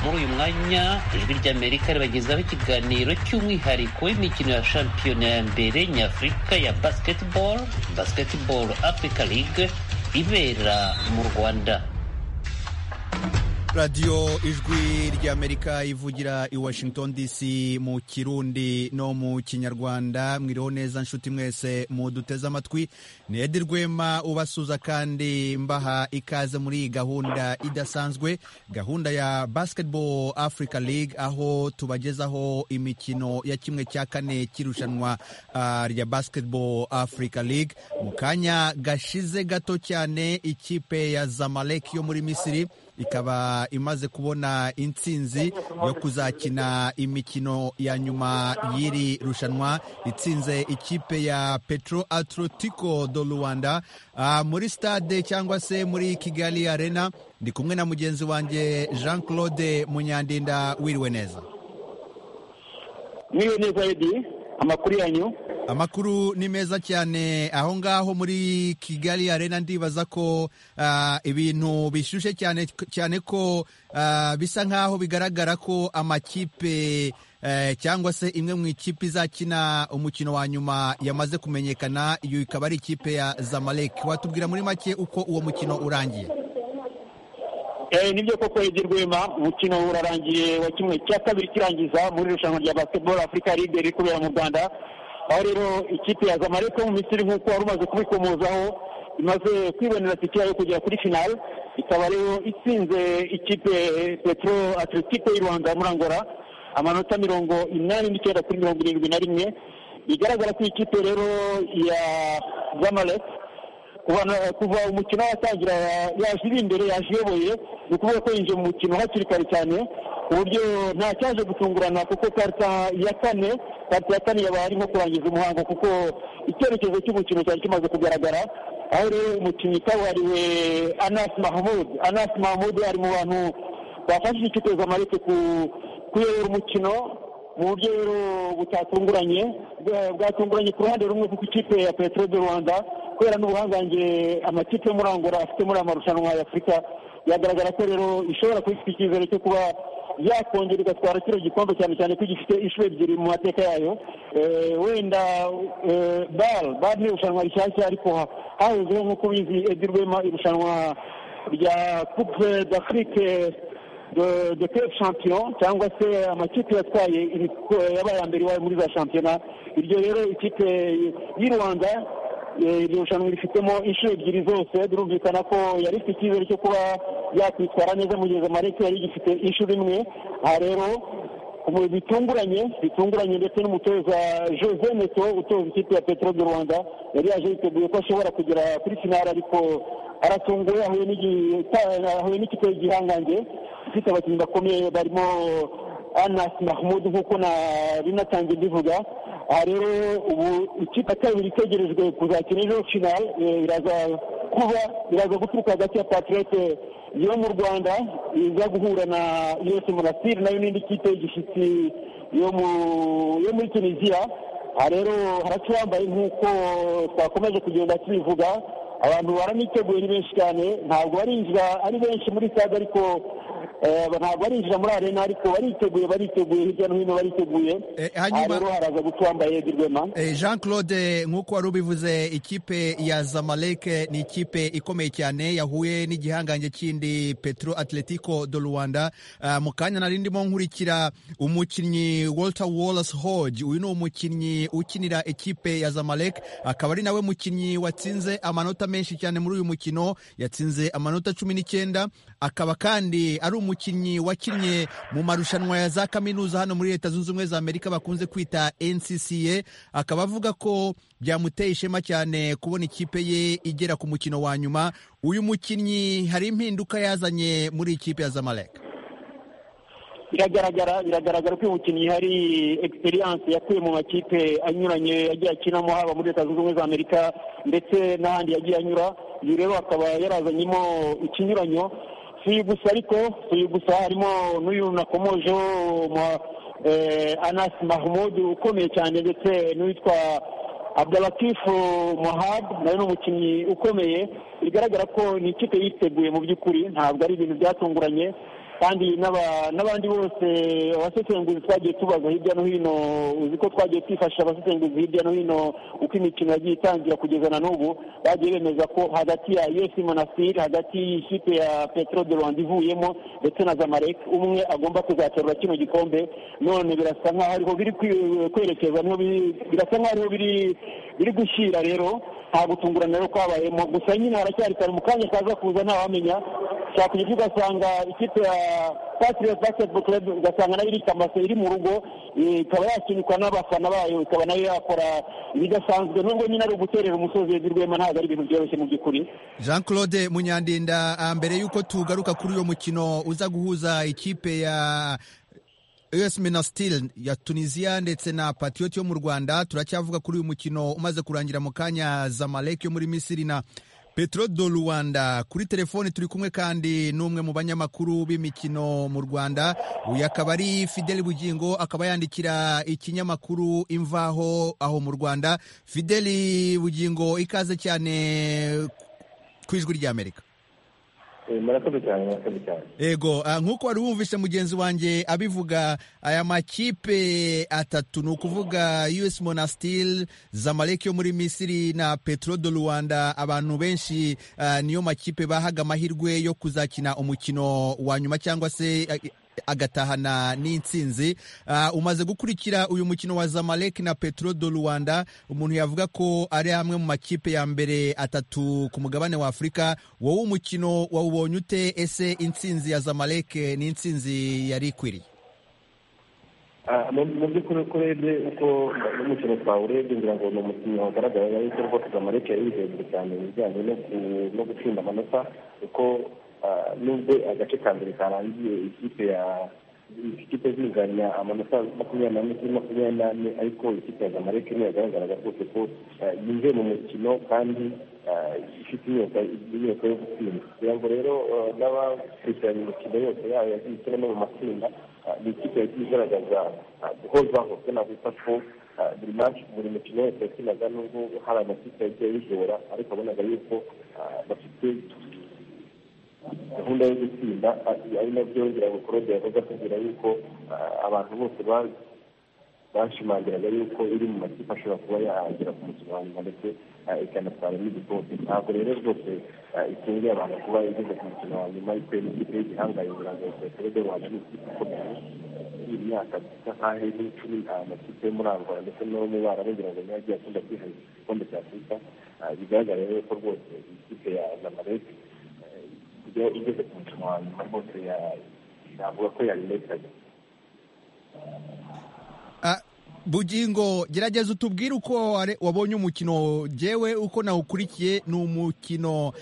muri uyu mwanya ijwi ry'amerika ribagezaho ikiganiro cy'umwihariko w'imikino ya shampiyona ya mbere nyafurika ya basketball basketball africa league ibera mu rwanda radiyo ijwi ry'amerika ivugira i washington dc mu kirundi no mu kinyarwanda mwiriho neza nshuti mwese muduteze amatwi ni edi rwema ubasuza kandi mbaha ikaze muri iyi gahunda idasanzwe gahunda ya basketball africa league aho tubagezaho imikino ya kimwe cya kane cy'irushanwa uh, rya basketball africa league mu kanya gashize gato cyane ikipe ya zamalek yo muri misiri ikaba imaze kubona intsinzi yo kuzakina imikino ya nyuma y'iri rushanwa itsinze ikipe ya petro atletico do rwanda uh, muri stade cyangwa se muri kigali arena ndi kumwe na mugenzi wanjye jean claude munyandinda wiriwe neza mwiriwe neza edi amakuru yanyu amakuru ni meza cyane aho ngaho muri kigali arena ndibaza ko uh, ibintu bishyushye cyane cyane ko uh, bisa nkaho bigaragara ko amakipe uh, cyangwa se imwe mu ikipe izakina umukino wa nyuma yamaze kumenyekana iyo ikaba ari ikipe ya zamalek watubwira muri make uko uwo mukino urangiye nibyo koko edi rwema umukino urarangiye wa kimwe cya kabiri kirangiza muri irushanwa rya basiketibolo afurika libe riri kubera mu rwanda aho rero ikipe ya zamalek yo mu misiri nk'uko wari umaze kubikomozaho imaze kwibonera tike yo kugera kuri finale ikaba rero itsinze ikipe petro atletico y'u rwanda muri angola amanota mirongo inani n'icyenda kuri mirongo irindwi na rimwe bigaragara ko ikipe rero ya zamalek kuva umukino watangira yaje iri imbere yaje iyoboye ni ukuvuga ko yinjiye mu mukino hakiri kare cyane ku buryo nta cyaje gutungurana kuko karita ya kane karita ya kane yaba arimo kurangiza umuhango kuko icyerekezo cy'umukino cyari kimaze kugaragara aho rero umukinnyi kabuhariwe anas mahamud anas mahamud ari mu bantu bafashije ikipe zamaleke kuyobora umukino mu buryo rero butatunguranye bwatunguranye ku ruhande rumwe kuko ikipe ya petero de rwanda kubera n'ubuhangange amakipe yo muri angola afite muri aya marushanwa ya afurika biragaragara ko rero ishobora kuba ifite icyizere cyo kuba yakongera igatwara kino gikombe cyane cyane ko gifite inshuro ebyiri mu mateka yayo wenda bare bare ni irushanwa rishyashya ariko hahozeho nk'uko ubizi edi rwema irushanwa rya coupe d'afrique de club champion cyangwa se amakipe yatwaye yabaye mbere iwayo muri za shampiyona iryo rero ikipe y'u rwanda iri rushanwa rifitemo inshuro ebyiri zose birumvikana ko yari ifite icyizere cyo kuba yakwitwara neza mu gihe zamaleke yari igifite inshuro imwe aha rero bitunguranye bitunguranye ndetse n'umutoza jose neto utoza ikipe ya petero de rwanda yari yaje yiteguye ko ashobora kugera kuri finale ariko aratunguwe ahuye n'ikipe y'igihangange ifite abakinnyi bakomeye barimo anas mahmud nk'uko binatangiye mbivuga aha rero ubu ikipe kabiri itegerejwe kuzakina ejo finale iraza kuba iraza guturuka hagati ya patirete yo mu rwanda iza guhura na yose murasiri nayo n'indi kipe y'igishyitsi yo muri tunisiya aha rero haracurambaye nk'uko twakomeje kugenda tubivuga abantu baraniteguye ni benshi cyane ntabwo barinjira ari benshi muri stade ariko ntabwo barinjira muri arena ariko bariteguye bariteguye hirya no hino bariteguye rero haraza gutwambaye edi rwema jean claude nk'uko wari ubivuze ikipe ya zamalek ni ikipe ikomeye cyane yahuye n'igihangange kindi petro atletico do rwanda mu kanya nari ndimo nkurikira umukinnyi walter wallace hodge uyu ni umukinnyi ukinira ikipe ya zamalek akaba ari nawe mukinnyi watsinze amanota menshi cyane muri uyu mukino yatsinze amanota cumi n'icyenda akaba kandi ari umukinnyi wakinnye mu marushanwa ya za kaminuza hano muri leta zunze ubumwe za amerika bakunze kwita ncca akaba avuga ko byamuteye ishema cyane kubona ikipe ye igera ku mukino wa nyuma uyu mukinnyi hari impinduka yazanye muri ikipe ya zamalek biragaragara biragaragara ko uyu mukinnyi hari experience yakuye mu makipe anyuranye yagiye akinamo haba muri leta zunze ubumwe za amerika ndetse n'ahandi yagiye anyura uyu rero akaba yarazanyemo ikinyuranyo si gusa ariko si gusa harimo n'uyu nakomojeho anasi mahamudu ukomeye cyane ndetse n'uwitwa abdalatifu muhab nawe ni umukinnyi ukomeye bigaragara ko ni ikipe yiteguye mu by'ukuri ntabwo ari ibintu byatunguranye kandi n'abandi bose abasesenguzi twagiye tubaza hirya no hino uzi ko twagiye twifashisha abasesenguzi hirya no hino uko imikino yagiye itangira kugeza na n'ubu bagiye bemeza ko hagati ya yesi monasiri hagati y'ikipe ya petero de rwanda ivuyemo ndetse na zamarek umwe agomba kuzaterura kino gikombe none birasa nkaho ariho biri kwerekeza birasa nkaho ariho biri gushyira rero nta gutungurana rero kwabayemo gusa nyine haracyari kare mu kanya kaza kuza ntawamenya shaka igifu ugasanga ikipe ya patiriyoti basiketiboro kirabu ugasanga nayo iri kamase iri mu rugo ikaba yakinirwa n'abafana bayo ikaba nayo yakora ibidasanzwe nubwo nyine ari uguterera umusozi hejuru rwema ntabwo ari ibintu byoroshye mu by'ukuri jean claude munyandinda mbere y'uko tugaruka kuri uyu mukino uza guhuza ikipe ya US Minastil ya Tunisia ndetse na Patriot yo mu Rwanda turacyavuga kuri uyu mukino umaze kurangira mu kanya Zamalek yo muri Misiri na Petro do Rwanda kuri telefone turi kumwe kandi n'umwe mu banyamakuru b'imikino mu Rwanda uyu akaba ari Fidel Bugingo akaba yandikira ikinyamakuru imvaho aho mu Rwanda Fidel Bugingo ikaze cyane ku ijwi rya Amerika murakoze cyane murakoze cyane yego nk'uko wari wumvise mugenzi wanjye abivuga aya makipe atatu ni ukuvuga us monastil zamalek yo muri misiri na petro do rwanda abantu benshi niyo makipe bahaga amahirwe yo kuzakina umukino wa nyuma cyangwa se agatahana n'insinzi umaze gukurikira uyu mukino wa zamalek na petro do rwanda umuntu yavuga ko ari amwe mu makipe ya mbere atatu ku mugabane wa afurika wowe umukino wawubonye ute ese insinzi ya zamalek ni insinzi yari ikwiriye mu by'ukuri uko urebye uko n'umukino twawurebye ngira ngo ni umukino wagaragara yuko rwose zamalek yari hejuru cyane mu bijyanye no gutsinda amanota kuko nubwo agace ka mbere karangiye ikipe ya ikipe zinganya amanota makumyabiri n'ane kuri makumyabiri n'ane ariko ikipe ya zamalek niyo yagaragaraga rwose ko yinjiye mu mukino kandi ifite inyota yo gutsinda kugira ngo rero n'abakurikiranye imikino yose yayo yagiye no mu matsinda ni ikipe yagiye igaragaza guhozaho kuko navuga ko buri manshi buri mukino wese yakinaga nubwo hari amakipe yagiye yijora ariko abonaga yuko bafite gahunda yo gutsinda ari nabyo ngirabukorode yavuga kugira yuko abantu bose bashimangiraga yuko iri mu makipe ashobora kuba yahagera ku mukino wa nyuma ndetse ikanatwara n'igikombe ntabwo rero rwose itunguye abantu kuba igeze ku mukino wa nyuma ikuye n'ikipe y'igihangaye ngira ngo peterode rwanda ni ikipe ikomeye imyaka isa nkaho iri cumi amakipe yo muri angola ndetse no mu barabu ngira ngo niyo agiye akunda kwiharira igikombe cya afurika bigaragara rero ko rwose ikipe ya zamaleki iyo igeze ku mukino wa nyuma rwose navuga ko yayirekanye bugingo gerageza utubwire uko wabonye umukino ngewe uko nawukurikiye ni umukino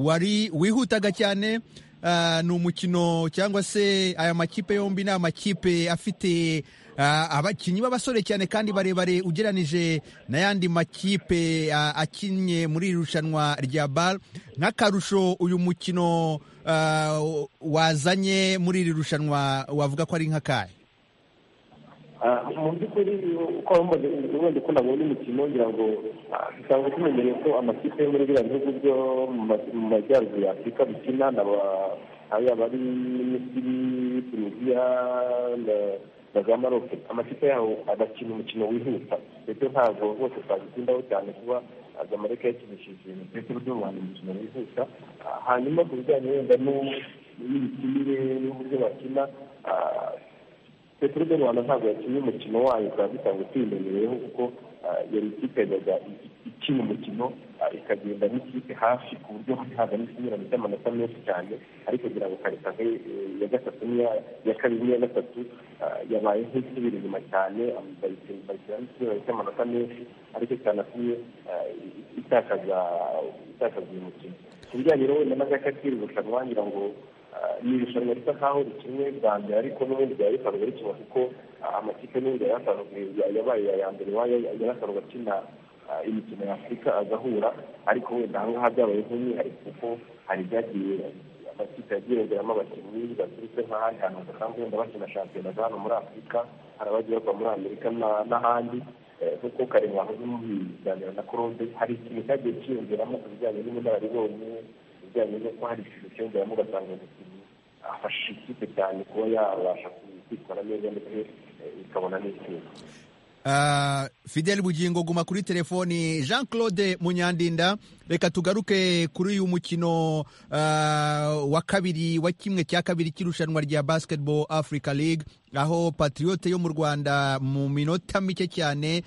wari wihutaga cyane ni umukino cyangwa se aya makipe yombi ni amakipe afite abakinnyi b'abasore cyane kandi barebare ugeranije n'ayandi makipe akinnye muri iri rushanwa rya bare nk'akarusho uyu mukino wazanye muri iri rushanwa wavuga ko ari nk'akahe mu by'ukuri uko wumvaga ubundi ko nabonye umukino ngira ngo dusanzwe tumenyereye ko amakipe yo muri biriya bihugu byo mu majyaruguru ya afurika bikina yaba ari misiri tunisiya na za maroke amakipe yaho agakina umukino wihuta ndetse ntabwo rwose twagitindaho cyane kuba zamareka yakinishije ndetse n'uburyo rwanda umukino wihuta hanyuma ku bijyanye wenda n'imikinire n'uburyo bakina petero de rwanda ntabwo yakinnye umukino wayo bikaba bisanzwe tuyimenyereyeho kuko yari ikipe yajyaga ikina umukino ikagenda n'ikipe hafi ku buryo ntabwo ari ikinyurano cy'amanota menshi cyane ariko kugira ngo karitave iya gatatu n'iya kabiri n'iya gatatu yabaye nk'isubira inyuma cyane bayishyira n'ikinyurano cy'amanota menshi ariko cyanatumye itakaza uyu mukino ku bijyanye rero wenda n'agakatiri irushanwa ngira ngo ni irushanwa risa nkaho rikinwe bwa mbere ariko n'ubundi byari bisanzwe rikina kuko amakipe n'ubundi yari asanzwe yabaye iya mbere iwayo yari asanzwe akina imikino ya afurika agahura ariko wenda aha ngaha byabaye nk'umwihariko kuko hari ibyagiye amakipe yagiye yongeramo abakinnyi baturutse nk'ahandi hantu basanzwe wenda bakina shampiyona za hano muri afurika hari abagiye bava muri amerika n'ahandi kuko kare mwahoze mubiganira na korode hari ikintu cyagiye cyiyongeramo ku bijyanye n'ubunararibonye bijyanye no ko hari ishusho cyiyongeramo ugasanga umukinnyi afashije ikipe cyane kuba yabasha kwitwara neza ndetse ikabona n'itsinda fideli bugingo guma kuri telefoni jean claude munyandinda reka tugaruke kuri uyu mukino wa kabiri wa kimwe cya kabiri cy'irushanwa rya basketball africa league aho patriote yo mu rwanda mu minota mike cyane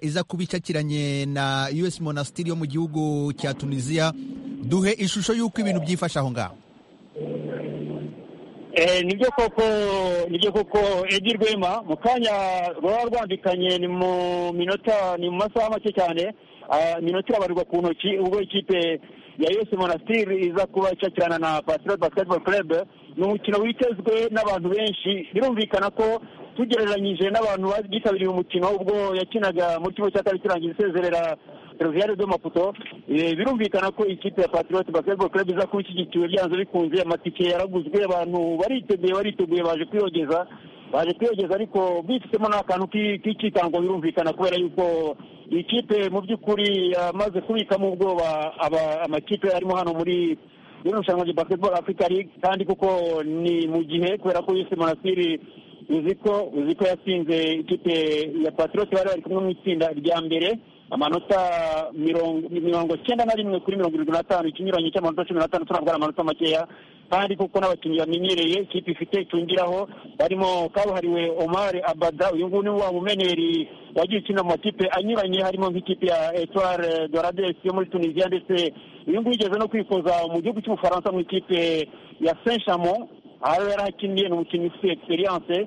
iza kuba icakiranye na us monastiri yo mu gihugu cya tunisiya duhe ishusho y'uko ibintu byifashe aho ngaho nibyo koko nibyo koko edi rwema mu kanya rwaba rwambikanye ni mu minota ni mu masaha make cyane iminota irabarirwa ku ntoki ubwo ikipe ya yose monasitiri iza kuba icakirana na pasiroti basiketiboro kerebe ni umukino witezwe n'abantu benshi birumvikana ko tugereranyije n'abantu bitabiriye umukino ubwo yakinaga mu kigo cya kabiri kirangiza isezerera seriviyare do maputo birumvikana ko ikipe ya patiroti basiketiboro kerebe iza kuba ishyigikiwe byanze bikunze amatike yaraguzwe abantu bariteguye bariteguye baje kwiyogeza baje kwiyogeza ariko bifitemo n'akantu k'ikitango birumvikana kubera yuko iyi kipe mu by'ukuri yamaze kubikamo ubwoba amakipe arimo hano muri rino rushanwa rya basiketiboro afurika ligue kandi kuko ni mu gihe kubera ko yise monasiri uziko uziko yasinze ikipe ya patiroti bari bari kumwe mu itsinda rya mbere amanota mirongo cyenda na rimwe kuri mirongo irindwi n'atanu ikinyuranyo cy'amanota cumi n'atanu turabwara amanota makeya kandi kuko n'abakinnyi bamenyereye ikipe ifite itungiraho barimo kabuhariwe omar abada uyu nguyu ni wa mumeneri wagiye ukina mu makipe anyuranye harimo nk'ikipe ya etware doradesi yo muri tunisiya ndetse uyu nguyu ugeze no kwifuza mu gihugu cy'ubufaransa mu ikipe ya saint chamon aho yari akiniye ni umukinnyi ufite egisperiyanse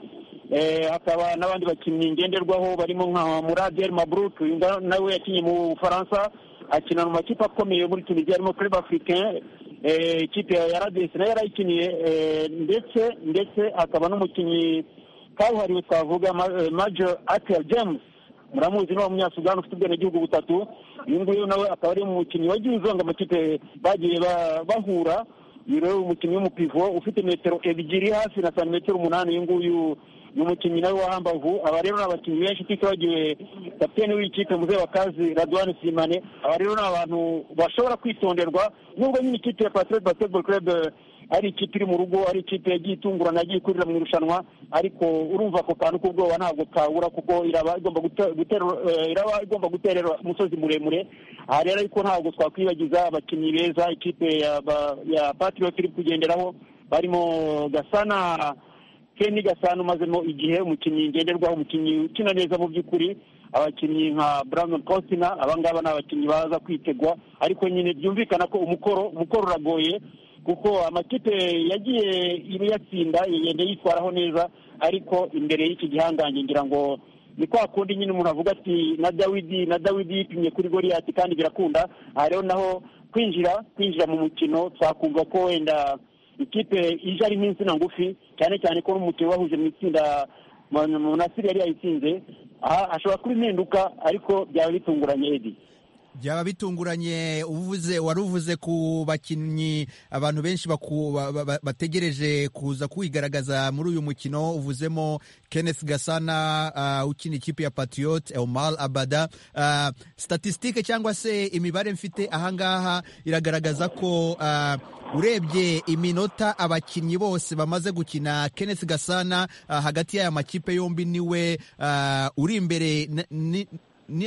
hakaba n'abandi bakinnyi ngenderwaho barimo nka muradel mabruke uyu nawe yakinnye mu bufaransa akina mu makipe akomeye muri tunisiya harimo club africain ikipe ya radesi nayo yarayikiniye ndetse ndetse akaba n'umukinnyi kabuhariwe twavuga major atel james muramuzi ni wa munyasugani ufite ubwenegihugu butatu uyu nguyu nawe akaba ari umukinnyi wagiye uzonga amakipe bagiye bahura uyu rero umukinnyi w'umupivo ufite metero ebyiri hasi na santimetero umunani uyu nguyu ni umukinnyi nawe wa hambavu aba rero ni abakinnyi benshi tutibagiwe kapitene w'ikipe muze wakazi radwani simane aba rero ni abantu bashobora kwitonderwa nubwo nyine ikipe ya patiroti basiketiboro kerebe ari ikipe iri mu rugo ari ikipe yagiye itungurana yagiye ikurira mu irushanwa ariko urumva ako kantu k'ubwoba ntabwo kabura kuko iraba igomba gutera iraba igomba guterera umusozi muremure aha rero ariko ntabwo twakwibagiza abakinnyi beza ikipe ya patiroti iri kugenderaho barimo gasana keni gasana umazemo igihe umukinnyi ngenderwaho umukinnyi ukina neza mu by'ukuri abakinnyi nka brandon cosina abangaba ni abakinnyi baza kwitegwa ariko nyine byumvikana ko umukoro umukoro uragoye kuko amakipe yagiye iyatsinda igenda yitwaraho neza ariko imbere y'iki gihangange ngira ngo ni kwa kundi nyine umuntu avuga ati na dawidi na dawidi yipimye kuri goriyati kandi birakunda aha rero naho kwinjira kwinjira mu mukino twakumva ko wenda ikipe ije ari nk'insina ngufi cyane cyane ko n'umukino wahuje mu itsinda munasiri yari yayitsinze aha ashobora kuba impinduka ariko byaba bitunguranye edi byaba bitunguranye uvuze wari uvuze ku bakinnyi abantu benshi bategereje kuza kwigaragaza muri uyu mukino uvuzemo kenneth gasana ukina ikipe ya patriote omar abada statisitike cyangwa se imibare mfite ahangaha iragaragaza ko urebye iminota abakinnyi bose bamaze gukina kenneth gasana hagati y'aya makipe yombi niwe uri imbere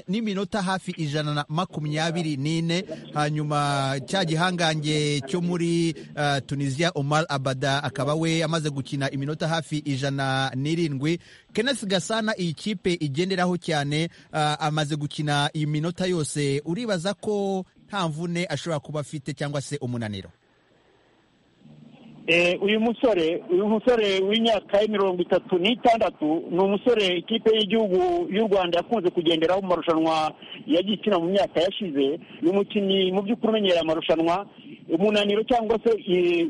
n'iminota hafi ijana na makumyabiri n'ine hanyuma cya gihangange cyo muri tunisiya omar abada akaba we amaze gukina iminota hafi ijana n'irindwi kenneth gasana iyi kipe igenderaho cyane amaze gukina iyi minota yose uribaza ko nta mvune ashobora kuba afite cyangwa se umunaniro uyu musore uyu musore w'imyaka mirongo itatu n'itandatu ni umusore ikipe y'igihugu y'u rwanda yakunze kugenderaho mu marushanwa yagiye ikina mu myaka yashize ni umukinnyi mu by'ukuri umenyera amarushanwa umunaniro cyangwa se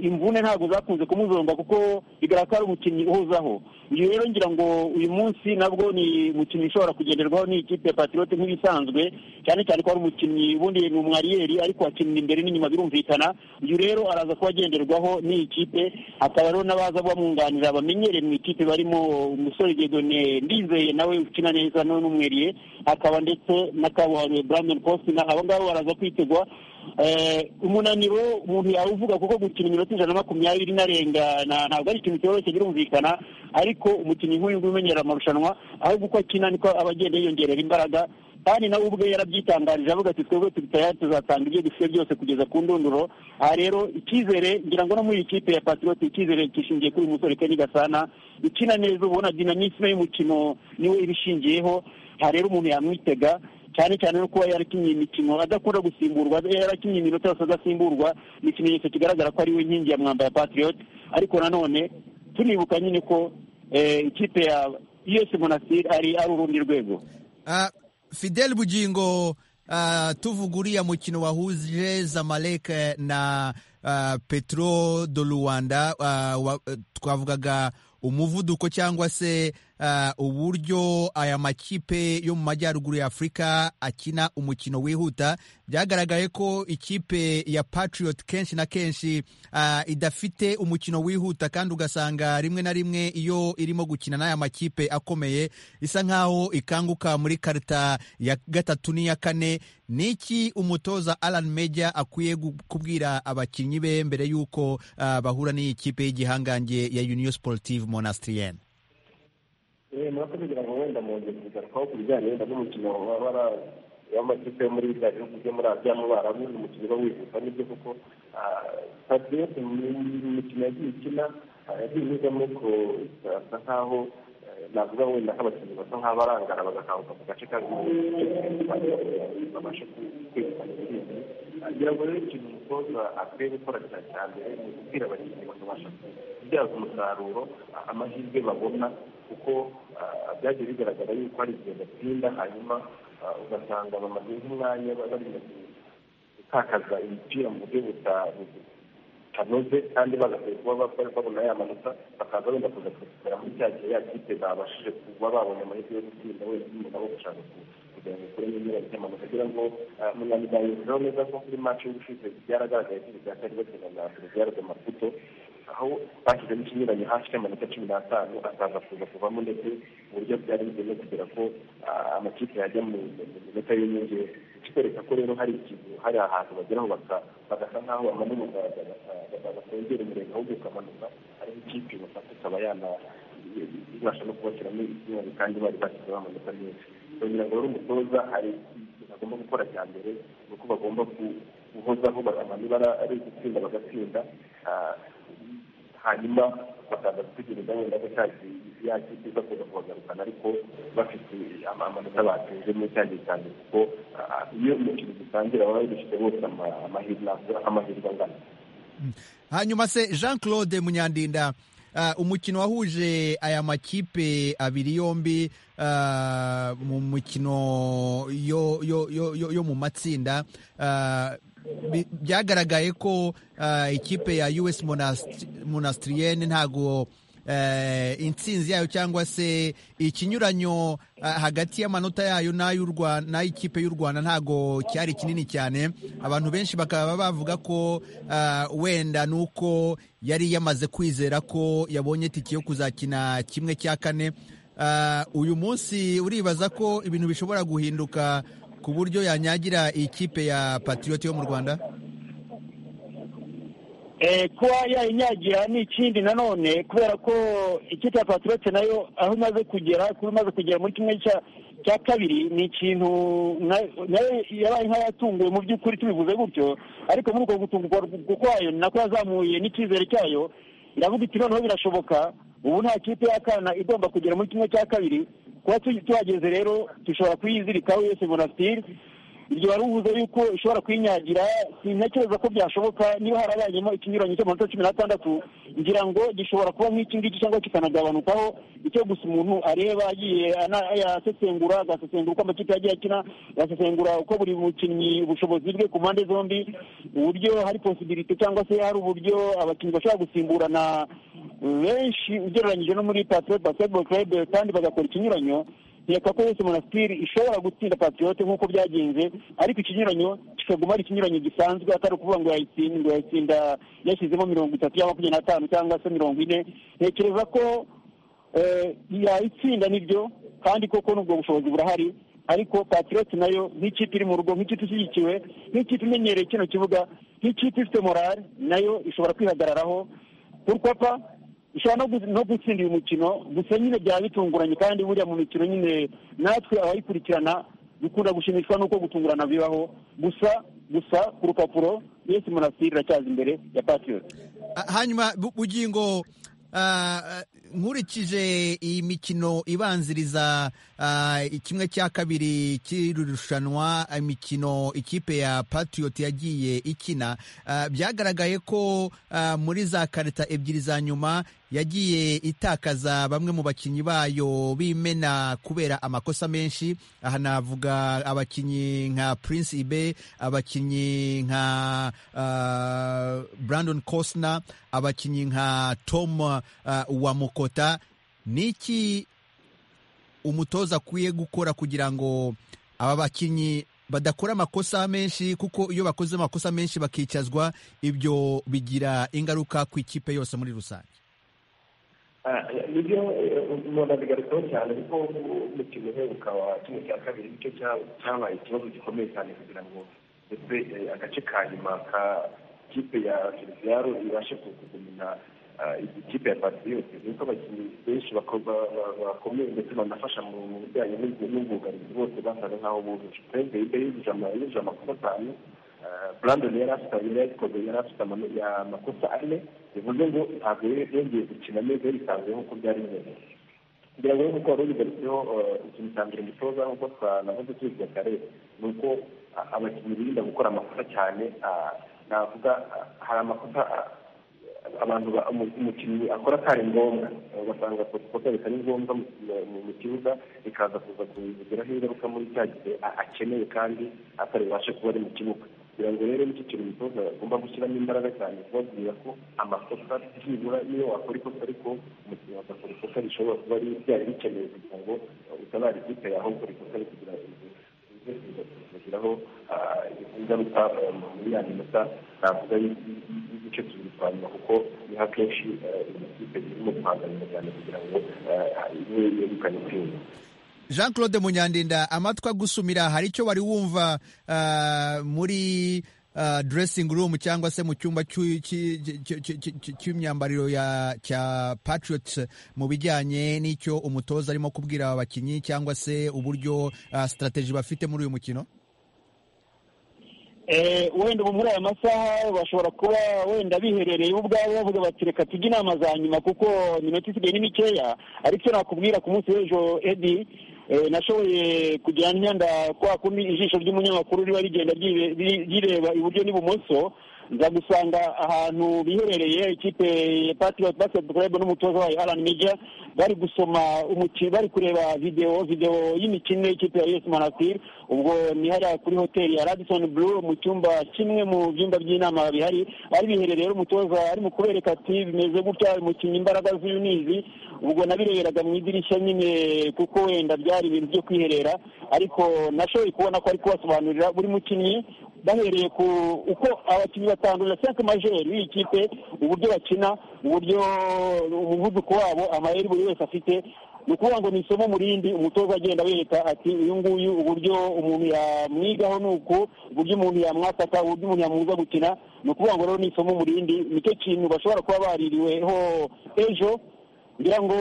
imvune ntabwo zakunze kumuzonga kuko bigaragara ko ari umukinnyi uhuzaho uyu rero ngira ngo uyu munsi nabwo ni umukinnyi ushobora kugenderwaho n'ikipe ya patiroti nk'ibisanzwe cyane cyane ko ari umukinnyi ubundi ni umwariyeri ariko akinira imbere n'inyuma birumvikana uyu rero araza kuba agenderwaho n'iyi kipe hakaba rero n'abaza bamwunganira bamenyereye mu ikipe barimo umusore gedone ndizeye nawe ukina neza nawe n'umweriye hakaba ndetse na kabuhariwe brandon cosina abo ngabo baraza kwitegwa umunaniro umuntu yawuvuga kuko gukina iminota ijana na makumyabiri n'arengana ntabwo ari ikintu cyoroshye birumvikana ariko umukinnyi nk'uyu nguyu umenyera amarushanwa ahubwo uko akina niko aba agenda yiyongerera imbaraga kandi nawe ubwe yarabyitangarije avuga ati twebwe tuzatanga ibyo dufite byose kugeza ku ndunduro aha rero icyizere ngira ngo no muri iyi kipe ya patrioti icyizere kishingiye kuri uyu musore kenny gasana ikina neza ubona dinamisme y'umukino niwe ibishingiyeho aha rero umuntu yamwitega cyane cyane no kuba yarakinnye imikino adakunda gusimburwa yarakinnye iminota yose adasimburwa ni ikimenyetso kigaragara ko ari we nkingi ya mwamba ya patriot ariko nanone tunibuka nyine ko ikipe ya us monastir ari ari urundi rwego fidel bugingo tuvuga uriya mukino wahuje zamalek na petro do rwanda twavugaga umuvuduko cyangwa se uburyo aya makipe yo mu majyaruguru ya afurika akina umukino wihuta byagaragaye ko ikipe ya patriot kenshi na kenshi idafite umukino wihuta kandi ugasanga rimwe na rimwe iyo irimo gukina n'aya makipe akomeye isa nkaho ikanguka muri karita ya gatatu n'iya kane niki umutoza alan meja akwiye kubwira abakinnyi be mbere y'uko bahura n'iyi kipe y'igihangange ya union sportive monastrienne murako kugira ngo wenda mwongere kugarukaho ku bijyanye wenda n'umukino w'amakipe yo muri biriya bihugu byo muri aziya mu barabu ni umukino uba wihuta nibyo kuko patriote mu mikino yagiye ikina yagiye inyuzamo ko asa nkaho navuga wenda nk'abakinnyi basa nk'abarangara bagakanguka mu gace kamwe babashe kwegukana intsinzi ngira ngo rero ikintu umutoza akwiye gukora cya cyambere ni ukubwira abakinnyi bakabasha kubyaza umusaruro amahirwe babona kuko byagiye bigaragara yuko hari igihe batsinda hanyuma ugasanga bamaze nk'umwanya bari gutakaza imipira mu buryo butanoze kandi bagasabye kuba babona ya manota bakaza wenda kuza kuzikorera muri cya gihe ya kipe babashije kuba babona amahirwe yo gutsinda wenda n'umuntu wo gushaka kugira ngo ukuremo inyura ry'amanota kugira ngo munanira yumviraho neza ko kuri maci y'ubushize byaragaragaye ko ibyo byatari bakina na feriviyare de maputo aho bashyizemo ikinyuranyo hasi y'amanota cumi n'atanu akaza kuza kuvamo ndetse uburyo byari bigenda kugira ko amakipe yajya mu minota y'inyongera kikwereka ko rero hari ikintu hari ahantu bageraho bagasa nk'aho bamanuka bakongera umurenge ahubwo ukamanuka ariho ikipe bafata ikaba yana ibasha no kubashyiramo ikinyuranyo kandi bari bashyizeho amanota menshi kugira ngo rero umutoza hari ikintu agomba gukora cya mbere ni uko bagomba guhozaho bamanura ari ugutsinda bagatsinda hanyuma bakaza gutegereza wenda ko yakipe iza kuza kubagarukana ariko bafite amanota batsinze muri cya gihe cyane kuko iyo umukino dutangira baba babifite bose amahirwe angana hanyuma se jean claude munyandinda umukino wahuje aya makipe abiri yombi mu mukino yo mu matsinda byagaragaye ko ikipe ya us monastrienne ntabwo intsinzi yayo cyangwa se ikinyuranyo hagati y'amanota yayo n'ay'ikipe y'u rwanda ntabwo cyari kinini cyane abantu benshi bakaba bavuga ko wenda nuko yari yamaze kwizera ko yabonye tike yo kuzakina kimwe cya kane uyu munsi uribaza ko ibintu bishobora guhinduka ku buryo yanyagira ikipe ya patiriyoti yo mu rwanda kuba yayinyagira ni ikindi nanone kubera ko ikipe ya patriote nayo aho imaze kugera kuba imaze kugera muri kimwe cya kabiri ni ikintu nayo yabaye nk'ayatunguwe mu by'ukuri tubivuze gutyo ariko muri uko gutungurwa kwayo ni nako yazamuye n'icyizere cyayo iravuga iti noneho birashoboka ubu nta kipe y'akana igomba kugera muri kimwe cya kabiri kuba tuhageze rero dushobora kuyizirikaho yose monasitiri iryo wari uvuze yuko ishobora kwinyagira sintekereza ko byashoboka niba harabayemo ikinyuranyo cy'amanota cumi n'atandatu ngira ngo gishobora kuba nk'iki ngiki cyangwa kikanagabanukaho icyo gusa umuntu areba agiye yasesengura agasesengura uko amakipe yagiye akina agasesengura uko buri mukinnyi ubushobozi bwe ku mpande zombi uburyo hari posibilite cyangwa se hari uburyo abakinnyi bashobora gusimburana benshi ugereranyije no muri patriot basketball club kandi bagakora ikinyuranyo reka ko yose monasitiri ishobora gutsinda patriyote nk'uko byagenze ariko ikinyuranyo kikaguma ari ikinyuranyo gisanzwe atari ukuvuga ngo yayitsinda yashyizemo mirongo itatu cyangwa makumyabiri n'atanu cyangwa se mirongo ine ntekereza ko yayitsinda nibyo kandi koko n'ubwo bushobozi burahari ariko patiroti nayo nk'ikipe iri mu rugo nk'ikipe ishyigikiwe nk'ikipe imenyereye kino kibuga nk'ikipe ifite morale nayo ishobora kwihagararaho urwapa ishobora no gutsinda uyu mukino gusa nyine byaba bitunguranye kandi buriya mu mikino nyine natwe abayikurikirana dukunda gushimishwa n'uko gutungurana bibaho gusa gusa ku rupapuro yesi monasitiri iracyaza imbere ya patiroti hanyuma bugingo nkurikije iyi mikino ibanziriza kimwe cya kabiri cy'iri rushanwa imikino ikipe ya patiroti yagiye ikina byagaragaye ko muri za karita ebyiri za nyuma yagiye itakaza bamwe mu bakinnyi bayo b'imena kubera amakosa menshi aha navuga abakinnyi nka Prince Ibe abakinnyi nka Brandon Costner abakinnyi nka Tom Wamukota niki umutoza akwiye gukora kugira ngo aba bakinnyi badakora amakosa menshi kuko iyo bakoze amakosa menshi bakicazwa ibyo bigira ingaruka ku ikipe yose muri rusange nibyo umuntu abigarukaho cyane kuko umukino uheruka wa kimwe cya kabiri nicyo cyabaye ikibazo gikomeye cyane kugira ngo ndetse agace ka nyuma ka kipe ya seriviyaro ibashe kugumina ikipe ya patiriyoti nuko abakinnyi benshi bakomeye ndetse banafasha mu bijyanye n'ubwugarizi bose basaga nkaho bujuje perezida yibwe yujuje amakosa atanu burandoni yari afite amayinite yari afite amakosa ane bivuze ngo ntabwo yongeye gukina neza yisanzuye nk'uko byari bimeze kugira ngo nk'uko wari ubigarutseho ikintu cya mbere umutoza nk'uko twanavuze tubivuga kare ni uko abakinnyi birinda gukora amakosa cyane navuga hari amakosa abantu umukinnyi akora atari ngombwa ugasanga kosa bitari ngombwa mu kibuga bikaza kuza kubigiraho ingaruka muri cya gihe akeneye kandi atari bubashe kuba ari mu kibuga kugira ngo rero nicyo kintu umutoza agomba gushyiramo imbaraga cyane kubabwira ko amakosa byibura niyo wakora ikosa ariko umukinnyi agakora ikosa rishobora kuba ryari rikenewe kugira ngo utabara ikipe yawe ukora ikosa kugira ngo kugiraho ingaruka muri ya minota navuga y'igice tubiri twa nyuma kuko niho akenshi ikipe zirimo guhanganira cyane kugira ngo imwe yegukane intsinzi jean claude munyandinda amatwi agusumira hari icyo wari wumva muri dressing room cyangwa se mu cyumba cy'imyambariro cya patriot mu bijyanye n'icyo umutoza arimo kubwira abakinnyi cyangwa se uburyo sitarategi bafite muri uyu mukino wenda ubu muri aya masaha bashobora kuba wenda biherereye ubwabo bavuga bati reka tujye inama za nyuma kuko iminota isigaye ni mikeya ariko nakubwira ku munsi w'ejo edi nashoboye kugira imyenda kwa kumi ijisho ry'umunyamakuru riba rigenda rireba iburyo n'ibumoso nza gusanga ahantu biherereye ikipe ya patiroti basiketi kurebe n'umutoza wayo arani meja bari gusoma umukino bari kureba videwo videwo y'imikino y'ikipe ya yesi manasiri ubwo ni hariya kuri hoteli ya radison buru mu cyumba kimwe mu byumba by'inama bihari ari biherereye umutoza arimo kubereka ati bimeze gutya umukinnyi imbaraga z'uyu nizi ubwo nabireberaga mu idirishya nyine kuko wenda byari ibintu byo kwiherera ariko nashoboye kubona ko ari kubasobanurira buri mukinnyi bahereye ku uko abakinnyi batandurira senke majeri b'iyi kipe uburyo bakina uburyo umuvuduko wabo amayeri buri wese afite ni ukuvuga ngo ni isomo murindi umutoza agenda abereka ati uyu nguyu uburyo umuntu yamwigaho ni uku uburyo umuntu yamwataka uburyo umuntu yamubuza gukina ni ukuvuga ngo rero ni isomo murindi nicyo kintu bashobora kuba baririweho ejo ngira ngo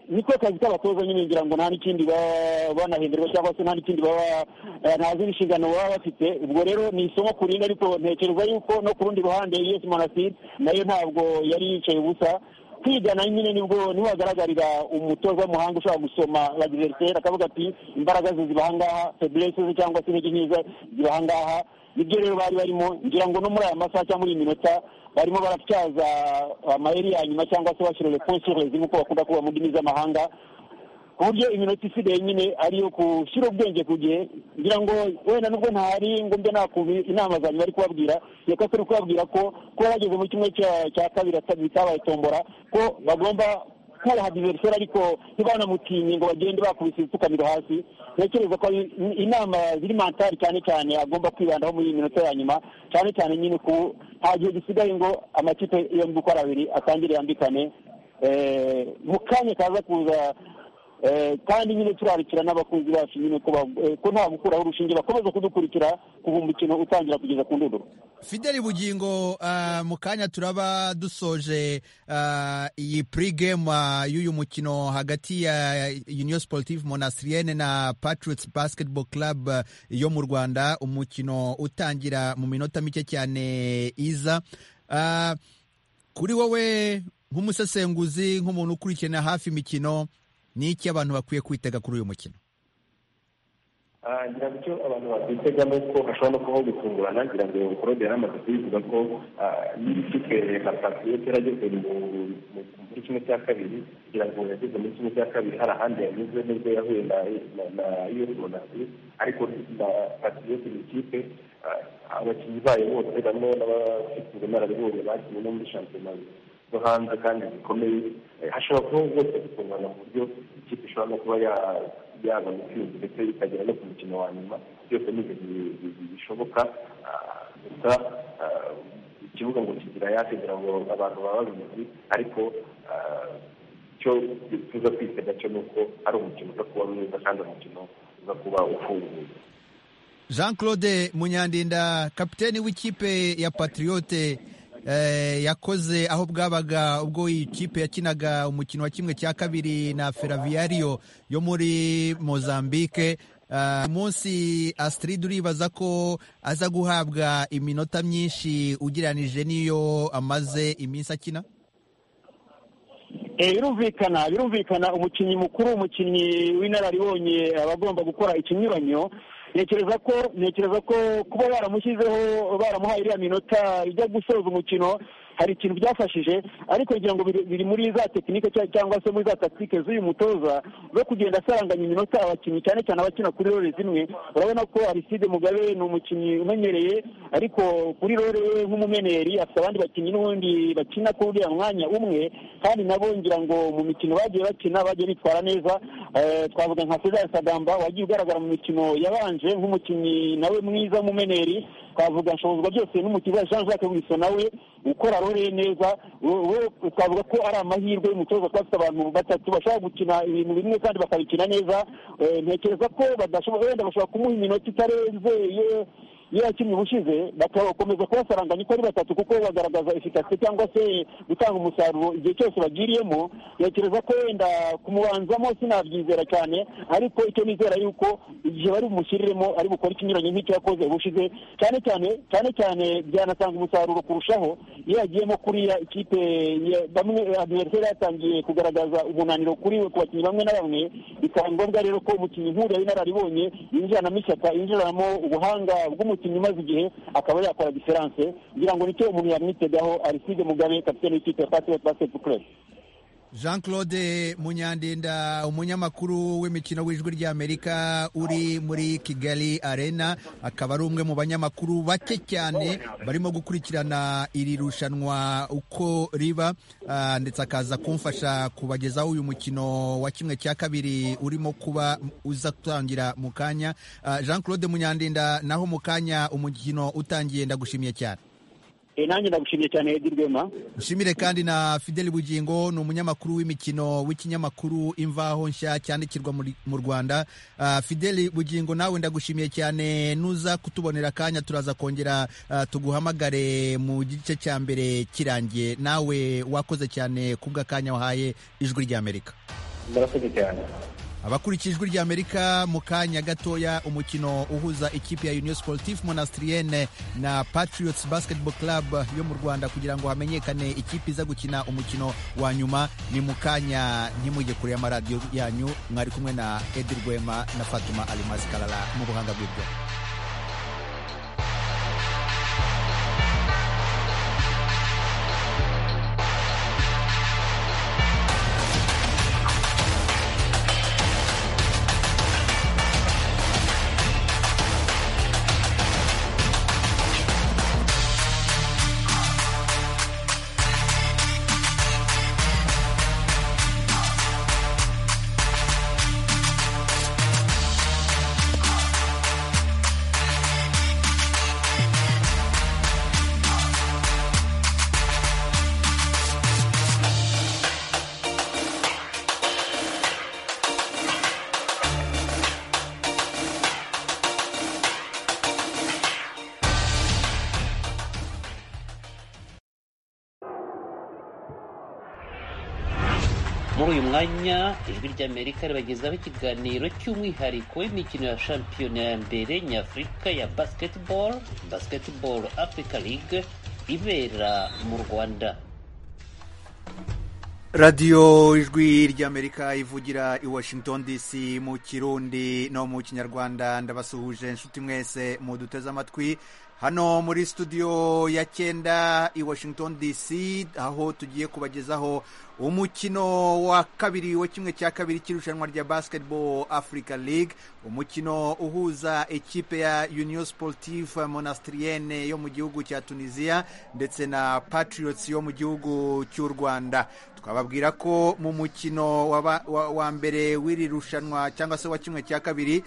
niko kazi k'abatoza nyine ngira ngo nta n'ikindi baba banahenderwa cyangwa se nta n'ikindi baba nta zindi nshingano baba bafite ubwo rero ni isomo ku rindi ariko ntekereza yuko no ku rundi ruhande yesi monasiri nayo ntabwo yari yicaye ubusa kwigana nyine nibwo niho hagaragarira umutoza w'umuhanga ushobora gusoma bagizeritere akavuga ati imbaraga ze ziba aha ngaha febulese ze cyangwa se intege nkeya ziba aha ngaha nibyo rero bari barimo ngira ngo no muri aya masaha cyangwa muri iyi minota barimo baratyaza amayeri ya nyuma cyangwa se bashyira reponsorezi nk'uko bakunda kuba mu ndimi z'amahanga ku buryo iminota isigaye nyine ariyo gushyira ubwenge ku gihe ngira ngo wenda nubwo ntari ngo mbe nakumva inama za nyuma ari kubabwira reka turi kubabwira ko kuba bageze muri kimwe cya kabiri bitabaye tombora ko bagomba kubaha diveriseri ariko ntibanamutinye ngo bagende bakubise ibipfukamiro hasi ntekereza ko inama ziri mantari cyane cyane agomba kwibandaho muri iyi minota ya nyuma cyane cyane nyine ku nta gihe gisigaye ngo amakipe yombi uko ari abiri atangire yambikane mu kanya kaza kuza kandi nyine turarikira n'abakunzi bacu nyine ko nta gukuraho urushinge bakomeza kudukurikira kuva umukino utangira kugeza ku ndunduro fideli bugingo mu kanya turaba dusoje iyi purigemu y'uyu mukino hagati ya uniyo siporutifu monastiriyene na patirutsi basiketibolo club yo mu rwanda umukino utangira mu minota mike cyane iza kuri wowe nk'umusesenguzi nk'umuntu ukurikirana hafi imikino ni iki abantu bakwiye kwitega kuri uyu mukino ngira icyo abantu bakwitega ni uko hashobora no kubaho gutungurana ngira ngo ukorode yaramaze kubivuga ko niba ikipe nka patiriyo yarageze muri kimwe cya kabiri kugira ngo yageze muri kimwe cya kabiri hari ahandi yanyuze nubwo yahuye na iyo runasi ariko na patiriyo ni ikipe abakinnyi bayo bose bamwe n'abafite ubunararibonye bakinnye no muri shampiyona zo hanze kandi zikomeye hashobora kubaho rwose gutungurana mu buryo ikipe ishobora no kuba yaba intsinzi ndetse ikagera no ku mukino wa nyuma byose ni ibintu bishoboka gusa ikibuga ngo kigira yake kugira ngo abantu baba babizi ariko icyo tuza kwitega cyo ni uko ari umukino uza kuba mwiza kandi umukino uza kuba ufunguye jean claude munyandinda kapiteni w'ikipe ya patriyote yakoze aho bwabaga ubwo iyi kipe yakinaga umukino wa kimwe cya kabiri na feraviyariyo yo muri mozambique munsi asitiride uribaza ko aza guhabwa iminota myinshi ugereranije n'iyo amaze iminsi akina birumvikana birumvikana umukinnyi mukuru umukinnyi w'inararibonye aba agomba gukora ikinyuranyo ntekereza ko ntekereza ko kuba baramushyizeho baramuhaye iriya minota ijya gusoza umukino hari ikintu byafashije ariko kugira ngo biri muri za tekinike cyangwa se muri za takitike z'uyu mutoza zo kugenda asaranganya iminota abakinnyi cyane cyane abakina kuri rore zimwe urabona ko ariside mugabe ni umukinnyi umenyereye ariko kuri rore we nk'umumeneri afite abandi bakinnyi n'ubundi bakina kuri uriya mwanya umwe kandi nabo ngira ngo mu mikino bagiye bakina bagiye bitwara neza twavuga nka cezar sadamba wagiye ugaragara mu mikino yabanje nk'umukinnyi nawe mwiza w'umumeneri twavuga nshobozwa byose n'umukinnyi jean jacques wiso nawe ukora rore neza twavuga ko ari amahirwe y'umutoza kuba afite abantu batatu bashobora gukina ibintu bimwe kandi bakabikina neza ntekereza ko badashobora wenda bashobora kumuha iminota itarenze iyo yakinnye ubushize bagakomeza kubasaranganya uko ari batatu kuko bagaragaza efikasi cyangwa se gutanga umusaruro igihe cyose bagiriyemo ntekereza ko wenda kumubanzamo sinabyizera cyane ariko icyo nizera yuko igihe bari bumushyiriremo ari bukore ikinyuranye nk'icyo yakoze ubushize cyane cyane cyane cyane byanatanga umusaruro kurushaho iyo yagiyemo kuriya ikipe bamwe adiveriseri yatangiye kugaragaza umunaniro kuri we ku bakinnyi bamwe na bamwe bikaba ngombwa rero ko umukinnyi nk'uriya w'inararibonye yinjiranamo ishyaka yinjiranamo ubuhanga bw'umukinnyi maze igihe akaba yakora diferanse ngira ngo nicyo umuntu yamwitegaho ariside mugabe kapitene w'ikipe ya patiyoti basiketi club jean claude munyandinda umunyamakuru w'imikino w'ijwi ry'amerika uri muri kigali arena akaba ari umwe mu banyamakuru bake cyane barimo gukurikirana iri rushanwa uko riba ndetse akaza kumfasha kubagezaho uyu mukino wa kimwe cya kabiri urimo kuba uza gutangira mu kanya jean claude munyandinda naho mu kanya umukino utangiye ndagushimiye cyane nanjye ndagushimiye cyane Edi Rwema nshimire kandi na Fidel Bugingo ni umunyamakuru w'imikino w'ikinyamakuru imvaho nshya cyandikirwa mu Rwanda Fidel Bugingo nawe ndagushimiye cyane nuza kutubonera akanya turaza kongera tuguhamagare mu gice cya mbere kirangiye nawe wakoze cyane kubw'akanya wahaye ijwi ry'Amerika murakoze cyane abakurikije ijwi ry'amerika mu kanya gatoya umukino uhuza ikipe ya uniyo sportif monastiriyene na patriots basketball club yo mu rwanda kugira ngo hamenyekane ikipe iza gukina umukino wa nyuma ni mu kanya ntimujye kure y'amaradiyo yanyu mwari kumwe na edi rwema na fatuma alimazi karara mu buhanga bw'ibyo muri uyu mwanya ijwi ry'amerika ribagezaho ikiganiro cy'umwihariko w'imikino ya shampiyona ya mbere nyafurika ya basketball basketball africa league ibera mu rwanda radiyo ijwi ry'amerika ivugira i washington dc mu kirundi no mu kinyarwanda ndabasuhuje inshuti mwese muduteze amatwi hano muri studio ya cyenda i washington dc aho tugiye kubagezaho umukino wa kabiri wa kimwe cya kabiri cy'irushanwa rya basketball africa league umukino uhuza ekipe ya union sportive monastrienne yo mu gihugu cya tunisia ndetse na patriots yo mu gihugu cy'u rwanda twababwira ko mu mukino wa, wa, wa mbere w'iri rushanwa cyangwa se wa kimwe cya kabiri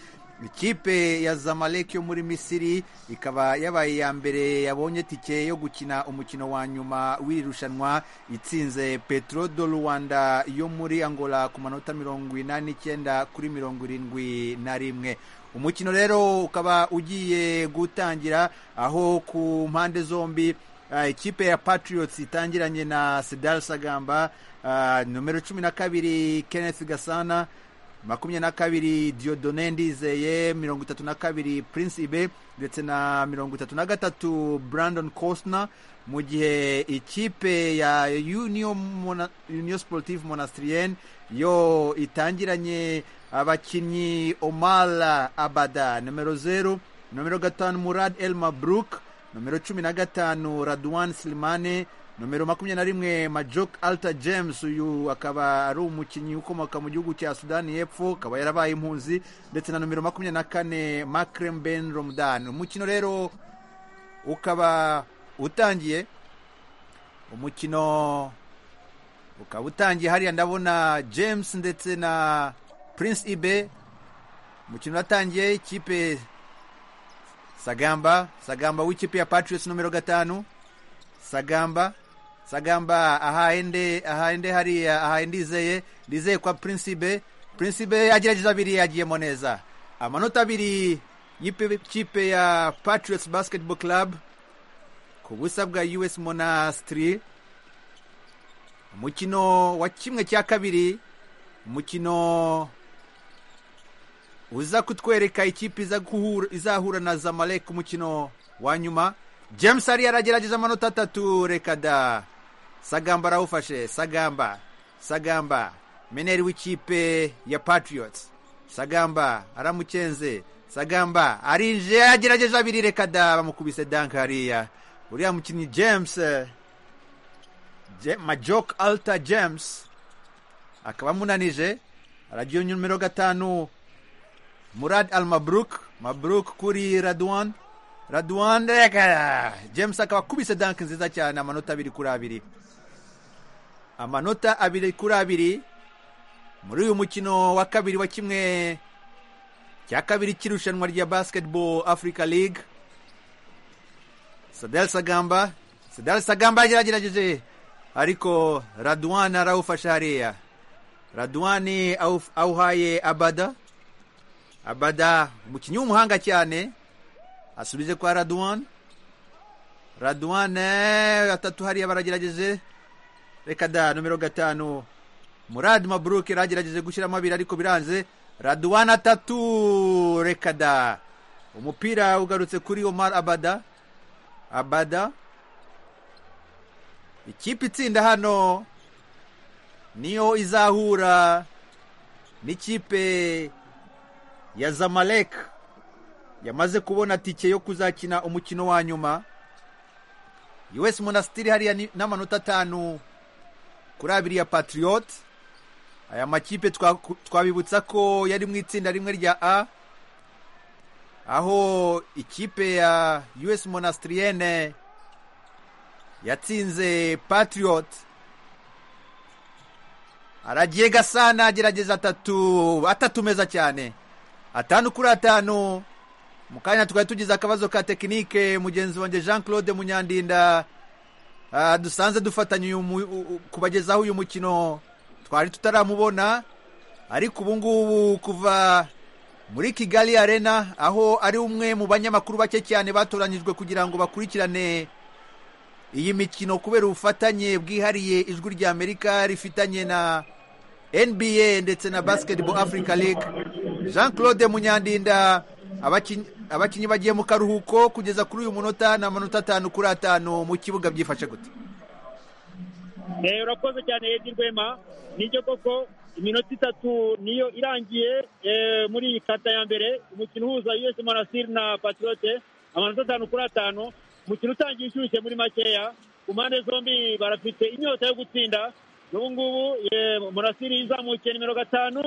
ikipe ya zamalek yo muri misiri ikaba yabaye iya mbere yabonye tike yo gukina umukino wa nyuma w'iri rushanwa itsinze petro do rwanda yo muri angola ku manota mirongo inani n'icyenda kuri mirongo irindwi na rimwe umukino rero ukaba ugiye gutangira aho ku mpande zombi uh, ikipe ya patriots itangiranye na sedar sagamba uh, nomero cumi na kabiri kenneth gasana makumyabiri na kabiri diodone ndizeye mirongo itatu na kabiri prince ibe ndetse na mirongo itatu na gatatu brandon costner mu gihe ikipe ya union, Mona, union sportive monastrienne yo itangiranye abakinnyi omar abada nomero zeru nomero gatanu murad el mabruk nomero cumi na gatanu radwan silimane nomero makumyabiri na rimwe majok alta james uyu akaba ari umukinnyi ukomoka mu gihugu cya sudani y'epfo akaba yarabaye impunzi ndetse na nomero makumyabiri na kane makrem ben romdan umukino rero ukaba utangiye umukino ukaba utangiye hariya ndabona james ndetse na prince ibe umukino uratangiye ikipe sagamba sagamba w'ikipe ya patriots nomero gatanu sagamba sagamba ahahende ahahende hariya ahaye ndizeye ndizeye kwa prinsibe prinsibe agerageza abiri yagiyemo neza amanota abiri y'ikipe ya patriots basketball club ku busa bwa us monastry umukino wa kimwe cya kabiri umukino uza kutwereka ikipe izahura na zamalek umukino wa nyuma james ariyo aragerageza amanota atatu reka da sagamba arawufashe sagamba sagamba meneri w'ikipe ya patriots sagamba aramukenze sagamba arinje yagerageje abiri reka da bamukubise dank hariya uriya mukinnyi james majok alta james akaba amunanije aragiye numero gatanu murad al mabruk mabruk kuri radwan radwan reka james akaba akubise danke nziza cyane amanota abiri kuri abiri amanota abiri kuri abiri muri uyu mukino wa kabiri wa kimwe cya kabiri cy'irushanwa rya basketball africa league sadal sagamba sadal sagamba yagerageje ariko radwan arawufasha hariya radwan awuhaye abada abada umukinnyi w'umuhanga cyane asubije kwa radwan radwan gatatu hariya baragerageje reka da nomero gatanu murad mabruk yaragerageje gushyiramo abiri ariko biranze radwan atatu reka da umupira ugarutse kuri omar abada abada ikipe itsinda hano niyo izahura n'ikipe ya zamalek yamaze kubona tike yo kuzakina umukino wa nyuma us monastiri hariya n'amanota atanu kuri abiri ya patriot aya makipe twabibutsa ko yari mu itsinda rimwe rya a aho ikipe ya us monastrienne yatsinze patriot aragiye gasana agerageza atatu atatu meza cyane atanu kuri atanu mu kanya twari tugize akabazo ka tekinike mugenzi wanjye jean claude munyandinda dusanze dufatanya kubagezaho uyu mukino twari tutaramubona ariko ubu ngubu kuva muri kigali arena aho ari umwe mu banyamakuru bake cyane batoranyijwe kugira ngo bakurikirane iyi mikino kubera ubufatanye bwihariye ijwi ry'amerika rifitanye na nba ndetse na basketball africa league jean claude munyandinda abakinnyi bagiye mu karuhuko kugeza kuri uyu munota ni amanota atanu kuri atanu mu kibuga byifashe gute urakoze cyane yedi rwema nibyo koko iminota itatu niyo irangiye muri iyi kata ya mbere umukino uhuza us marasiri na patiyote amanota atanu kuri atanu umukino utangiye inshyushye muri makeya ku mpande zombi barafite inyota yo gutsinda n'ubu ngubu murasiri izamukiye nimero gatanu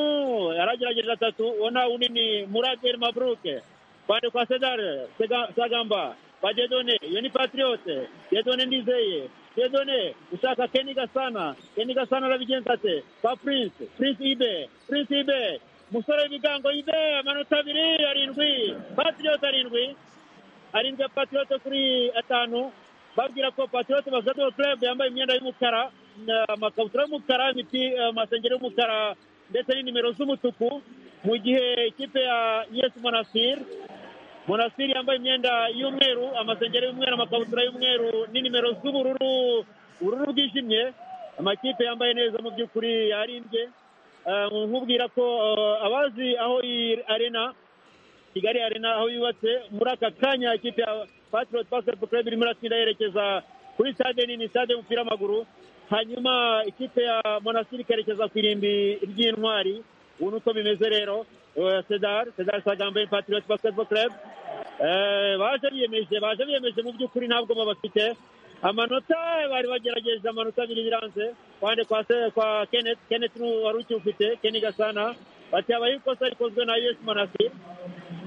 yaragerageje atatu ubona unini muraderi maburuke kwande kwa sedare sagamba badedone iyo ni patiriyote dedone ndizeye dedone ushaka keni gasana keni gasana arabigenza ate kwa prince prince ibe prince ibe musore w'ibigango ibe amanota abiri arindwi patiriyote arindwi arindwi ya patiriyote kuri atanu babwira ko patiriyote basadoro club yambaye imyenda y'umukara amakabutura y'umukara amasengeri y'umukara ndetse n'inimero z'umutuku mu gihe ikipe ya yesi monasiri monasiri yambaye imyenda y'umweru amasengeri y'umweru amakabutura y'umweru n'inimero z'ubururu ubururu bwijimye amakipe yambaye neza mu by'ukuri yarimbye nkubwira ko abazi aho iyi arena kigali arena aho yubatse muri aka kanya ikipe ya patiroti basiketi club irimo iratsinda yerekeza kuri sitade nini sitade y'umupira w'amaguru hanyuma ikipe ya monasiri ikerekeza ku irimbi ry'intwari ubu nuko bimeze rero sedari sedari sagambe patiriyoti basiketibolo kerebe baje biyemeje baje biyemeje mu by'ukuri ntabwo bafite amanota bari bagerageje amanota abiri biranze kwande kwa keneti keneti wari ukiwufite keni gasana bati habaye ikosa rikozwe na us monasiri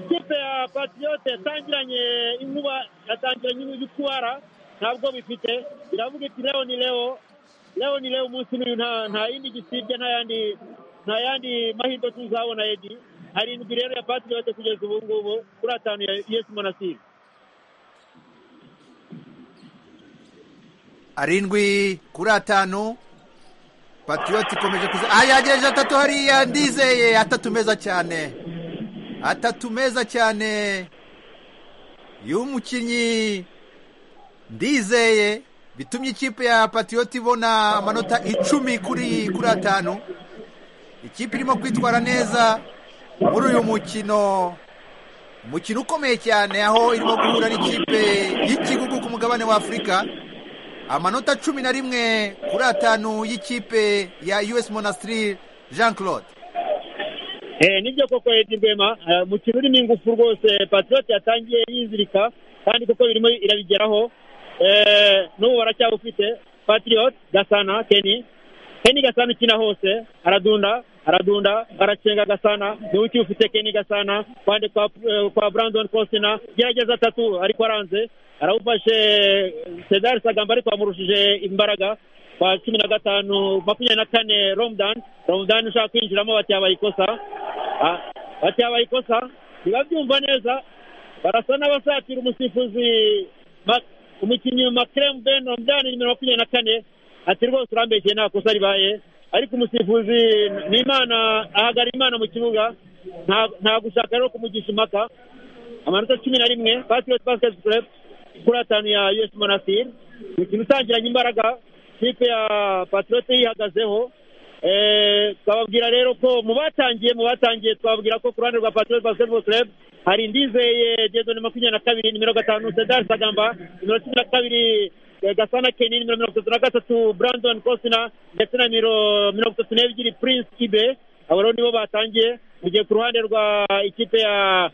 ikipe ya patiriyoti yatangiranye inkuba yatangiranye ibikuwara ntabwo bifite iravuga iti rero ni rero leo ni leo umunsi n'uyu nta yindi gisibye nta yandi mahirwe tuzabona edi arindwi rero ya patiriyoti kugeza ubu ngubu kuri atanu ya yesi monasiri arindwi kuri atanu patiriyoti ikomeje kuza aha yagejeje atatu hariya ndizeye atatu meza cyane atatu meza cyane y'umukinnyi ndizeye bitumye ikipe ya patiyoti ibona amanota icumi kuri kuri atanu ikipe irimo kwitwara neza muri uyu mukino umukino ukomeye cyane aho irimo guhura n'ikipe y'ikigugu ku mugabane wa afurika amanota cumi na rimwe kuri atanu y'ikipe ya us monastiri jean claude nibyo koko edi rwema umukino urimo ingufu rwose patiyoti yatangiye yizirika kandi kuko birimo irabigeraho n'ubu baracyawufite patiriyoti gasana keni keni gasana ukina hose aradunda aradunda aracenga gasana niwe ukiwufite keni gasana kwande kwa brandon kosina gerageza atatu ariko aranze arawufashe cedar sagamba ariko bamurushije imbaraga kwa cumi na gatanu makumyabiri na kane romudani romudani ushaka kwinjiramo bati yabaye ikosa bati yabaye ikosa ntibabyumva neza barasa n'abasatira umusifuzi umukinnyi makiremu ben romudani nimero makumyabiri na kane ati rwose urambeshye nta kosa ribaye ariko umusifuzi ni imana ahagara imana mu kibuga nta gushaka rero kumugisha impaka amanota cumi na rimwe patiriyoti basiketi kurebu kuri atanu ya us monasiri umukino utangiranye imbaraga kipe ya patiriyoti yihagazeho twababwira rero ko mu batangiye mu batangiye twababwira ko ku ruhande rwa patiriyoti basiketi kurebu hari ndizeye dedo ni makumyabiri na kabiri nimero gatanu sedari sagamba nimero cumi na kabiri gasana keni nimero mirongo itatu na gatatu brandon kosina ndetse na nimero mirongo itatu n'ebyiri prince ibe abo rero nibo batangiye mu gihe ku ruhande rwa ikipe ya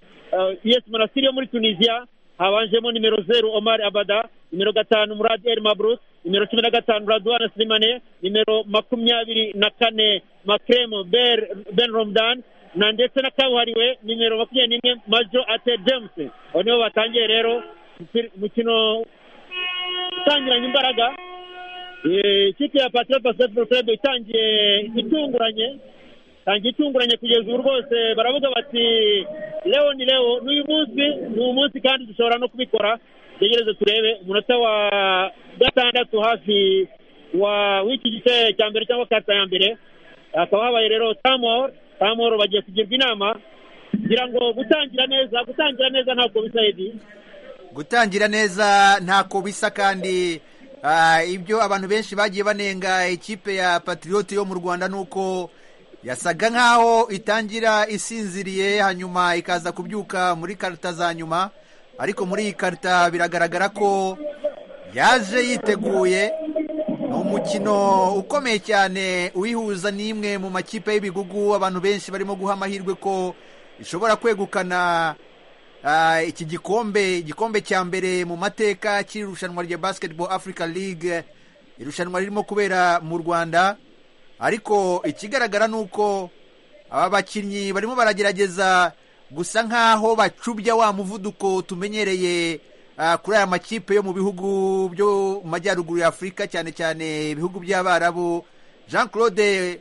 yes monasiri yo muri tunisiya habanjemo nimero zeru omar abada nimero gatanu murad el mabruk nimero cumi na gatanu radwana silimane nimero makumyabiri na kane makremo ben romdan na ndetse na kabuhariwe nimero makumyabiri n'imwe majo ate james abo nibo batangiye rero umukino utangiranye imbaraga ikipe ya patiro basiketibolo club itangiye itunguranye itangiye itunguranye kugeza ubu rwose baravuga bati leo ni leo n'uyu munsi ni umunsi kandi dushobora no kubikora tegereze turebe umunota wa gatandatu hafi w'iki gice cya mbere cyangwa kata ya mbere hakaba habaye rero tamoro samoro bagiye kugirwa inama kugira ngo gutangira neza gutangira neza ntabwo bisa edi gutangira neza ntako bisa kandi ibyo abantu benshi bagiye banenga ikipe ya patiriyoti yo mu rwanda ni uko yasaga nkaho itangira isinziriye hanyuma ikaza kubyuka muri karita za nyuma ariko muri iyi karita biragaragara ko yaje yiteguye ni umukino ukomeye cyane uyihuza n'imwe mu makipe y'ibigugu abantu benshi barimo guha amahirwe ko ishobora kwegukana iki gikombe igikombe cya mbere mu mateka cy'irushanwa rya basiketiboro afurika ligue irushanwa ririmo kubera mu rwanda ariko ikigaragara ni uko aba bakinnyi barimo baragerageza gusa nk'aho bacubya wa muvuduko tumenyereye kuri aya makipe yo mu bihugu byo mu majyaruguru ya afurika cyane cyane ibihugu by'abarabu jean claude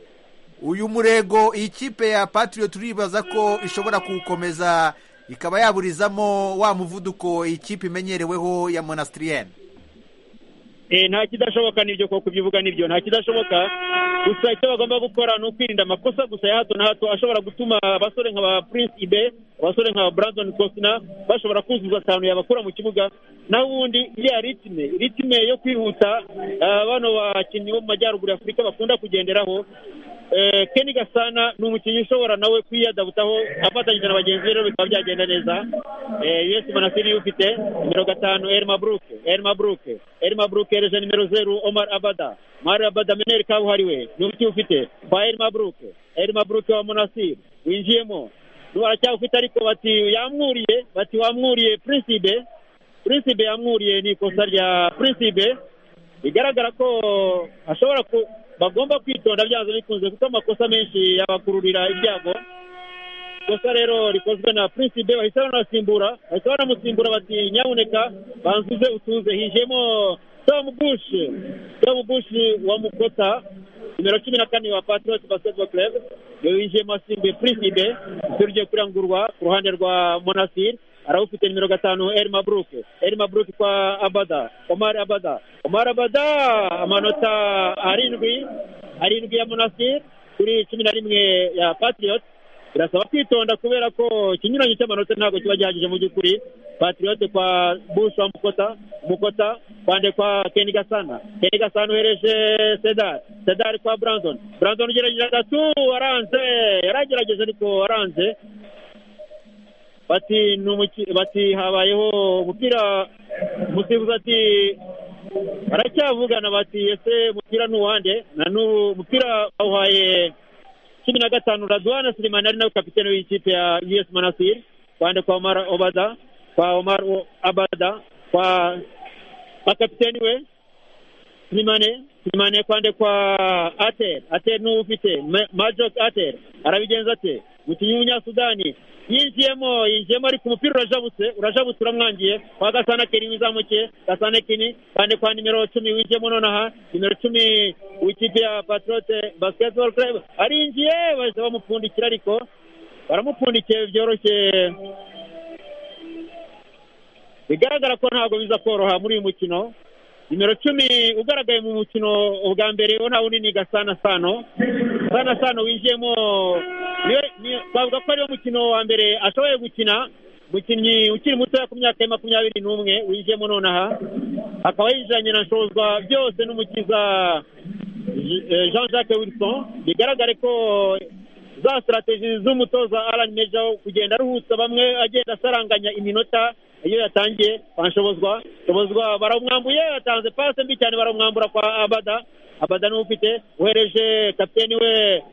uyu murego iyi kipe ya patiriyo turibaza ko ishobora kuwukomeza ikaba yaburizamo wa muvuduko iyi kipe imenyereweho ya monastiriyeni nta kidashoboka n'ibyo koko ubivuga n'ibyo nta kidashoboka gusa icyo bagomba gukora ni ukwirinda amakosa gusa ya hato na hato ashobora gutuma abasore nka ba prince ibe abasore nka brandon cosina bashobora kuzuza akantu yabakura mu kibuga naho ubundi iriya ritime ritime yo kwihuta bano bakinnyi bo mu majyaruguru afurika bakunda kugenderaho Kenny gasana ni umukinnyi ushobora nawe kwiyadabutaho afatanyije na bagenzi be rero bikaba byagenda neza yesi monasiri ufite nimero gatanu elma buruke elma buruke elma buruke yereje nimero zeru omar abada mari abada meneri kabuhariwe ni umuti ufite kwa elma buruke elma buruke wa monasiri winjiyemo baracyafite ariko bati yamwuriye bati wamwuriye prinsibe prinsibe yamwuriye ni ikosa rya prinsibe bigaragara ko ashobora ku bagomba kwitonda byanze bikunze kuko amakosa menshi yabakururira ibyago ikosa rero rikozwe na prinsibe bahita banasimbura bahita banamusimbura bati nyabuneka banzuze utuze hijemo tomu bushi tomu bushi wa mukota nimero cumi na kane wa patriot basketball club yinjiyemo asimbuye prinsibe ishuri rigiye kurangurwa ku ruhande rwa monasiri arawufite nimero gatanu elma buruke elma buruke kwa abada omar abada omar abada amanota arindwi arindwi ya monastir kuri cumi na rimwe ya patriot birasaba kwitonda kubera ko ikinyuranyo cy'amanota ntabwo kiba gihagije mu by'ukuri patriot kwa bush wa mukota mukota kwande kwa keni gasana keni gasana uhereje sedar sedar kwa brandon brandon ugerageza gatatu waranze yaragerageje ariko waranze bati bati habayeho umupira umusifuzi ati baracyavugana bati ese umupira ni uwande na n'ubu umupira bawuhaye cumi na gatanu raduwana sirimani ari nawe kapitene w'ikipe ya us manasiri kwande kwa omar obada kwa omar abada kwa bakapiteni we sirimane sirimane kwande kwa ater ater n'uwo ufite majok ater arabigenza ate umukinnyi w'umunyasudani yinjiyemo yinjiyemo ariko umupira urajabutse urajabutse uramwangiye kwa gasana keri wizamukiye gasana kini kandi kwa nimero cumi winjiyemo nonaha nimero cumi w'ikipe ya patrote basketball club arinjiye bahise bamupfundikira ariko baramupfundikiye byoroshye bigaragara ko ntabwo biza koroha muri uyu mukino nimero cumi ugaragaye mu mukino ubwa mbere wo nta bunini gasana sano sana sano winjiyemo twavuga ko ariwo mukino wa mbere ashoboye gukina umukinnyi ukiri mutoya ku myaka ya makumyabiri n'umwe winjiyemo nonaha akaba yinjiranye na nshozwa byose n'umukiza jean jacques wilson bigaragare ko za sitarategi z'umutoza arani meja wo kugenda aruhutsa bamwe agenda asaranganya iminota iyo yatangiye banshobozwa shobozwa baramwambuye yatanze pasi mbi cyane baramwambura kwa abada abada niwe ufite uhereje kapiteni we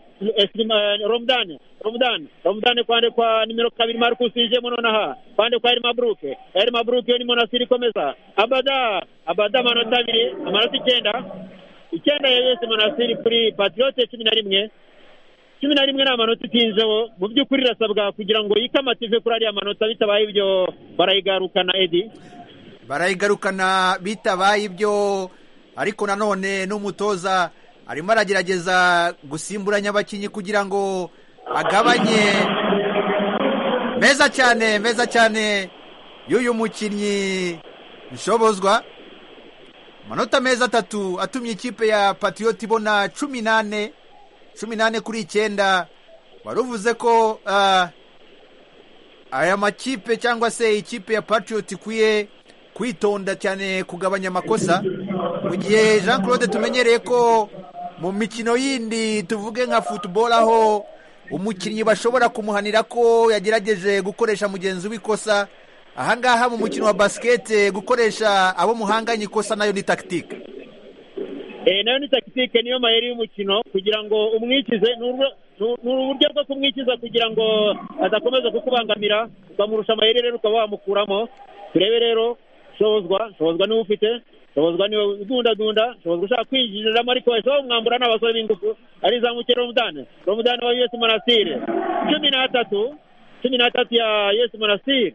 romudani romudani romudani kwande kwa nimero kabiri marukusi yinjiyemo nonaha kwande kwa elma buruke elma buruke yo ni monasiri ikomeza abada abada amanota abiri amanota icyenda icyenda ya yose monasiri kuri patiyote cumi na rimwe cumi na rimwe ni amanota itinzeho mu by'ukuri irasabwa kugira ngo yikamative kuri ariya manota bitabaye ibyo barayigarukana edi barayigarukana bitabaye ibyo ariko nanone n'umutoza arimo aragerageza gusimburanya abakinnyi kugira ngo agabanye meza cyane meza cyane y'uyu mukinnyi nshobozwa amanota meza atatu atumye ikipe ya patiyoti ibona cumi n'ane cumi n'ane kuri icyenda wari uvuze ko aya makipe cyangwa se ikipe ya patiyoti ikwiye kwitonda cyane kugabanya amakosa mu gihe jean claude tumenyereye ko mu mikino yindi tuvuge nka futuboro aho umukinnyi bashobora kumuhanira ko yagerageje gukoresha mugenzi w'ikosa ahangaha mu mukino wa basikete gukoresha abo muhanganye ikosa nayo ni takitike nayo ni takitike niyo mayeri y'umukino kugira ngo umwikize ni uburyo bwo kumwikiza kugira ngo adakomeza kukubangamira ukamurusha amayeri rero ukaba wamukuramo turebe rero shobozwa shobozwa niwe ufite shobozwa niwe udundadunda shobozwa ushaka kwinjiriramo ariko ese mwambura n'abasore b'ingufu ari zamuke romudani romudani wa yesi monasire cumi n'atatu cumi n'atatu ya yesi monasire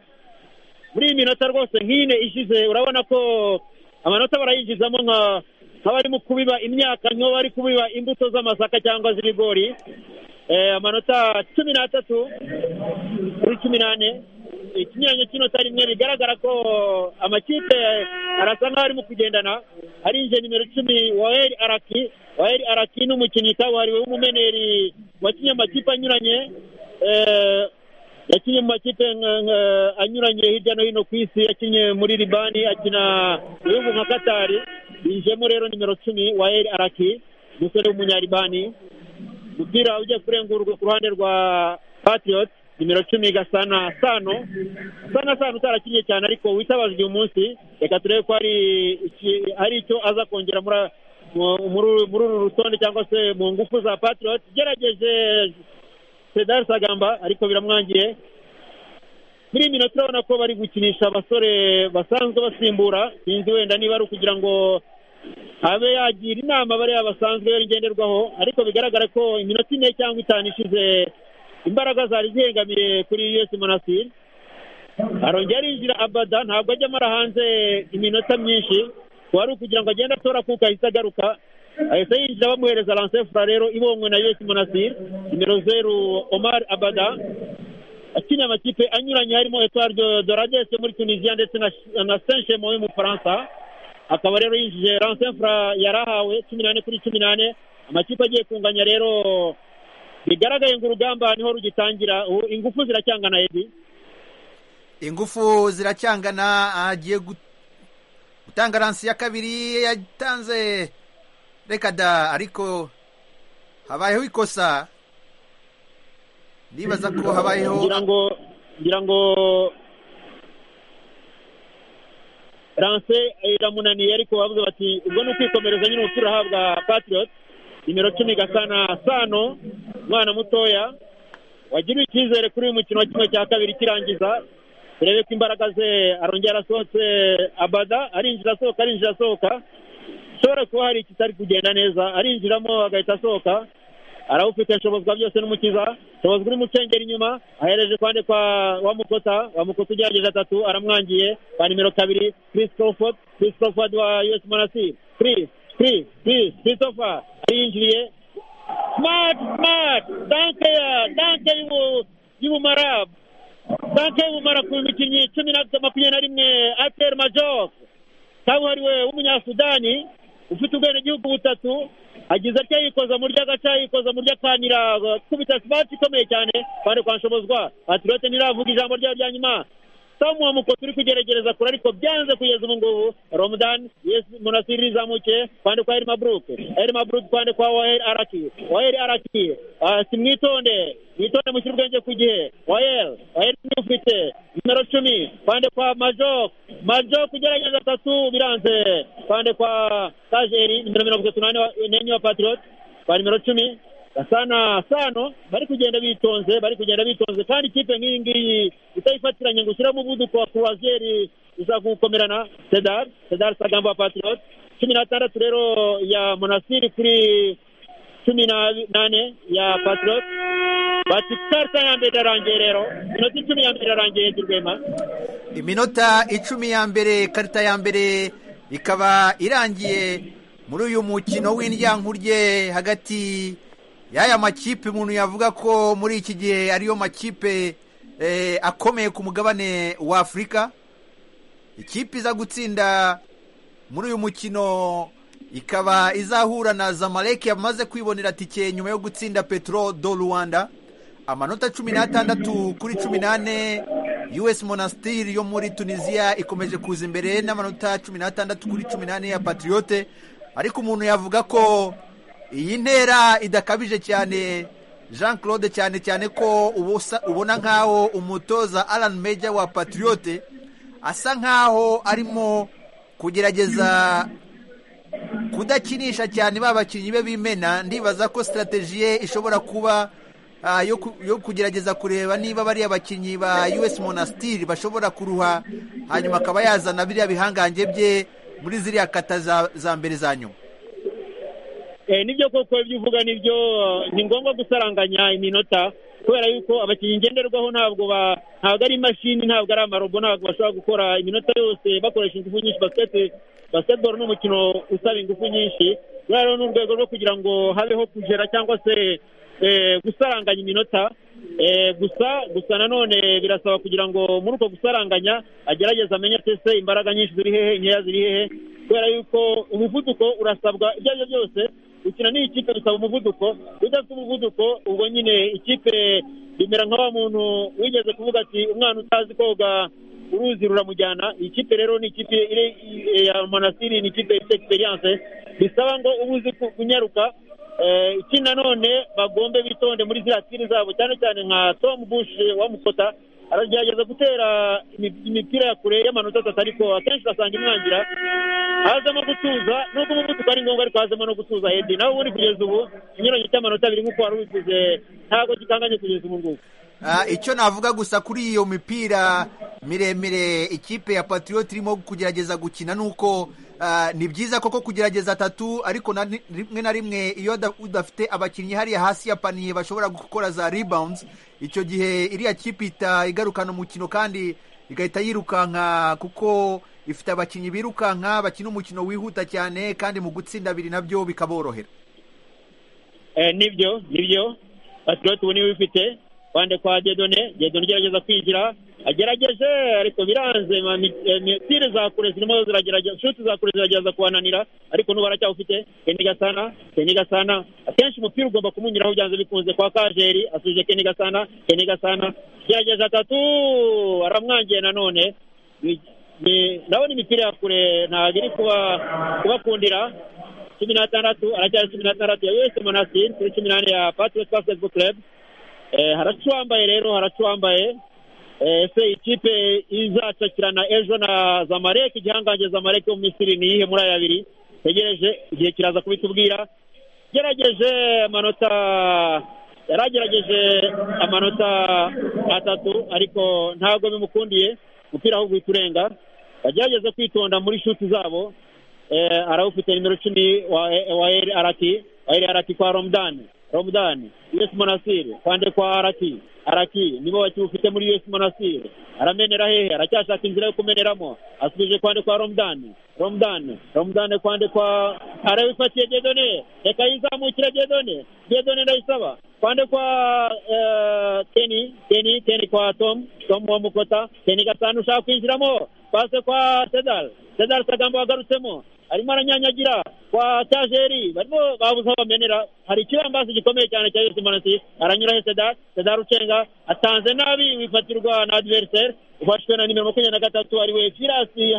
muri iyi minota rwose nk'ine ishize urabona ko amanota barayinjizamo nka nk'abarimo kubiba imyaka nk'aho bari kubiba imbuto z'amasaka cyangwa z'ibigori amanota cumi n'atatu kuri cumi n'ane ikinyuranyo cy'inota rimwe bigaragara ko amakipe arasa nk'aho arimo kugendana arinjiye nimero icumi waheri araki waheri araki ni umukinnyi kabuhariwe w'umumeneri wakinnye amakipe anyuranye yakinnye mu makipe anyuranye hirya no hino ku isi yakinnye muri ribani akina ibihugu nka katari yinjiyemo rero nimero cumi wa eri araki umusore w'umunyaribani umupira ugiye kurengurwa ku ruhande rwa patiriyoti nimero cumi gasana sano gasana sano utarakinnye cyane ariko witabaje uyu munsi reka turebe ko hari icyo aza kongera muri uru rutonde cyangwa se mu ngufu za patiriyoti ugerageje Sedar Sagamba ariko biramwangiye muri iyi minota urabona ko bari gukinisha abasore basanzwe basimbura sinzi wenda niba ari ukugira ngo abe yagira inama bariya basanzwe ngenderwaho ariko bigaragara ko iminota ine cyangwa itanu ishize imbaraga zari zihengamiye kuri yose monasiri arongera arinjira abada ntabwo ajya amara hanze iminota myinshi wari ukugira ngo agende atora kuko ahita agaruka ahita yinjira bamuhereza lansefura rero ibonywe na yesi monasiri nimero zeru omar abada akinnye amakipe anyuranye harimo etuwari doradesi muri tunisiya ndetse na senshemo y'umufaransa akaba rero yinjije lansefura yari ahawe cumi n'ane kuri cumi n'ane amakipe agiye kunganya rero bigaragaye ngo urugamba niho rugitangira ingufu ziracyangana ebi ingufu ziracyangana agiye gutanga lansi ya kabiri yatanze reka da ariko habayeho ikosa ndibaza ko habayeho ngira ngo ngira ngo ranse iramunaniye ariko bavuze bati ubwo ni ukwikomereza nyine umupira uhabwa patiriyoti nimero cumi gasana sano umwana mutoya wagiriwe icyizere kuri uyu mukino wa kimwe cya kabiri kirangiza turebe ko imbaraga ze arongera asohotse abada arinjira asohoka arinjira asohoka ashobora kuba hari ikitari kugenda neza arinjiramo agahita asohoka arawufite ashobozwa byose n'umukiza ashobozwa uri mucengera inyuma ahereje kwande kwa wamukota wamukota ugerageje atatu aramwangiye kwa nimero kabiri chris crawford chris crawford wa us monasir chris chris chris christopher arinjiriye smart smart danke ya danke y'ubumarabu danke y'ubumara ku mikinnyi cumi na makumyabiri na rimwe ateri majok kabuhariwe w'umunyasudani ufite ubwenegihugu butatu agize atya yikoza mu ry'agaca yikoza mu ry'akanira kubita simati ikomeye cyane kandi kwa nshobozwa atirote ntiravuga ijambo ryayo rya nyuma samu wa mukoto uri kugerageza kure ariko byanze kugeza ubu ngubu romudan yesi munasiri rizamuke kwande kwa erima buruke erima buruke kwande kwa waheri araki waheri araki si mwitonde mwitonde mushyire ubwenge ku gihe waheri waheri niwe ufite nimero cumi kwande kwa majok majok ugerageza atatu biranze kwande kwa tajeri nimero mirongo itatu n'enye wa patiriyoti kwa nimero cumi gasana sano bari kugenda bitonze bari kugenda bitonze kandi ikipe nk'iyi ngiyi itayifatiranye ngo ushyiremo umuvuduko wa kuruvaziyeri uzakukomerana sedari sedari sagamba wa patiriyoti cumi n'atandatu rero ya monasiri kuri cumi n'ane ya patiriyoti batikarita ya mbere irarangiye rero iminota icumi ya mbere irarangiye dirwema iminota icumi ya mbere karita ya mbere ikaba irangiye muri uyu mukino w'indyankurye hagati y'aya makipe umuntu yavuga ko muri iki gihe ariyo makipe akomeye ku mugabane wa afurika ikipe iza gutsinda muri uyu mukino ikaba izahura na zamaleki yamaze kwibonera tike nyuma yo gutsinda petro do rwanda amanota cumi n'atandatu kuri cumi n'ane us monasitiri yo muri tunisiya ikomeje kuza imbere n'amanota cumi n'atandatu kuri cumi n'ane ya patiriyote ariko umuntu yavuga ko iyi ntera idakabije cyane jean claude cyane cyane ko ubona nk'aho umutoza alan meja wa patriyote asa nk'aho arimo kugerageza kudakinisha cyane ba bakinnyi be bimena ndibaza ko sitarateji ye ishobora kuba yo kugerageza kureba niba bariya bakinnyi ba us monasitiri bashobora kuruha hanyuma akaba yazana biriya bihangange bye muri ziriya kata za mbere za nyuma nibyo koko ibyo uvuga nibyo ni ngombwa gusaranganya iminota kubera yuko abakinnyi ngenderwaho ntabwo ntabwo ari imashini ntabwo ari amarobo ntabwo bashobora gukora iminota yose bakoresha ingufu nyinshi basiketi basiketiboro ni umukino usaba ingufu nyinshi rero ni urwego rwo kugira ngo habeho kugera cyangwa se gusaranganya iminota gusa gusa nanone birasaba kugira ngo muri uko gusaranganya agerageza amenye atese imbaraga nyinshi ziri hehe inkeya ziri hehe kubera yuko umuvuduko urasabwa ibyo ari byo byose gukina n'iyi kipe bisaba umuvuduko udafite umuvuduko ubwo nyine ikipe bimera nka wa muntu wigeze kuvuga ati umwana utazi koga uruzi ruramujyana iyi kipe rero ni ikipe ya manasiri ni ikipe ifite egisperiyanse bisaba ngo uba uzi kunyaruka iki nanone bagombe bitonde muri ziriya tiri zabo cyane cyane nka Tom Bush wa Mukota aragerageza gutera imipira ya kure y'amanota atatu ariko akenshi ugasanga imwangira hazamo gutuza nubwo umuvuduko ari ngombwa ariko hazamo no gutuza edi nawe ubundi kugeza ubu ikinyuranyo cy'amanota abiri nk'uko wari wifuze ntabwo gikanganye kugeza ubu ngubu icyo navuga gusa kuri iyo mipira miremire ikipe ya patriot irimo kugerageza gukina ni uko ni byiza koko kugerageza atatu ariko rimwe na rimwe iyo udafite abakinnyi hariya hasi ya paniye bashobora gukora za rebounds icyo gihe iriya kipe ihita igarukana umukino kandi igahita yirukanka kuko ifite abakinnyi birukanka bakina umukino wihuta cyane kandi mu gutsinda abiri nabyo bikaborohera nibyo nibyo patriot ubu niwe ufite bande kwa dedone dedone ugerageza kwigira agerageje ariko biranze tire za kure zirimo ziragerageza shuti za kure ziragerageza kubananira ariko n'ubu aracyawufite keni gasana keni gasana akenshi umupira ugomba kumunyuraho byanze bikunze kwa kajeri asubije keni gasana keni gasana gerageza atatu aramwangiye nanone ndabona imipira ya kure ntabwo iri kubakundira cumi n'atandatu aracyari cumi n'atandatu ya us monasiri kuri cumi n'ane ya patriot basketball club haracuwambaye rero haracuwambaye ese ikipe izacakirana ejo na zamareke igihangange zamareke mu misiri ni iyihe muri aya abiri tegereje igihe kiraza kubitubwira gerageje amanota yari agerageje amanota atatu ariko ntabwo bimukundiye umupira ahubwo uhita urenga agerageze kwitonda muri shuti zabo arawufite nimero cumi wa eri arati wa eri arati kwa romudani romudani us monasire kwande kwa araki araki nibo bakiwufite muri us monasire aramenera hehe aracyashaka inzira yo kumeneramo asubije kwande kwa romudani romudani romudani kwande kwa arawifatiye gedone reka yizamukire gedone gedone ndayisaba kwande kwa teni teni teni kwa tom tom wa mukota teni gatanu ushaka kwinjiramo pase kwa sedal sedal kagambo wagarutsemo arimo aranyanyagira kwa tajeri barimo babuze aho bamenera hari ikibambasi gikomeye cyane cya yose manasi aranyura he sedar sedar ucenga atanze nabi wifatirwa na adveriseri ufashwe na nimero makumyabiri na gatatu ariwe firasi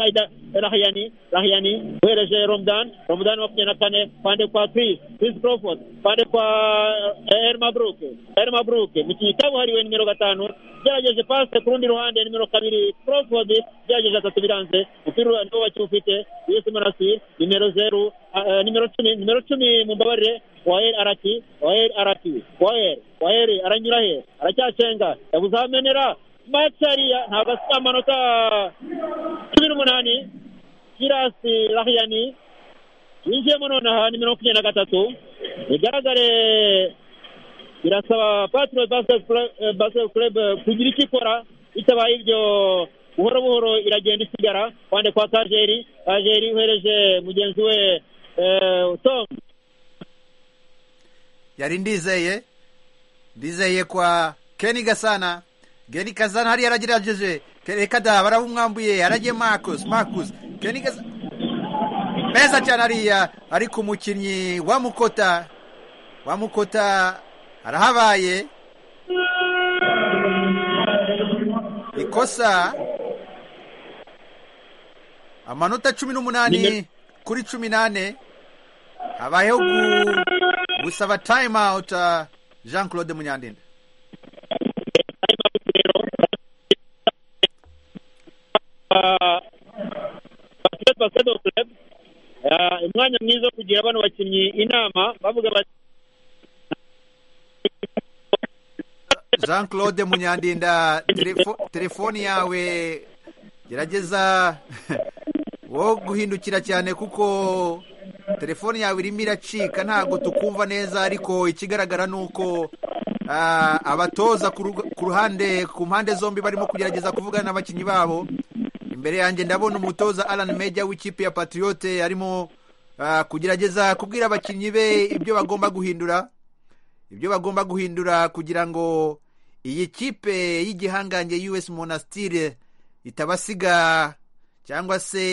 rahiyani rahiyani uhereje romdan romdan makumyabiri na kane pande kwa chris chris crawford pande kwa ermabruk ermabruk mu kikabu hariwe nimero gatanu gerageje pase ku rundi ruhande nimero kabiri crawford gerageje atatu biranze umupira niwo bakiwufite yose manasi nimero zeru nimero cumi nimero cumi mumbabarire waeri arati waeri arati waeri waeri aranyura he aracyacenga yabuze aho amenera matariya ntabwo afite amanota cumi n'umunani kirasi rahiyani winjiyemo nonaha nimero makumyabiri na gatatu bigaragare birasaba patiro basiketi kurebe kugira icyo ikora bitabaye ibyo buhoro buhoro iragenda isigara kwande kwa kajeri kajeri uhereje mugenzi we tomu yari ndizeye ndizeye kwa keni gasana Geni Kazana hariya aragerageje reka da barabumwambuye aragiye Marcus Marcus Geni Kazana meza cyane hariya ariko umukinnyi wa Mukota wa Mukota arahabaye ikosa amanota cumi n'umunani kuri cumi n'ane habayeho gusaba time out uh, jean claude munyandinda basiketi basiketi ofu umwanya mwiza wo kugira bano bakinnyi inama bavuga bati jean claude munyandinda telefo- telefoni yawe gerageza wo guhindukira cyane kuko telefoni yawe irimo iracika ntabwo tukumva neza ariko ikigaragara ni uko ah, abatoza ku ruga- ku ruhande ku mpande zombi barimo kugerageza kuvugana n'abakinnyi babo imbere yanjye ndabona umutoza alan meja w'ikipe ya patriote arimo ah, kugerageza kubwira abakinnyi be ibyo bagomba guhindura ibyo bagomba guhindura kugira ngo iyi kipe y'igihangange us monastire itabasiga cyangwa se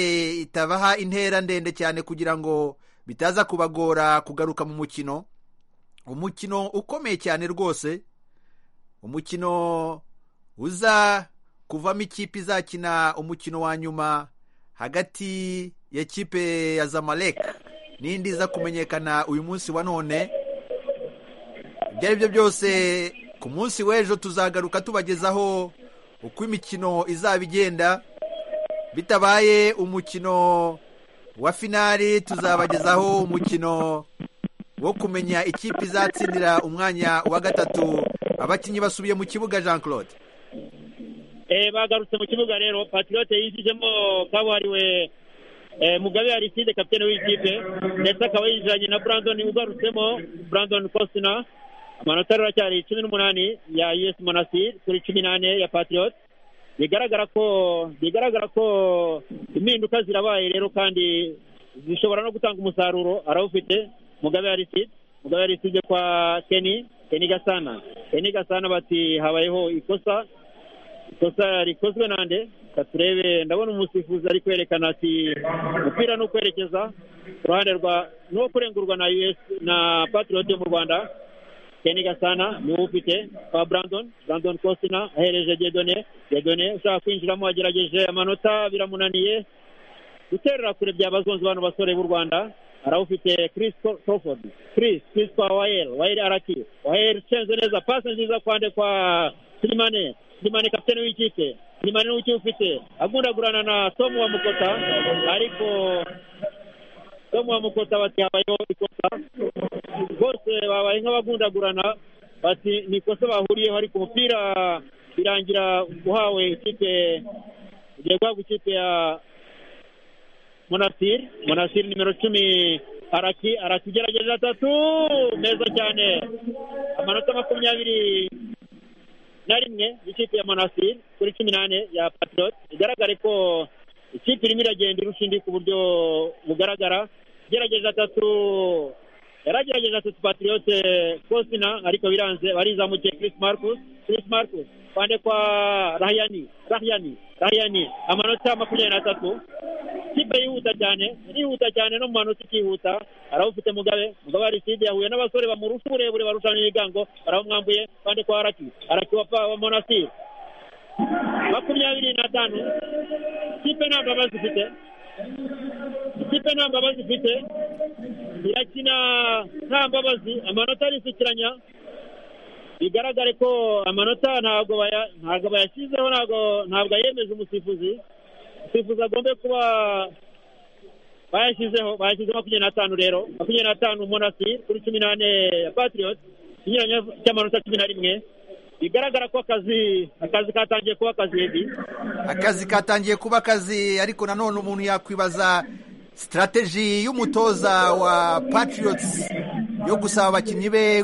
itabaha intera ndende cyane kugira ngo bitaza kubagora kugaruka mu mukino umukino ukomeye cyane rwose umukino uza kuvamo ikipe izakina umukino wa nyuma hagati ya kipe ya zamalek n'indi iza kumenyekana uyu munsi wa none ibyo ari byo byose ku munsi w'ejo tuzagaruka tubagezaho uko imikino izaba igenda bitabaye umukino wa finali tuzabagezaho umukino wo kumenya ikipe izatsindira umwanya wa gatatu abakinnyi basubiye mu kibuga jean claude Eh, bagarutse mu kibuga rero patriote yinjijemo kabuhariwe eh, mugabe ariside kapitene w'ikipe ndetse akaba yinjiranye na brandon ugarutsemo brandon cosina amanota rero aracyari cumi n'umunani ya us monastir kuri cumi n'ane ya patriote bigaragara ko bigaragara ko impinduka zirabaye rero kandi zishobora no gutanga umusaruro arawufite mugabe ariside mugabe ariside kwa keni keni gasana keni gasana bati habayeho ikosa ikosa rikozwe nande katurebe ndabona umusifuzi ari kwerekana ati umupira ni ukwerekeza ku ruhande rwa n'uwo kurengurwa na us na patriot yo mu rwanda keni gasana niwo ufite kwa brandon brandon cosina ahereje gedone gedone ushaka kwinjiramo agerageje amanota biramunaniye guterera kure byabazonze bano basore b'u rwanda arawufite chris Cro- crawford chris chris kwa wael wael araki wael cenze neza pasi nziza kwande kwa silimane silimane kapitene w'ikipe silimane n'uwuki ufite agundagurana na tom wa mukota ariko tom wa mukota bati habayeho ikosa bose babaye nk'abagundagurana bati ni ikosa bahuriyeho ariko umupira birangira uhawe ikipe ugiye guhabwa ikipe ya Monastir Monastir nimero cumi araki arakigerageza atatu meza cyane amanota makumyabiri na rimwe y'ikipe ya Monastir kuri cumi n'ane ya Patriot bigaragare ko ikipe irimo iragenda irusha indi ku buryo bugaragara gerageza atatu yaragerageje atatu Patriot Cosina ariko biranze barizamukiye Chris Marcus Chris Marcus kwande kwa Rahyani Rahyani Rahyani amanota makumyabiri n'atatu kipe yihuta cyane irihuta cyane no mu manota ikihuta arawufite mugabe mugabe ariside yahuye n'abasore bamurusha uburebure barushanwa ibigango baramwambuye kandi kwa araki araki wa pa- wa monastir makumyabiri n'atanu kipe nta mbabazi ifite ikipe nta mbabazi ifite irakina nta mbabazi amanota arisukiranya bigaragare ko amanota ntabwo baya- ntabwo bayashyizeho ntabwo ntabwo ayemeje umusifuzi umusifuzi agombe kuba bayashyizeho bayashyize makumyabiri n'atanu rero makumyabiri n'atanu monasi kuri cumi n'ane ya patriyoti ikinyuranyo cy'amanota cumi na rimwe bigaragara ko akazi akazi katangiye kuba akazi Eddie. akazi katangiye kuba akazi ariko nanone umuntu yakwibaza sitarateji y'umutoza wa patriots yo gusaba abakinnyi be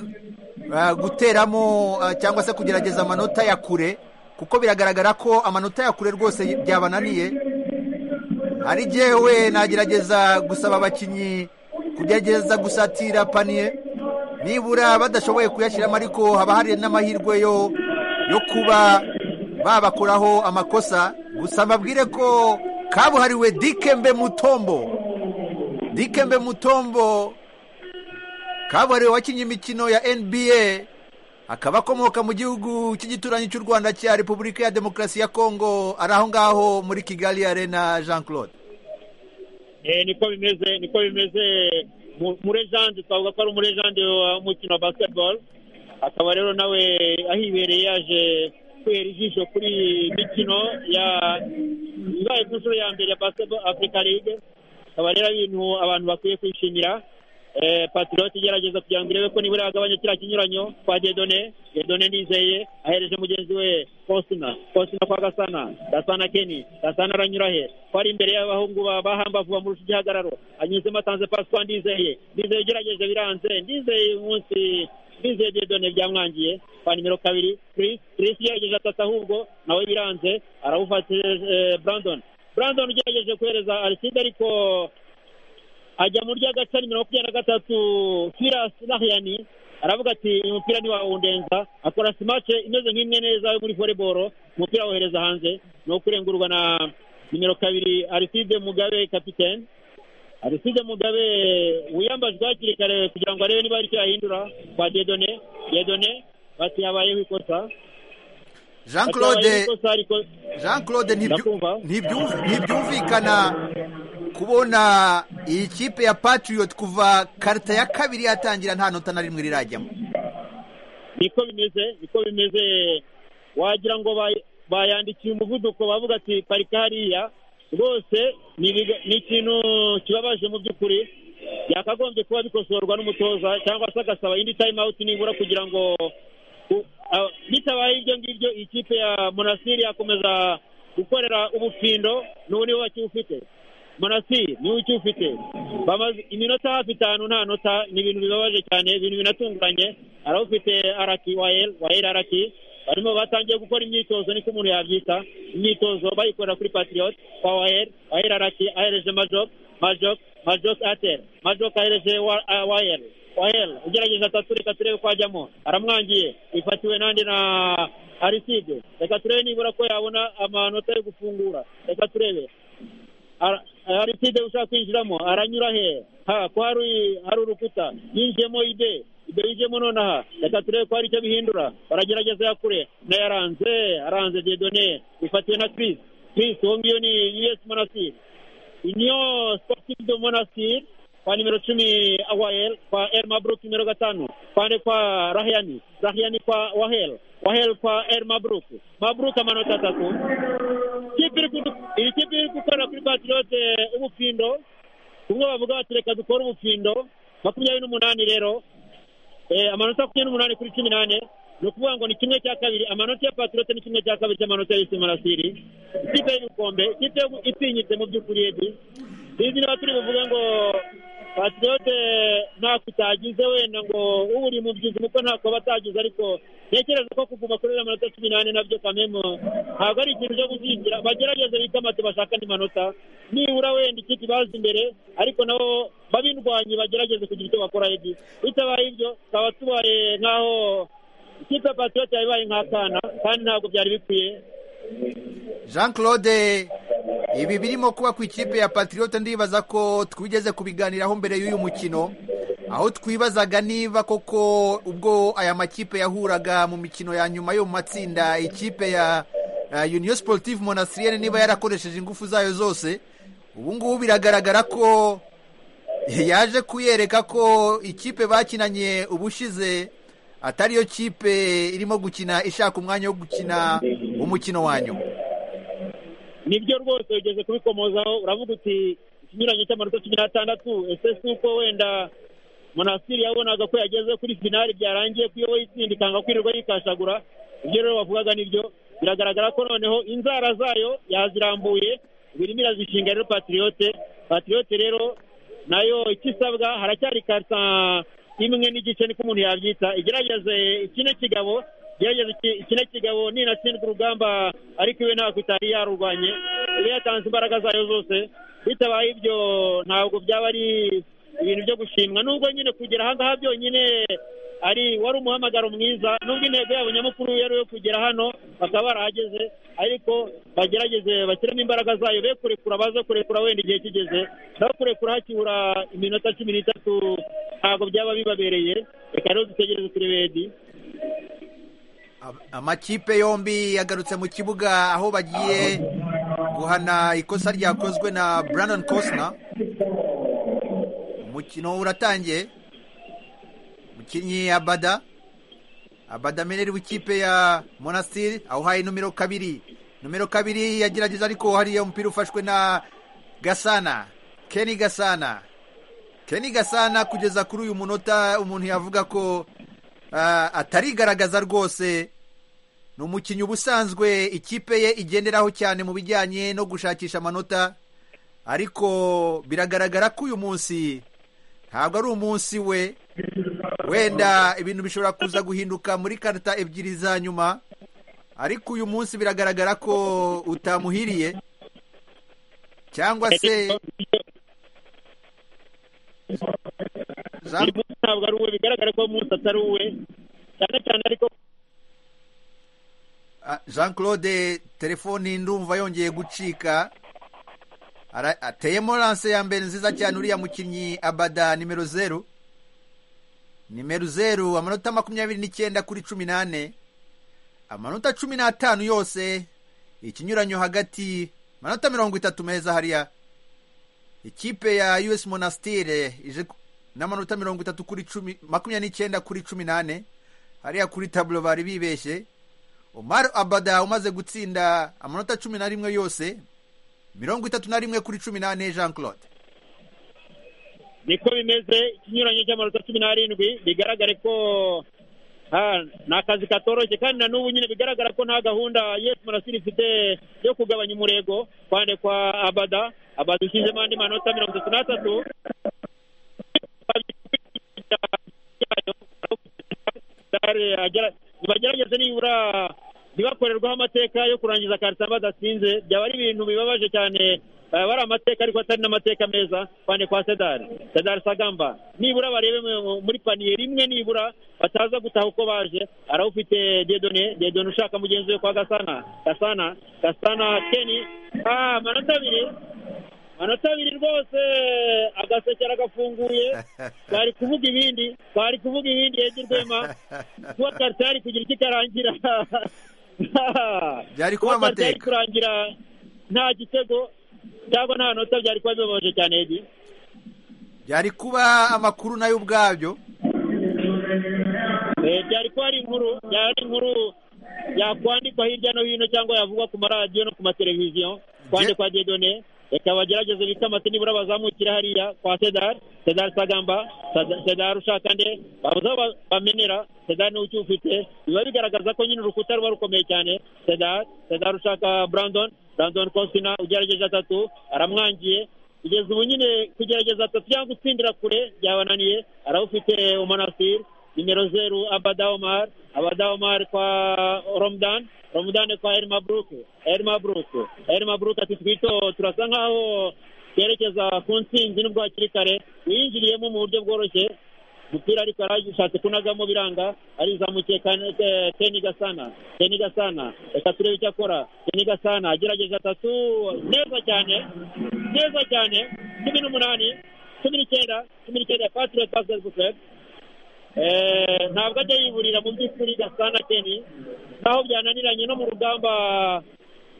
uh, guteramo uh, cyangwa se kugerageza amanota ya kure kuko biragaragara ko amanota ya kure rwose byabananiye ari jyewe nagerageza gusaba abakinnyi kugerageza gusatira paniye nibura badashoboye kuyashyiramo ariko haba hari n'amahirwe yo yo kuba babakuraho amakosa gusa mbabwire ko kabuhariwe dikembe mutombo dikembe mutombo kabuhariwe wakinnye imikino ya nba akaba akomoka mu gihugu cy'igituranyi cy'u rwanda cya repubulika ya demokarasi ya kongo ari aho ngaho muri kigali arena jean claude Eh, niko bimeze niko bimeze umurejande twavuga ko ari umurejande w'umukino wa basiketiboro akaba rero nawe ahibereye yaje kwera ijisho kuri iyi mikino ibaye ku nshuro ya mbere ya basiketiboro afurika ligue akaba rero ibintu abantu bakwiye kwishimira patiroti igerageza kugira ngo irebe ko nibura yagabanya kiriya kinyuranyo kwa dedone dedone nizeye ahereje mugenzi we kosina kosina kwa gasana gasana keni gasana aranyura he ko ari imbere y'abahungu ba hambavu bamurusha igihagararo anyuzemo atanze pasi kwa ndizeye ndizeye ugerageje biranze ndizeye uyu munsi ndizeye dedone byamwangiye kwa nimero kabiri Chris Chris yagerageje atata ahubwo nawe biranze arawufatira Brandon Brandon ugerageje kohereza Aristide ariko ajya mu ry'agace nimero makumyabiri na gatatu Firas Nahiyani aravuga ati uyu mupira ni wawe undenza akora simace imeze nk'imwe neza yo muri voleboro umupira wohereza hanze ni uwo kurengurwa na nimero kabiri Aristide Mugabe kapitene Aristide Mugabe wiyambajwe hakiri kare kugira ngo arebe niba hari icyo yahindura kwa Dedone Dedone bati yabayeho ikosa jean claude jean claude ntibyumvikana kubona iyi kipe ya patriot kuva karita ya kabiri yatangira nta nota na rimwe rirajyamo niko bimeze niko bimeze wagira ngo bayandikiye umuvuduko bavuga ati parika hariya rwose ni ikintu kibabaje mu by'ukuri byakagombye kuba bikosorwa n'umutoza cyangwa se agasaba indi time out nibura kugira ngo bitabaye ibyo ngibyo ikipe ya monasiri yakomeza gukorera ubufindo n'ubu niwe wakiwufite monasiri niwe ukiwufite bamaze iminota hafi itanu nta nota ni ibintu bibabaje cyane ibintu binatunguranye arawufite araki wayeri wayeri araki barimo batangiye gukora imyitozo niko umuntu yabyita imyitozo bayikorera kuri patiriyoti kwa wayeri wayeri araki ahereje majok majok majok ateri majok ahereje wayeri wahera ugerageza atatu reka turebe ko ajyamo aramwangiye ifatiwe nandi na ariside reka turebe nibura ko yabona amanota yo gufungura reka turebe ariside ushaka kwinjiramo aranyura he ha ko hari hari urukuta yinjiyemo ide ide yinjiyemo nonaha reka turebe ko hari icyo bihindura baragerageza yakure nayo aranze aranze dedone ifatiwe na kirisi kirisi uwo ngiyo ni yuwesi monasiri niyo sportive de monasiri kwa nimero cumi awayel kwa Elma Brook nimero gatanu kwande kwa Rahyani Rahyani kwa Wahel Wahel kwa Elma Brook Mabruk amanota atatu iyi kipe iri gukorera kuri Patriote ubufindo kumwe bavuga bati reka dukore ubufindo makumyabiri n'umunani rero amanota makumyabiri n'umunani kuri cumi n'ane ni ukuvuga ngo ni kimwe cya kabiri amanota ya Patriote ni kimwe cya kabiri cy'amanota y'isi marasiri ikipe y'ibikombe ikipe itinyitse mu by'ukuri ebi sinzi niba turi buvuge ngo patriote ntako utagize wenda ngo uri mu byizi kuko ntako aba atagize ariko ntekereza ko kuguma kuri amanota cumi n'ane nabyo kamemo ntabwo ari ikintu cyo gukingira bagerageze bikamate bashaka andi manota nibura wenda ikipe ibaza imbere ariko nabo babindwanye bagerageze kugira icyo bakora ebi bitabaye ibyo tukaba tubaye nk'aho ikipe ya patriote yabaye nk'akana kandi ntabwo byari bikwiye jean claude ibi birimo kuba ku ikipe ya patriote ndibaza ko twigeze kubiganiraho mbere y'uyu mukino aho twibazaga niba koko ubwo aya makipe yahuraga mu mikino ya nyuma yo mu matsinda ikipe ya union sportive monasiriyene niba yarakoresheje ingufu zayo zose ubu ngubu biragaragara ko yaje kuyereka ko ikipe bakinanye ubushize atariyo kipe irimo gukina ishaka umwanya wo gukina umukino wa nyuma nibyo rwose ugeze kubikomozaho uravuga uti ikinyuranyo cy'amanota cumi n'atandatu ese si uko wenda monasiri yabonaga ko yageze kuri finali byarangiye ko iyo wayitsinda ikanga kwirirwa yikashagura ibyo rero bavugaga nibyo biragaragara ko noneho inzara zayo yazirambuye birimo irazishinga rero patiriyote patiriyote rero nayo icyo isabwa haracyari karita imwe n'igice niko umuntu yabyita igerageze ikine kigabo gerageza ikine kigabo ninatsindwa urugamba ariko iwe ntabwo itari yarurwanye ibe yatanze imbaraga zayo zose bitabaye ibyo ntabwo byaba ari ibintu byo gushimwa nubwo nyine kugera aha ngaha byonyine ari wari umuhamagaro mwiza nubwo intego yabo nyamukuru yari yo kugera hano bakaba barahageze ariko bagerageze bashyiremo imbaraga zayo be kurekura baze kurekura wenda igihe kigeze naho kurekura hakibura iminota cumi n'itatu ntabwo byaba bibabereye reka rero dutegereze turebedi amakipe yombi yagarutse mu kibuga aho bagiye guhana ikosa ryakozwe na Brandon Costner umukino uratangiye umukinnyi abada abada meneri w'ikipe ya monasitiri awuhaye nomero kabiri nomero kabiri yagerageza ariko hariya umupira ufashwe na gasana keni gasana keni gasana kugeza kuri uyu munota umuntu yavuga ko atarigaragaza rwose ni umukinnyi uba usanzwe ikipe ye igenderaho cyane mu bijyanye no gushakisha amanota ariko biragaragara ko uyu munsi ntabwo ari umunsi we wenda ibintu bishobora kuza guhinduka muri karita ebyiri za nyuma ariko uyu munsi biragaragara ko utamuhiriye cyangwa se ntabwo ari uwe bigaragara ko uwo munsi atari uwe cyane cyane ariko jean claude telefoni ndumva yongeye gucika ateyemo lance ya mbere nziza cyane uriya mukinnyi abada nimero zeru nimero zeru amanota makumyabiri n'icyenda kuri cumi n'ane amanota cumi n'atanu yose ikinyuranyo hagati amanota mirongo itatu meza hariya ikipe ya us monastire ije n'amanota mirongo itatu kuri cumi makumyabiri n'icyenda kuri cumi n'ane hariya kuri taburo bari bibeshye Omar abada umaze gutsinda amanota cumi na rimwe yose mirongo itatu na rimwe kuri cumi n'ane jean claude niko bimeze ikinyuranyo cy'amanota cumi n'arindwi bigaragare ko ni akazi katoroshye kandi na n'ubu nyine bigaragara ko nta gahunda yesi murasiri ifite yo kugabanya umurego kwande kwa abada abada ushyizemo andi manota mirongo itatu n'atatu bagerageze nibura ntibakorerwaho amateka yo kurangiza karita badasinze byaba ari ibintu bibabaje cyane bari amateka ariko atari n'amateka meza cyane kwa sedari sedari sagamba nibura barebe muri paniye rimwe nibura bataza gutaha uko baje arawufite dedone dedone ushaka mugenzi we kwa gasana gasana gasana keni amanota abiri amanota abiri rwose agasekera gafunguye bari kuvuga ibindi bari kuvuga ibindi yege rwema kuba karitari kugira icyo ikarangira byari kuba amateka kurangira nta gitego cyangwa nta nota byari kuba bibabaje cyane yege byari kuba amakuru nayo ubwabyo byari kuba ari inkuru byari inkuru yakwandikwa hirya no hino cyangwa yavugwa ku maradiyo no ku mateleviziyo kwandikwa dedone reka bagerageze bikamate nibura bazamukira hariya kwa sedari sedari sagamba sedari ushaka nde babuze aho bamenera sedari niwe ukiwufite biba bigaragaza ko nyine urukuta ruba rukomeye cyane sedari sedari ushaka brandon brandon kosina ugerageje atatu aramwangiye kugeza ubu nyine kugerageza atatu cyangwa gutsindira kure byabananiye arawufite umunasiri nimero zeru abada omar abada omar kwa romdan romudane kwa Elma Brook Elma Brook Elma Brook ati twito turasa nkaho yerekeza ku ntsinzi nubwo hakiri kare yinjiriyemo mu buryo bworoshye umupira ariko yarashatse kunagamo biranga arizamukiye Keni Gasana Keni Gasana reka turebe icyo akora Keni Gasana agerageje atatu neza cyane neza cyane cumi n'umunani cumi n'icyenda cumi n'icyenda patire pasere bucere ntabwo ajya yiburira mu by'ukuri gasana keni naho byananiranye no mu rugamba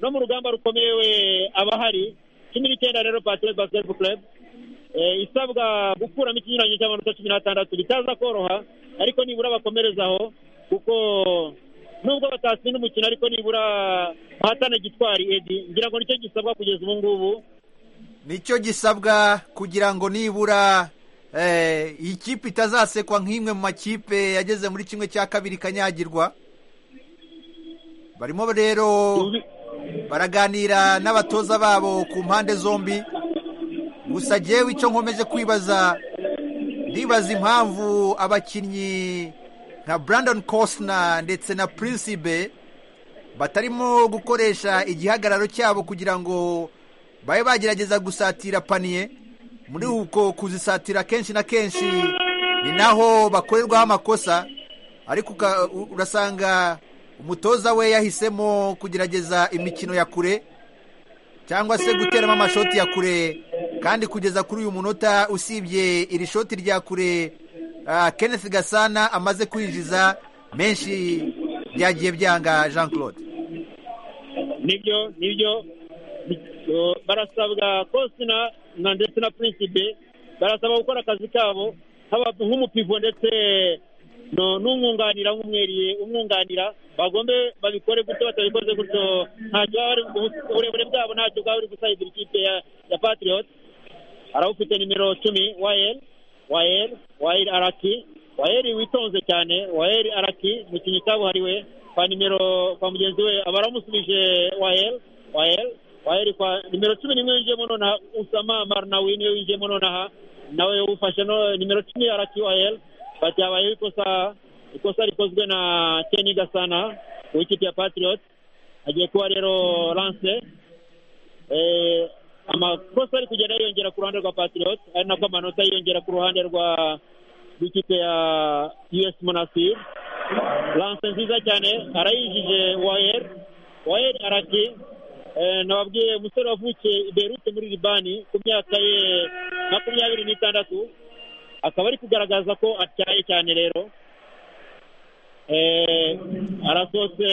no mu rugamba rukomeye we aba ahari cumi n'icyenda rero patire basiketi club isabwa gukuramo ikinyuranyo cy'amanota cumi n'atandatu bitaza koroha ariko nibura bakomerezaho kuko nubwo batatsinda umukino ariko nibura bahatana gitwari edi ngira ngo nicyo gisabwa kugeza ubu ngubu nicyo gisabwa kugira ngo nibura iyi kipe itazasekwa nk'imwe mu makipe yageze muri kimwe cya kabiri kanyagirwa barimo rero baraganira n'abatoza babo ku mpande zombi gusa ngewe icyo nkomeje kwibaza ndibaza impamvu abakinnyi nka brandon kosna ndetse na prinsibe batarimo gukoresha igihagararo cyabo kugira ngo babe bagerageza gusatira paniye muri uko kuzisatira kenshi na kenshi ni naho bakorerwaho amakosa ariko urasanga umutoza we yahisemo kugerageza imikino ya kure cyangwa se guteramo amashoti ya kure kandi kugeza kuri uyu munota usibye iri shoti rya kure Kenneth gasana amaze kwinjiza menshi byagiye byanga jean claude nibyo nibyo barasabwa kosina na ndetse na prinsipe barasaba gukora akazi kabo haba nk'umupivo ndetse no- n'umwunganira nk'umweriye umwunganira bagombe babikore gutyo batabikoze gutyo ntacyo baba bari- ubu- uburebure bwabo ntacyo bwaba buri gusayidira ikipe ya ya patriot arawufite nimero cumi wayeri wayeri wayeri araki wayeri witonze cyane wayeri araki umukinnyi kabuhariwe kwa nimero kwa mugenzi we aba aramusubije wayeri wayeri wayeri kwa nimero cumi nimwe winjiyemo nonaha usama marnawi niwe winjiyemo nonaha nawe ufashe no nimero cumi araki wayeri bati habayeho ikosa ikosa rikozwe na keni gasana w'ikipe ya patriot agiye kuba rero lance eh, amakosa ari kugenda yiyongera ku ruhande rwa patriot ari nako amanota yiyongera ku ruhande rwa rw'ikipe ya us monasir lance nziza cyane arayijije wayer wayer arati eh, nababwiye umusore wavukiye i berute muri libani ku myaka ye makumyabiri n'itandatu akaba ari kugaragaza ko atyaye cyane rero eh, arasohotse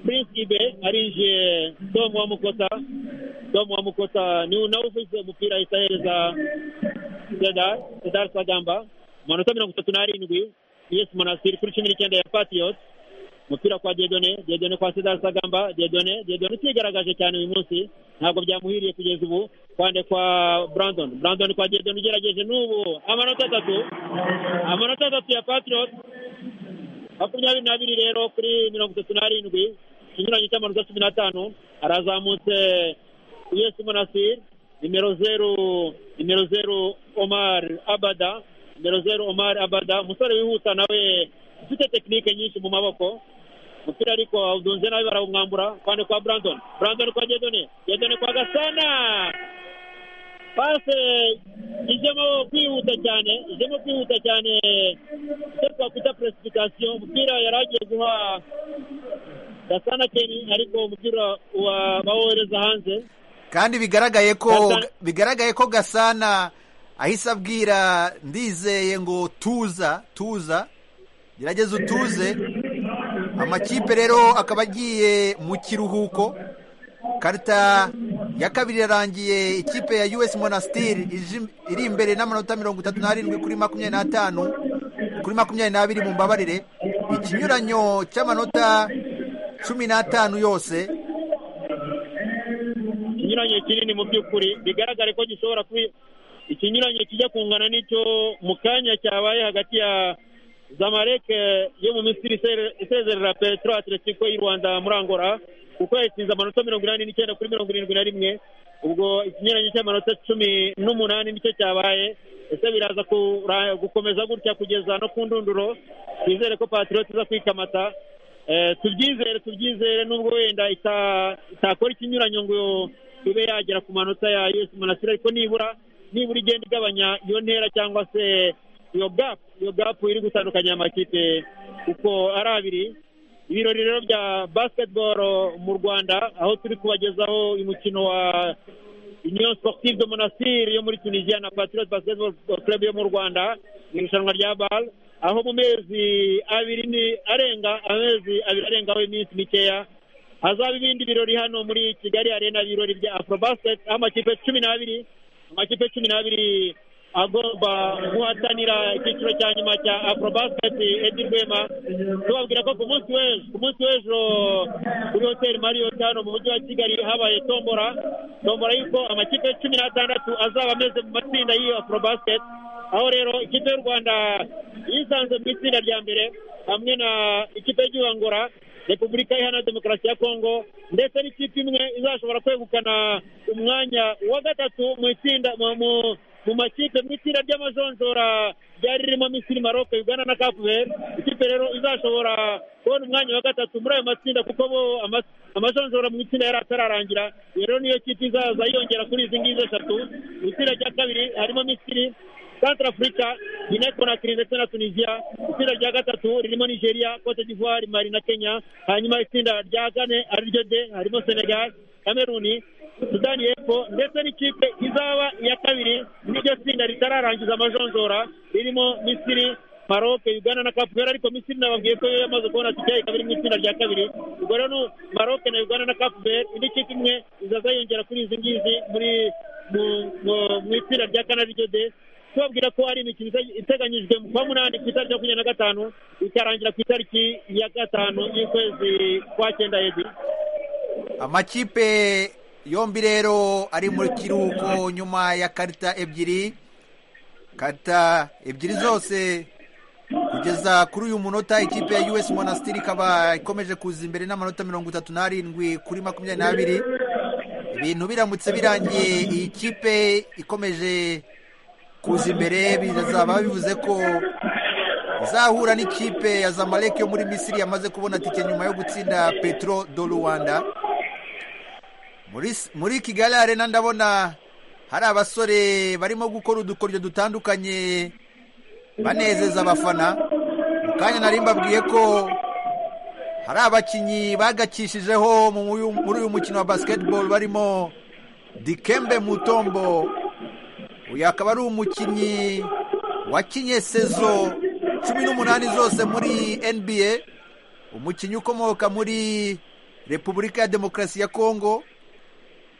prince ibe arinjiye tom wa mukota tom wa mukota ni nawe ufise umupira ahita ahereza sedar sedar sagamba amanota mirongo itatu n'arindwi yes monasiri kuri cumi n'icyenda ya patriot umupira kwa diedone diedone kwa sedar sagamba diedone diedone utigaragaje cyane uyu munsi ntabwo byamuhiriye kugeza ubu kwande kwa brandon brandon kwa diedone ugerageje n'ubu amanota atatu amanota atatu ya patriot makumyabiri n'abiri rero kuri mirongo itatu n'arindwi ikinyuranyo cy'amanota cumi n'atanu arazamutse uyesi monasir nimero zeru nimero zeru omar abada nimero zeru omar abada umusore wihuta nawe ufite tekinike nyinshi mu maboko umupira ariko awudunze nawe barawumwambura kwande kwa brandon brandon kwa gedone gedone kwa gasana pase ijemo kwihuta cyane ijemo kwihuta cyane icyo twakwita precipitation umupira yari agiye guha gasana keni ariko umupira wa- bawohereza hanze kandi bigaragaye ko Gasana- bigaragaye ko gasana ahise abwira ndizeye ngo tuza tuza gerageza utuze amakipe rero akaba agiye mu kiruhuko karita ya kabiri yarangiye ikipe ya us monastir ije- iri imbere n'amanota mirongo itatu n'arindwi kuri makumyabiri n'atanu kuri makumyabiri n'abiri mu mbabarire ikinyuranyo cy'amanota cumi n'atanu yose ikinyuranyo kinini mu by'ukuri bigaragare ko gishobora kuba ikinyuranyo kijya kungana n'icyo mu kanya cyabaye hagati ya zamalek eh, yo mu misiri ise- isezerera petro atletico y'u rwanda muri angola kuko yatsinze amanota mirongo inani n'icyenda kuri mirongo irindwi na rimwe ubwo ikinyuranyo cy'amanota cumi n'umunani nicyo cyabaye ese biraza kura- gukomeza gutya kugeza no ku ndunduro twizere ko patriot iza kwikamata Eh, tubyizere tubyizere nubwo wenda ita- itakora ikinyuranyo ngo ibe yagera ku manota ya us monasiri ariko nibura nibura igenda igabanya iyo ntera cyangwa se iyo gapu iyo gapu iri gutandukanya aya makipe kuko ari abiri ibirori rero bya basketball mu rwanda aho turi kubagezaho uyu mukino wa union sportive de monastir yo muri tunisia na patriot basketball club yo mu rwanda mu irushanwa rya bal aho mu mezi abiri ni arenga amezi abiri arengaho iminsi mikeya hazaba ibindi birori hano muri kigali arena ibirori bya afrobasket aho amakipe cumi n'abiri amakipe cumi n'abiri agomba guhatanira icyiciro cya nyuma cya afrobasket edi rwema tubabwira ko ku munsi w'ejo ku munsi w'ejo kuri hoteli mariyoti hano mu mujyi wa kigali habaye tombora tombora y'uko amakipe cumi n'atandatu azaba ameze mu matsinda y'iyo afrobasket aho rero ikipe y'u rwanda yisanze mu itsinda rya mbere hamwe na ikipe y'igihugu Angola, repubulika iharanira demokarasi ya kongo ndetse n'ikipe imwe izashobora kwegukana umwanya wa gatatu mu itsinda mu- mu- mu makipe mu itsinda ry'amajonjora ryari ririmo misiri maroc uganda na kapuveri ikipe rero izashobora kubona umwanya wa gatatu muri ayo matsinda kuko bo ama- amajonjora mu itsinda yari atararangira Iyo rero niyo kipe izaza yiyongera kuri izi ngizi eshatu mu itsinda rya kabiri harimo misiri centre africa guinee conakry ndetse na tunisia itsinda rya gatatu ririmo nigeria cote d'ivoire mali na kenya hanyuma itsinda rya kane ariryo de harimo senegal cameroon sudani y'epfo ndetse n'ikipe izaba iya kabiri n'iryo tsinda ritararangiza amajonjora ririmo misiri maroc uganda na kapuvera ariko misiri nababwiye ko yo yamaze kubona tike ikaba iri mu itsinda rya kabiri ubwo rero nu- maroc na uganda na kapuvera indi kipe imwe izaza yongera kuri izi ngizi muri mu- mu- mu itsinda rya kanabigede tubabwira ko hari imikino ite- iteganyijwe mu kwa munani ku itariki makumyabiri na gatanu ikarangira ku itariki ya gatanu y'ukwezi kwa cyenda hejuru amakipe yombi rero ari mu kiruhuko nyuma ya karita ebyiri karita ebyiri zose kugeza kuri uyu munota ikipe ya us monastiri ikaba ikomeje kuza imbere n'amanota mirongo itatu n'arindwi kuri makumyabiri n'abiri ibintu biramutse birangiye iyi kipe ikomeje kuza imbere bizaba bivuze ko izahura n'ikipe ya zamalek yo muri misiri yamaze kubona tike nyuma yo gutsinda petro do rwanda muri, muri kigali arena ndabona hari abasore barimo gukora udukoryo dutandukanye banezeza abafana mu kanya nari mbabwiye ko hari abakinnyi bagakishijeho mu- muri uyu- muri uyu mukino wa basketball barimo dikembe mutombo uyu akaba ari umukinnyi wakinye sezo cumi n'umunani zose muri nba umukinnyi ukomoka muri repubulika ya demokarasi ya kongo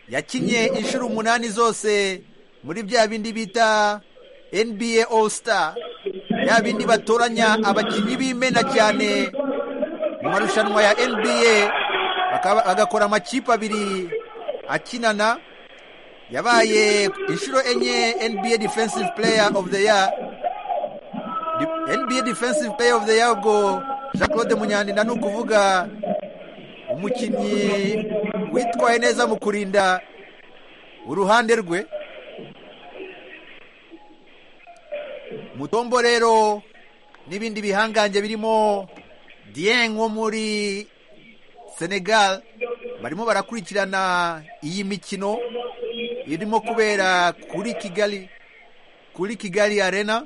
yakinye inshuro umunani zose muri bya bindi bita nba all star ya bindi batoranya abakinnyi b'imena cyane mu marushanwa ya nba bakaba- bagakora amakipe abiri akinana yabaye inshuro enye nba defensive player of the year Di- nba defensive player of the year ubwo jean claude munyandinda ni ukuvuga umukinnyi witwaye neza mu kurinda uruhande rwe mutombo rero n'ibindi bihangange birimo dieng wo muri senegal barimo barakurikirana iyi mikino irimo kubera kuri kigali kuri kigali arena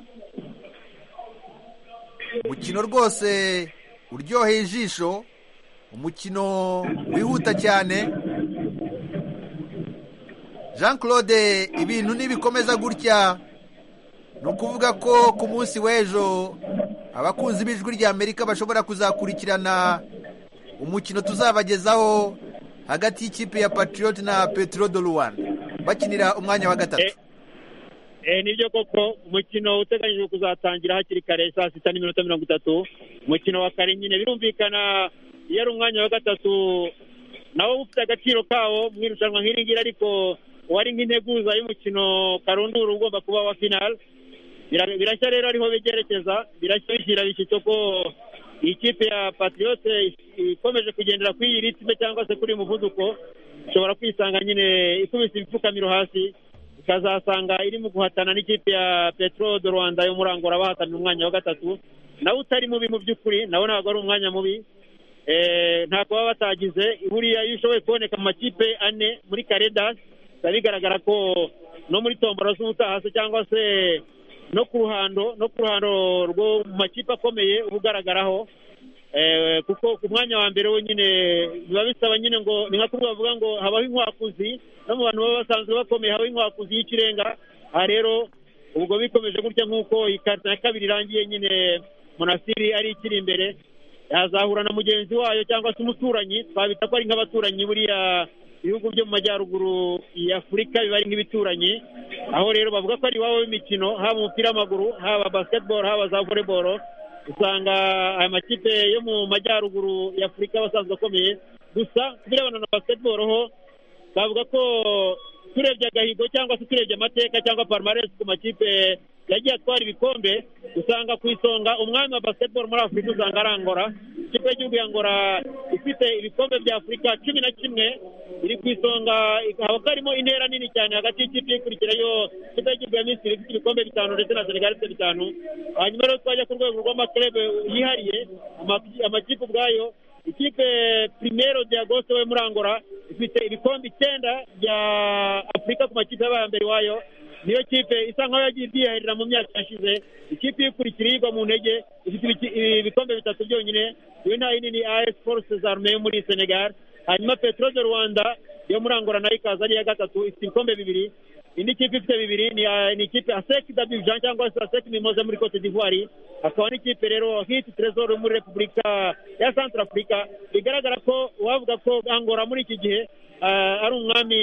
umukino rwose uryoheye ijisho umukino wihuta cyane jean claude ibintu nibikomeza gutya ni ukuvuga ko ku munsi w'ejo abakunzi b'ijwi rya amerika bashobora kuzakurikirana umukino tuzabagezaho hagati y'ikipe ya patriot na petro de rwanda bakinira umwanya wa gatatu Eh, nibyo koko umukino uteganyijwe kuzatangira hakiri kare saa sita n'iminota mirongo itatu umukino wa kare nyine birumvikana iyo ari umwanya wa gatatu nawo uba ufite agaciro kawo mu irushanwa nk'iri ngiri ariko uwari nk'integuza y'umukino karundura ugomba kuba wa finale Bira- birashya rero ariho byerekeza birashya bishyira bishyitso ko iyi kipe ya patriote ikomeje kugendera kuri iyi ritime cyangwa se kuri uyu muvuduko ishobora kwisanga nyine ikubise ibipfukamiro hasi ikazasanga irimo guhatana n'ikipe ya petro de rwanda yo muri angola bahatanira umwanya wa gatatu nawe utari mubi mu by'ukuri nawe ntabwo ari umwanya mubi Eh, ntabwo baba batagize buriya iyo ushoboye kuboneka mu makipe ane muri karedas biba bigaragara ko no muri tombora z'ubutahase cyangwa se no ku ruhando no ku ruhando rwo mu makipe akomeye uba ugaragaraho Eh, kuko ku mwanya wa mbere wenyine biba bisaba nyine ngo ni nka kuvuga bavuga ngo habaho inkwakuzi no mu bantu baba basanzwe bakomeye habaho inkwakuzi y'ikirenga aha rero ubwo bikomeje gutya nk'uko iyi karita ya kabiri irangiye nyine monasiri ari ikiri imbere yazahura na mugenzi wayo cyangwa se umuturanyi twabita ko ari nk'abaturanyi buriya ibihugu byo mu majyaruguru ya afurika biba ari nk'ibituranyi aho rero bavuga ko ari iwabo w'imikino haba umupira w'amaguru haba basketball haba za volleyball usanga aya makipe yo mu majyaruguru ya afurika aba asanzwe akomeye gusa ku birebana na basketball ho bavuga ko turebye agahigo cyangwa se turebye amateka cyangwa palmarès ku makipe yagiye atwara ibikombe usanga ku isonga umwami wa basketball muri afurika usanga ari angora ikipe y'igihugu ya angora ifite ibikombe bya afurika cumi na kimwe iri ku isonga haba karimo intera nini cyane hagati y'ikipe ikurikira yo ikipe y'igihugu ya misiri ifite ibikombe bitanu ndetse na senegal ifite bitanu hanyuma rero twajya ku rwego rw'amaklebe yihariye ama- amakipe ubwayo ikipe primero de agosto we muri angola ifite ibikombe icyenda bya afurika ku makipe yabaye mbere iwayo niyo kipe isa nkaho yagiye ibyiharira mu myaka yashize ikipe ikurikira yigwa mu ntege ifite ibiki- ibikombe bitatu byonyine iyo nta yindi ni as forces arme yo muri senegal hanyuma petro de rwanda yo muri angola nayo ikaza ari iya gatatu ifite ibikombe bibiri indi kipe ifite bibiri ni, ah, ni ikipe asec dabjan cyangwa se asec mimoze muri cote d'ivoire hakaba n'ikipe rero hit tresor yo muri repubulika ya centre africa bigaragara ko uwavuga ko angora muri iki gihe eh, ari umwami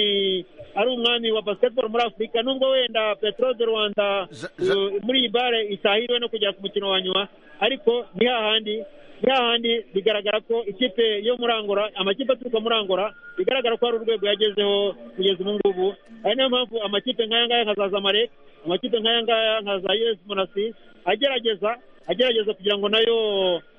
ari umwami wa basketball muri afurika nubwo wenda peteroli de rwanda Ja- ja- eh, muri iyi bare itahiriwe no kugera ku mukino wa nyuma ariko ni hahandi ni hahandi bigaragara ko ikipe yo muri angora amakipe aturuka muri angora bigaragara ko hari urwego yagezeho kugeza ubu ngubu ari niyo mpamvu amakipe nk'aya ngaya nka za zamalek amakipe nk'aya ngaya nka za us monasi agerageza agerageza kugira ngo nayo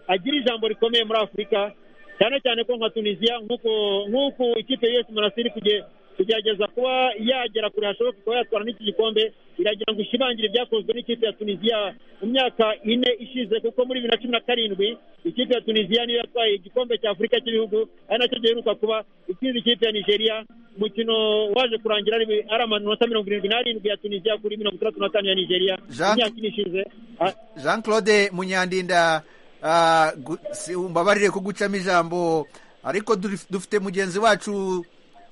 agire ijambo rikomeye muri afurika cyane cyane ko nka tunisiya nk'uko nk'uko ikipe yose umuntu iri kuge- kugerageza kuba yagera kure hashoboka kuba yatwara n'iki gikombe iragira ngo ishimangire ibyakozwe n'ikipe ya tunisiya mu myaka ine ishize kuko muri bibiri na cumi na karindwi ikipe ya tunisiya niyo yatwaye igikombe cya afurika cy'ibihugu ari nacyo giheruka kuba itsinze ikipe ya nigeria umukino waje kurangira ari ari amanota mirongo irindwi n'arindwi ya tunisiya kuri mirongo itandatu n'atanu ya nigeria Jean- mu myaka ine ishize Ah, jean claude munyandinda ah, gu- si- umbabarire kugucamo ijambo ariko duri- dufite mugenzi wacu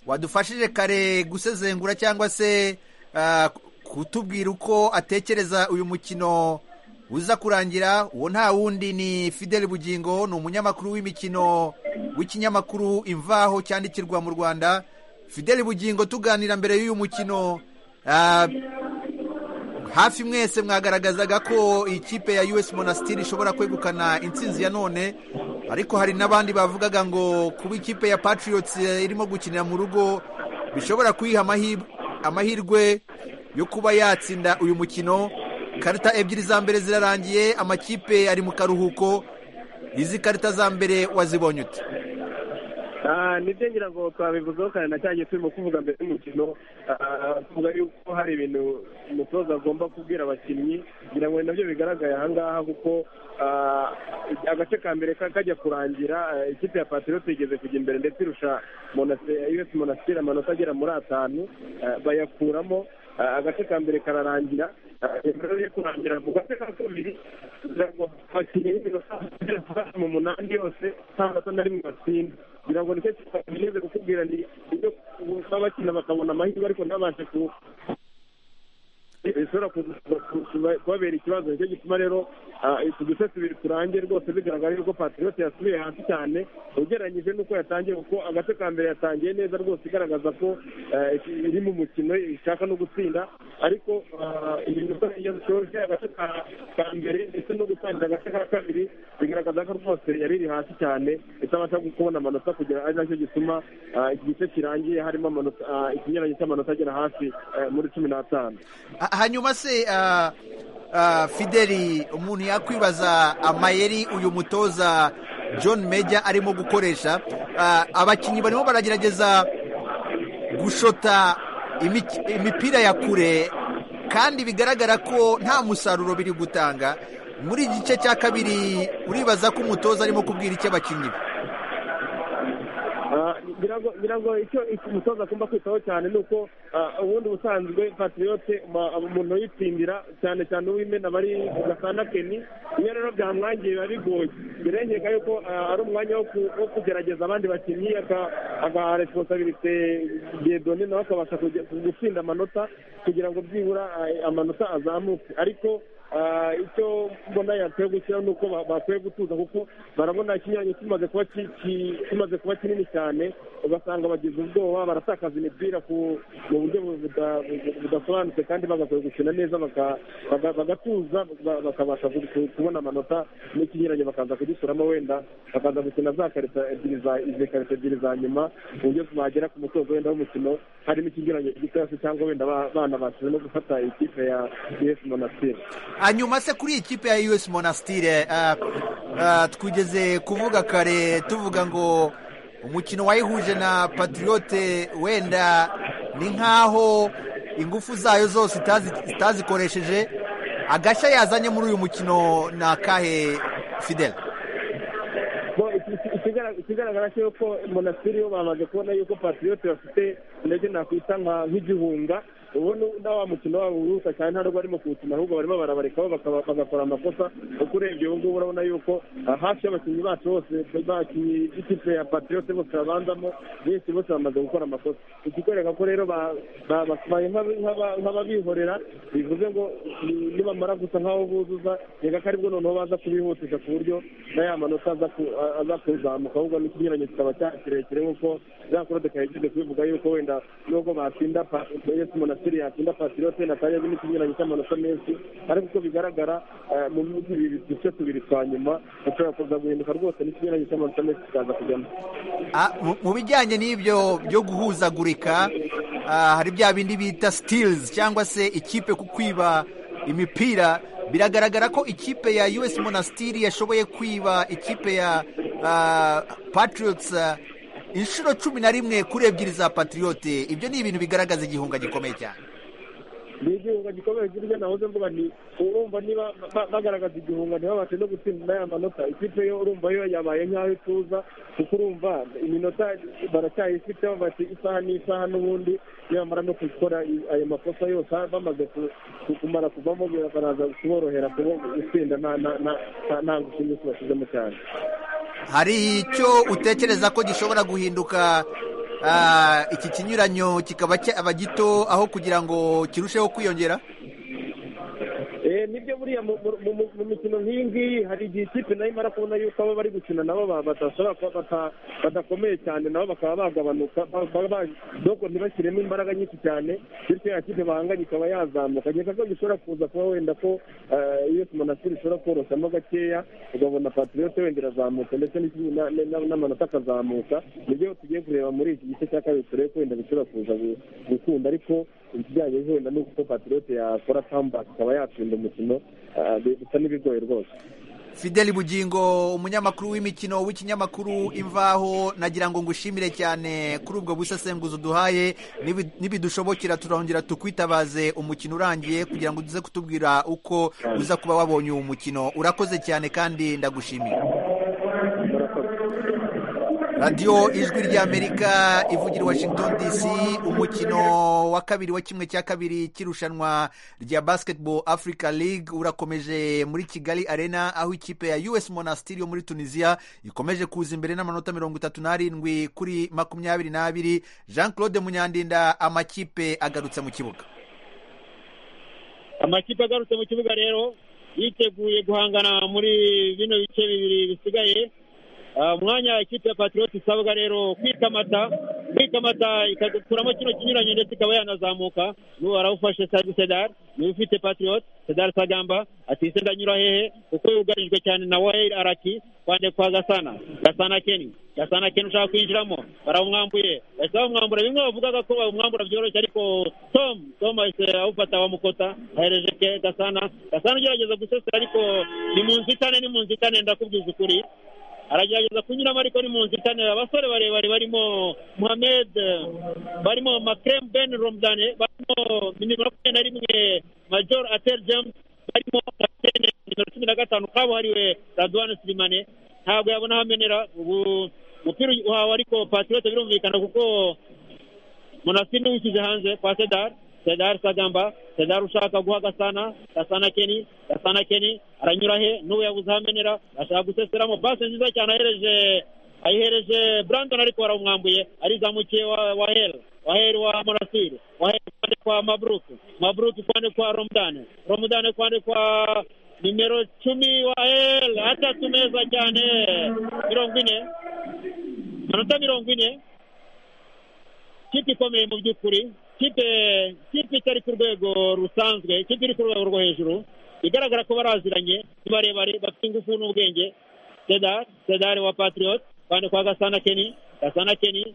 wadufashije kare gusezengura cyangwa se ah, kutubwira uko atekereza uyu mukino uza kurangira uwo nta wundi ni fidel bugingo ni umunyamakuru w'imikino w'ikinyamakuru imvaho cyandikirwa mu rwanda fidel bugingo tuganira mbere y'uyu mukino ah, hafi mwese mwagaragazaga ko ikipe ya us monastir ishobora kwegukana intsinzi ya none ariko hari n'abandi bavugaga ngo kuba ikipe ya patriots eh, irimo gukinira mu rugo bishobora kuyiha amahirwe, amahirwe yo kuba yatsinda uyu mukino karita ebyiri za mbere zirarangiye amakipe ari mu karuhuko izi karita za mbere wazibonye ute Ah, nibyo ngira ngo twabivuzeho kare na cyagiye turimo kuvuga mbere y'umukino ah, tuvuga yuko hari ibintu umutoza agomba kubwira abakinnyi kugira ngo nabyo bigaragare aha ngaha kuko ah, agace ka mbere ka- kajya kurangira ah, ikipe ya patriote igeze kujya imbere ndetse irusha Monase- us monastir amanota agera muri atanu ah, bayakuramo ah, agace ka mbere kararangira ah, imbere yo kurangira mu gace ka kabiri kugira ngo abakinnyi b'iminota bagere mu munani yose nta manota na rimwe batsinda ngira ngo nicyo kintu kukubwira ni ibyo baba bakina bakabona amahirwe ariko ntabashe ku bishobora kuza ku- ku- kubabera ikibazo nicyo gituma rero ah, utu duce tubiri turangiye rwose bigaragara yuko patriote yasubiye hasi cyane ugereranyije n'uko yatangiye kuko agace ka mbere yatangiye neza rwose igaragaza ko ah, iki- iri mu mukino ishaka no gutsinda ariko ah, iminota iyo zishoje agace ka- ka mbere ndetse no gutangira agace ka kabiri bigaragaza ko rwose yari iri hasi cyane itabasha kubona amanota kugira ari nacyo gituma ah, iki gice kirangiye harimo amanota ah, ikinyuranyo cy'amanota agera hasi eh, muri cumi n'atanu Ha- hanyuma se ah, ah, fideli umuntu yakwibaza amayeri uyu mutoza john meja arimo gukoresha Ah, abakinnyi barimo baragerageza gushota imik- imipira ya kure kandi bigaragara ko nta musaruro biri gutanga muri iki gice cya kabiri uribaza ko umutoza arimo kubwira icyo abakinnyi be Ah, ngira ngo ngira ngo icyo icyo umutoza agomba kwitaho cyane ni uko ah, ubundi ubusanzwe patriyote umuntu yitsindira cyane cyane uw'imena bari gasana keni iyo rero byamwangiye biba bigoye birengeka yuko ah, ari umwanya wo ku- wo kugerageza abandi bakinnyi aka- agaha responsabilite diedone nawe akabasha kujya- gutsinda amanota kugira ngo byibura ah, amanota azamuke ariko Ah, icyo mbona yakwiye gushyiraho ni uko ba- bakwiye gutuza kuko barabona ikinyuranyo kimaze kuba ki- ki- kimaze kuba kinini cyane ugasanga bagize ubwoba baratakaza imipira ku- mu buryo bu- buda- bu- budasobanutse kandi bagakwiye gukina neza baka- baga- bagatuza ba- bakabasha ku- ku- kubona amanota n'ikinyuranyo bakaza kugisuramo wenda bakaza gukina za karita ebyiri za izi karita ebyiri za nyuma ku buryo bagera ku musozo wenda w'umukino harimo ikinyuranyo gitoya se cyangwa wenda ba- bana basize no gufata ikipe ya esi monastir hanyuma se kuri iyi kipe ya us monastire ah, ah, twigeze kuvuga kare tuvuga ngo umukino wayihuje na patriote wenda ni nk'aho ingufu zayo zose itazi- itazikoresheje agashya yazanye muri uyu mukino ni akahe fidel Bo, iki- iki- ikigaragara- ikigaragara cyo ko monasiri yo bamaze kubona yuko patriote bafite ndetse nakwita nka- nk'igihunga ubundi na wa mukino wabo uruhuka cyane ntabwo barimo kuwukina ahubwo barimo barabarekaho bakaba- bagakora amakosa uko urebye ubu ngubu urabona yuko ah, hafi y'abakinnyi bacu bose bakinnyi b'ikipe ya patriote bose babanzamo benshi bose bamaze gukora amakosa ikikwereka ko rero ba- ba- babaye nk'aba- nk'aba- nk'ababihorera bivuze ngo ni- nibamara gusa nk'aho buzuza reka ko aribwo noneho baza kubihutisha ku buryo na ya manota aza ku- a- aza kuzamuka ahubwo n'ikigereranyo kikaba cya- kirekire nk'uko za korode kayigize kubivuga yuko wenda nubwo batsinda Pa- Yes monasiri yatsinda pasilote na kanya n'ikinyuranye cy'amanota menshi ariko uko bigaragara eh, mu bihugu bibiri duce tubiri twa nyuma ushobora kuza guhinduka rwose n'ikinyuranye cy'amanota menshi kikaza kujyamo Ah, mu- mu bijyanye n'ibyo byo guhuzagurika ah, hari bya bindi bita steals cyangwa se ikipe ku kwiba imipira biragaragara ko ikipe ya us monastiri yashoboye kwiba ikipe ya ah, patriots ah, inshuro cumi na rimwe kuri ebyiri za patriote ibyo ni ibintu bigaragaza igihunga gikomeye cyane ni igihunga gikomeye kirya nahoze mvuga ni urumva niba ba- bagaragaza igihunga ntibabashe no gutsinda n'aya manota ikipe yo urumva yo yabaye nk'aho ituza kuko urumva iminota baracyayifiteho bati isaha n'isaha n'ubundi nibamara no gukora i- ayo makosa yose ha- bamaze ku- ku- kumara kuvamo baraza kuborohera kubo gutsinda nta nta- nta- nta- nta ngufu nyinshi bashyizemo cyane hari icyo utekereza ko gishobora guhinduka ah, iki kinyuranyo kikaba cyaba gito aho kugira ngo kirusheho kwiyongera Eh, nibyo buriya mu- mu- mu mu mikino nk'iyi ngiyi hari igihe ikipe nayo imara kubona yuko abo bari gukina nabo ba- badashobora kuba bata- badakomeye cyane nabo bakaba bagabanuka ba- ba- ba- doko ntibashyiremo imbaraga nyinshi cyane bityo ya kipe bahanganye ikaba yazamuka nkeka ko gishobora kuza kuba wenda ko eh, iyo monasiri ishobora koroshamo gakeya ugabona patriyote wenda irazamutse ndetse n'iki- na- na- n'amanota akazamuka nibyo tugiye kureba muri iki gice cya kabiri turebe ko wenda bishobora kuza gu- gukunda ariko ikijyanye wenda n'uko patriyote yakora comeback ikaba yatsinda umukino ah, bi- bisa n'ibigoye rwose Fideli Bugingo umunyamakuru w'imikino w'ikinyamakuru Imvaho nagira ngo ngushimire cyane kuri ubwo busesenguzi uduhaye Nibi- nibidushobokera turongera tukwitabaze umukino urangiye kugira ngo uze kutubwira uko uza kuba wabonye uwo mukino urakoze cyane kandi ndagushimiye radiyo ijwi ry'amerika ivugira i washington dc umukino wa kabiri wa kimwe cya kabiri cy'irushanwa rya basketball africa league urakomeje muri kigali arena aho ikipe ya us monastiri yo muri tunisia ikomeje kuza imbere n'amanota mirongo itatu n'arindwi kuri makumyabiri n'abiri jean claude munyandinda amakipe agarutse mu kibuga amakipe agarutse mu kibuga rero yiteguye guhangana muri bino bice bibiri bisigaye Ah, umwanya ikipe ya patriot isabwa rero kwikamata kwikamata ikagukuramo kino kinyuranye ndetse ikaba yanazamuka n'ubu arawufashe Sadi sedar niwe ufite patriot sedar sagamba ati se ndanyura hehe kuko yugarijwe cyane na waheil araki kwande kwa gasana gasana keni gasana keni ushaka kwinjiramo baramwambuye bahise bamwambura bimwe bavugaga ko bamwambura byoroshye ariko tom tom ahise awufata bamukota ahereje ke gasana gasana ugerageza gusesera ariko ni mu nzitane ni mu nzitane ndakubwiza ukuri aragerageza kunyuramo ariko ni mu nzitane abasore barebare barimo muhamed eh, barimo makrem ben romdane barimo nimero makumyabiri na rimwe major ater james barimo kapitene nimero cumi na gatanu kabuhariwe radwan sirimane ntabwo yabona aho amenera ubu umupira uhawe ariko patriot birumvikana kuko Monastir niwe ushyize hanze kwa Sedar Sedar Sagamba Sedar ushaka guha Gasana Gasana Keni Gasana Keni aranyura he n'ubu yabuze aho amenera ashaka guseseramo pasi nziza cyane ahereje ayihereje Brandon ariko baramwambuye arizamukiye wa Wahel Wahel wa Monastir Wahel kwande kwa Mabruk Mabruk kwande kwa Romdane Romdane kwande kwa nimero cumi Wahel atatu meza cyane mirongo ine amanota mirongo ine kipe ikomeye mu by'ukuri kipe kipe itari ku rwego rusanzwe kipe iri ku rwego rwo hejuru bigaragara ko baraziranye ni barebare bafite ingufu n'ubwenge sedar sedar wa patriot kandi kwa gasana keni gasana keni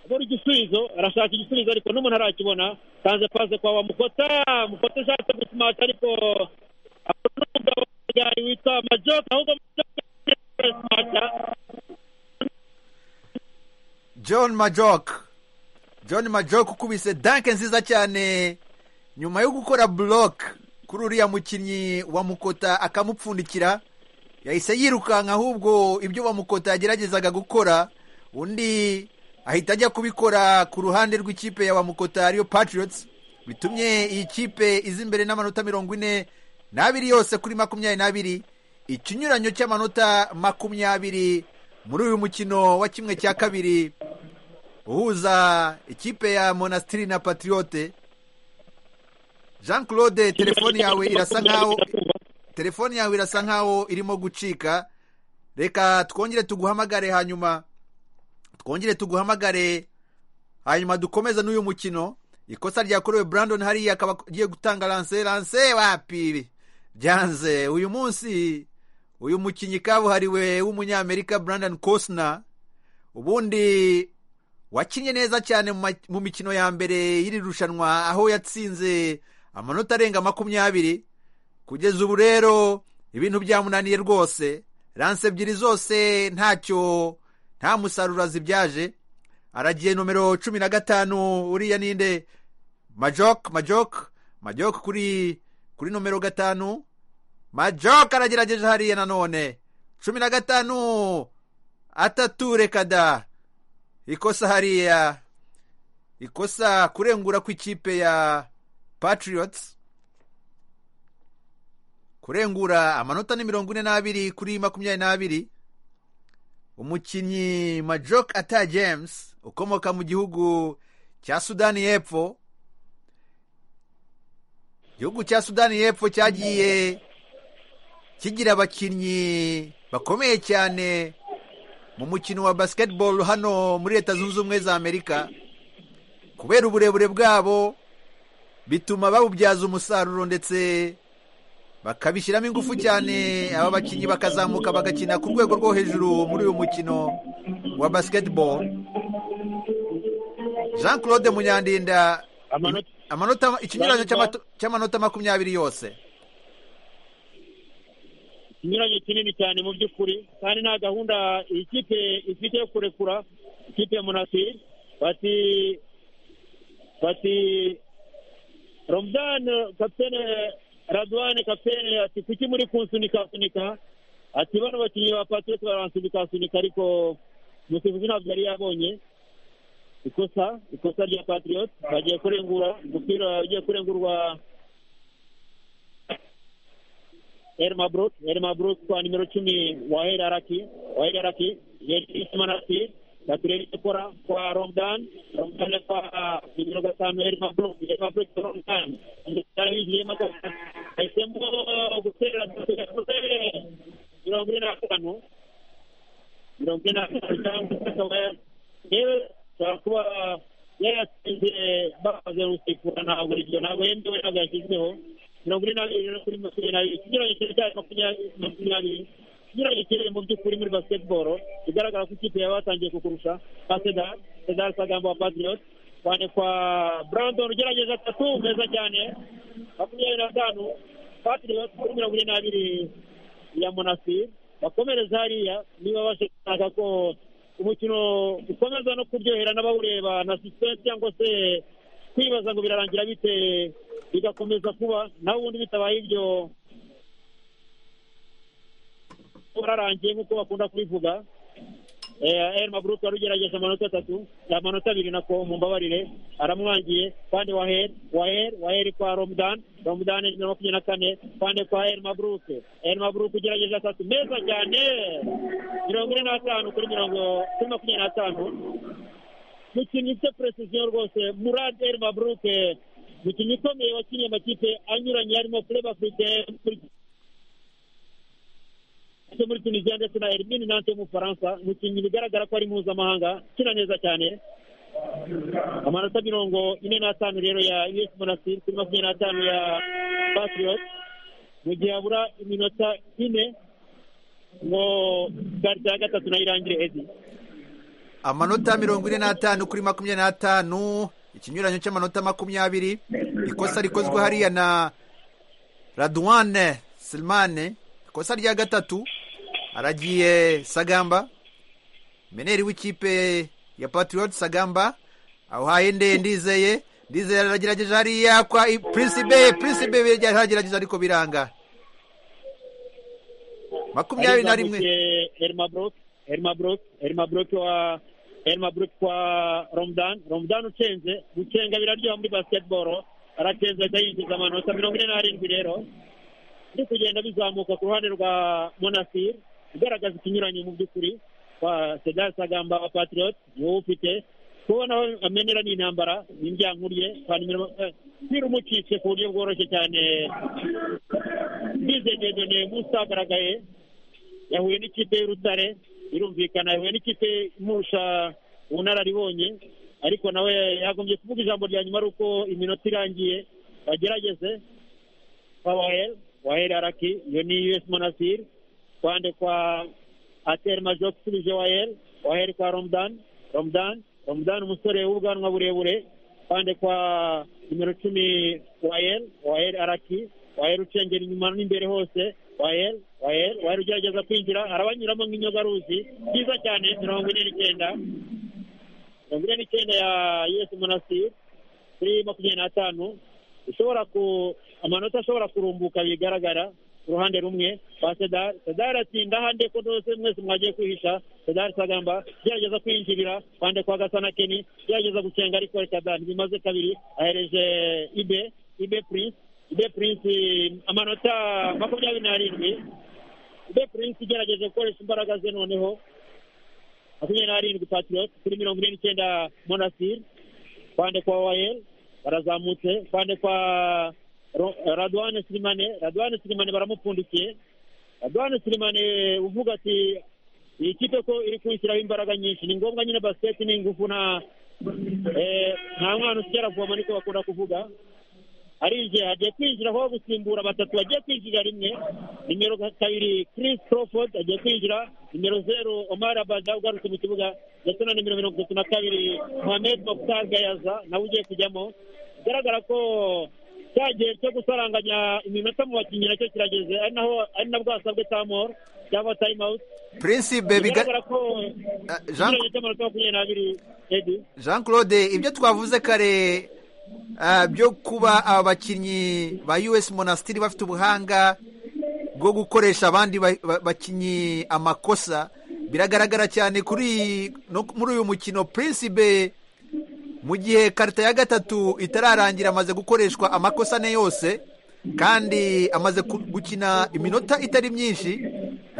abona igisubizo arashaka igisubizo ariko n'umuntu arakibona tanze pase kwa wa mukota mukota ushatse gusimata ariko abona umugabo w'umugabo witwa majoka ahubwo majoka arasimata john majok john majok ukubise danke nziza cyane nyuma yo gukora block kuri uriya mukinnyi wa mukota akamupfundikira yahise yirukanka ahubwo ibyo wa mukota yageragezaga gukora undi ahita ajya kubikora ku ruhande rw'ikipe ya wa mukota ariyo patriots bitumye iyi kipe iza imbere n'amanota mirongo ine n'abiri yose kuri makumyabiri n'abiri ikinyuranyo cy'amanota makumyabiri muri uyu mukino wa kimwe cya kabiri uhuza ikipe ya monasitiri na patriyote jean claude telefone yawe irasa nkaho telefone yawe irasa nkaho irimo gucika reka twongere tuguhamagare hanyuma twongere tuguhamagare hanyuma dukomeze n'uyu mukino ikosa ryakorewe brandon hariya akaba agiye gutanga lanse lanse wapi byanze uyu munsi uyu mukinnyi kabuhariwe w'umunyamerika brandon cosna ubundi wakinnye neza cyane mu ma- mu mikino ya mbere y'iri rushanwa aho yatsinze amanota arenga makumyabiri kugeza ubu rero ibintu byamunaniye rwose lanse ebyiri zose ntacyo nta musaruro zibyaje aragiye nomero cumi na gatanu uriya ninde majok majok majok kuri kuri nomero gatanu majok aragerageje hariya nanone cumi na gatanu atature kada ikosa hariya ikosa kurengura kw'ikipe ya patriots kurengura amanota ni mirongo ine n'abiri kuri makumyabiri n'abiri umukinnyi majok ata james ukomoka mu gihugu cya sudani y'epfo igihugu cya sudani y'epfo cyagiye kigira abakinnyi bakomeye cyane mu mukino wa basketball hano muri leta zunze ubumwe za amerika kubera uburebure bwabo bituma babubyaza umusaruro ndetse bakabishyiramo ingufu cyane aba bakinnyi bakazamuka bagakina ku rwego rwo hejuru muri uyu mukino wa basketball jean claude munyandinda Amanota- amanota ikinyuranyo cy'amato- cy'amanota makumyabiri yose ikinyuranyo kinini cyane mu by'ukuri kandi nta gahunda iyi kipe ifite yo kurekura ikipe ya monasiri bati bati romudani kapitene radwane kapitene ati kuki muri kunsunika sunika ati bano bakinnyi ba patrioti baransunika sunika ariko umusifuzi ntabwo yari yabonye ikosa ikosa rya patrioti bagiye kurengura umupira ugiye kurengurwa Elma Brook, Elma Brook kwa nimero chumi Wahed Araki, Wahed Araki, Yelisman Araki, Katireli Kora kwa Romdan, Romdan kwa nimero gatano Elma Brook, Elma Brook kwa Romdan, Ndari Yema kwa Aisembo Gusera Gusera, mirongo ine na gatanu, mirongo ine na gatanu cyangwa akaba yewe ashobora kuba yayatsinze bamaze gusekura ntabwo ibyo ntabwo yemewe ntabwo yashyizweho mirongo ine n'abiri no kuri makumyabiri n'abiri ikinyuranyo kiri cyari makumyabiri makumyabiri ikinyuranyo kiri mu by'ukuri muri basketball bigaragara ko ikipe yaba yatangiye kukurusha nka sedar sedar sagambo wa patriot cyane kwa brandon ugerageza atatu meza cyane makumyabiri na gatanu patriot kuri mirongo ine n'abiri ya monastir bakomereza hariya niba bashaka ko umukino ukomeza no kuryohera n'abawureba na suspense cyangwa se kwibaza ngo birarangira bite bigakomeza kuba naho ubundi bitabaye ibyo wararangiye nk'uko bakunda kubivuga Eh, Elma Brook wari ugerageje amanota atatu amanota abiri nako mumbabarire aramwangiye kandi waher waher waher kwa Romdan Romdan nimero makumyabiri na kane kandi kwa Elma Brook Elma Brook ugerageje atatu meza cyane mirongo ine n'atanu kuri mirongo kuri makumyabiri n'atanu mukinnyi ufite precision rwose Murad El Mabrouk mukinnyi ukomeye wakiniye amakipe anyuranye harimo Club Afrique muri- muri Tunisia ndetse na Hermine Nante yo mu Bufaransa mukinnyi bigaragara ko ari mpuzamahanga ukina neza cyane amanota mirongo ine n'atanu rero ya US Monastir kuri makumyabiri n'atanu ya Patriot mu gihe habura iminota ine ngo karita ya gatatu nayo irangire Eddie amanota mirongo ine n'atanu kuri makumyabiri n'atanu ikinyuranyo cy'amanota makumyabiri ikosa rikozwe hariya na radwane silmane ikosa rya gatatu aragiye sagamba meneri w'ikipe ya patriot sagamba awuhaye nde ndizeye ndizeye aragerageje hariya kwa I- prinsibe prinsibe biragerageje ariko biranga makumyabiri na rimwe Elma Brook, Elma Brook, Elma Brook wa Elma Brook kwa Romdan, Romdan ucenze, gucenga biraryoha muri basketball. arateza ahita yinjiza amanota mirongo ine n'arindwi rero biri kugenda bizamuka ku ruhande rwa monasiri igaragaza ikinyuranye mu by'ukuri kwa sedasi agamba wa patiriyoti ni wowe ufite kubona aho amenera ni intambara ni imbyankurye ntira umucitse ku buryo bworoshye cyane ndizegedone munsi hagaragaye yahuye n'ikipe y'urutare irumvikana yahuye n'ikipe imurusha ubunararibonye ariko nawe yagombye kuvuga ijambo rya nyuma ari uko iminota irangiye bagerageze kwa waheri waheri araki iyo ni us monasiri kwande kwa ateri majo usubije waheri waheri kwa romudani romudani romudani umusore w'ubwanwa burebure kwande kwa nimero cumi waheri waheri araki waheri ucengera inyuma n'imbere hose waheri waheri waheri ugerageza kwinjira arabanyuramo nk'inyogaruzi byiza cyane mirongo ine n'icyenda mirongo ine n'icyenda ya us monasiri kuri makumyabiri n'atanu ishobora ku amanota ashobora kurumbuka bigaragara ku ruhande rumwe rwa sedari sedari ati ndahande ko rwose mwese mwagiye kwihisha sedari sagamba gerageza kwinjirira kwande kwa gasa na keni gerageza gusenga ariko reka da ntibimaze kabiri ahereje ibe ibe prince ibe prince amanota makumyabiri n'arindwi ibe prince igerageje gukoresha imbaraga ze noneho makumyabiri n'arindwi patiriyoti kuri mirongo ine n'icyenda monasiri kwande kwa wayeri barazamutse kwande kwa Ro- radwane sirimane radwane sirimane baramupfundikiye radwane sirimane uvuga ati iyi kipe ko iri kwishyiraho imbaraga nyinshi ni ngombwa nyine basiketi ni ingufu nta eh, nta mwana usigara avoma niko bakunda kuvuga arinjiye agiye kwinjira aho gusimbura batatu bagiye kwinjira rimwe nimero kabiri Chris Crawford agiye kwinjira nimero zeru Omar Abada ugarutse mu kibuga ndetse na nimero mirongo itatu na kabiri Mohamed Mokhtar Gayaza nawe ugiye kujyamo bigaragara ko cya gihe cyo gusaranganya iminota mu bakinnyi nacyo kirageze ari naho ari nabwo hasabwe tamoro cyangwa time out prinsipe biga- bigaragara ko Ah, Jean- ikinyuranyo cy'amanota makumyabiri n'abiri edi jean claude ibyo twavuze kare ah, byo kuba abakinnyi ba us monasitiri bafite ubuhanga bwo gukoresha abandi ba- ba- bakinnyi amakosa biragaragara cyane kuri no muri uyu mukino prinsibe mu gihe karita ya gatatu itararangira amaze gukoreshwa amakosa ne yose kandi amaze ku- gukina iminota itari myinshi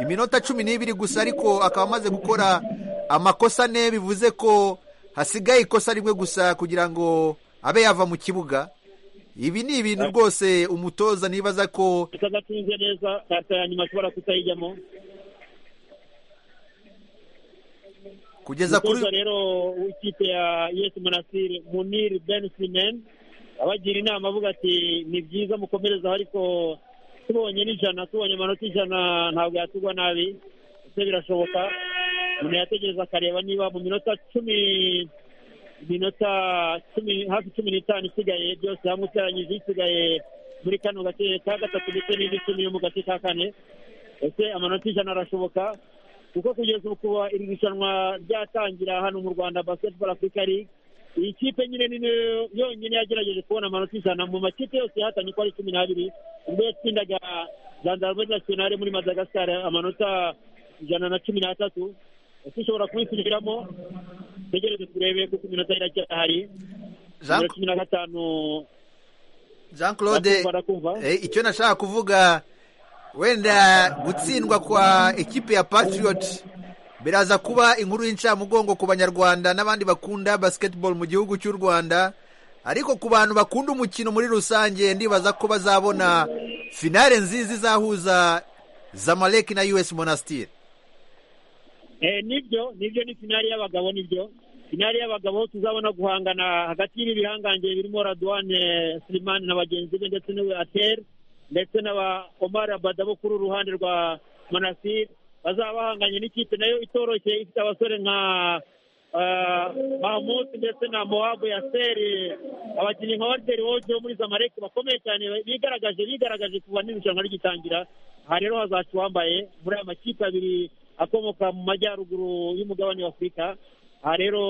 iminota cumi n'ibiri gusa ariko akaba amaze gukora amakosa ne bivuze ko hasigaye ikosa rimwe gusa kugira ngo abe yava mu kibuga ibi ni ibintu rwose umutoza nibaza ko atadatunze neza karita ya nyuma ashobora kutayijyamo kugeza kuri umutoza rero w'ikipe ya yesi monasiri muniri ben simen abagira inama avuga ati ni byiza mukomerezaho ariko tubonye n'ijana tubonye amanota ijana ntabwo yatugwa nabi ese birashoboka umuntu yategereza akareba niba mu minota cumi iminota cumi hafi cumi n'itanu isigaye byose hamwe uteranyije isigaye muri kano gace ka gatatu ndetse n'indi icumi yo mu gace ka kane ese amanota ijana arashoboka kuko kugeza ubu kuba iri rushanwa ryatangira hano mu rwanda basketball africa league iyi kipe nyine ni nayo yonyine yagerageje kubona amanota ijana mu makipe yose yahatanye uko ari cumi n'abiri ubwo yatsindaga zandarbe nationale muri madagascar amanota ijana na cumi n'atatu ese ushobora kubisubiramo tegereze turebe kuko iminota iracyahari Jean- nimero cumi na gatanu jean claude barakumva barakumva Eh, icyo nashaka kuvuga wenda gutsindwa kwa ekipe ya patriot biraza kuba inkuru y'incamugongo ku banyarwanda n'abandi bakunda basketball mu gihugu cy'u rwanda ariko ku bantu bakunda umukino muri rusange ndibaza ko bazabona finale nziza izahuza zamalek na us monastir Eh, nibyo nibyo ni finali y'abagabo nibyo finali y'abagabo tuzabona guhangana hagati y'ibi bihangange birimo radwane silimani na bagenzi be ndetse n'uwe ateri ndetse n'aba omar abada bo kuri uru ruhande rwa monasiri bazaba bahanganye n'ikipe nayo itoroshye ifite abasore nka ah, mahmud ndetse na mowabu yaseri abakinnyi nka walter wojo wo muri zamalek bakomeye cyane bigaragaje bigaragaje kuva n'irushanwa rigitangira aha rero hazaca uwambaye muri aya makipe abiri akomoka mu majyaruguru y'umugabane wa afurika aha rero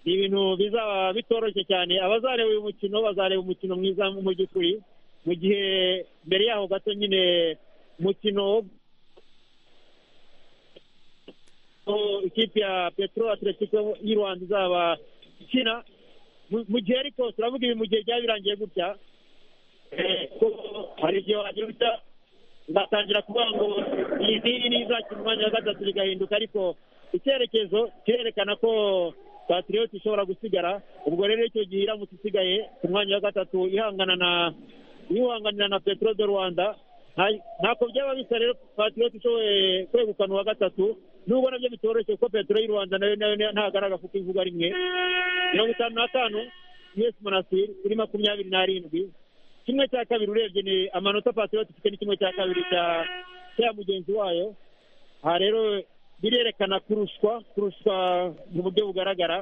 ni ibintu bizaba bitoroshye cyane abazareba uyu mukino bazareba umukino mwiza mu by'ukuri mu gihe mbere yaho gato nyine umukino wo- ikipe ya petro atletico y'u rwanda izaba ikina mu- mu gihe ariko turavuga ibi mu gihe byaba birangiye gutya eh, ko hari igihe wagira gutya batangira kuvuga ngo iyi ngiyi ni izakina umwanya wa gatatu bigahinduka ariko icyerekezo kirerekana ko patriyoti ishobora gusigara ubwo rero icyo gihe iramutse isigaye ku mwanya wa gatatu ihangana na yihanganira na petero de rwanda nta- ntako byaba bisa rero patriyoti ishoboye kwegukana uwa gatatu nubwo nabyo bitoroshye kuko petero y'u rwanda nayo nayo ntagaragara kuko ivuga rimwe mirongo itanu n'atanu yesi monasiri kuri makumyabiri n'arindwi kimwe cya kabiri urebye ni amanota patriyoti ifite ni kimwe cya kabiri cya cya mugenzi wayo aha rero birerekana kuruswa kuruswa mu buryo bugaragara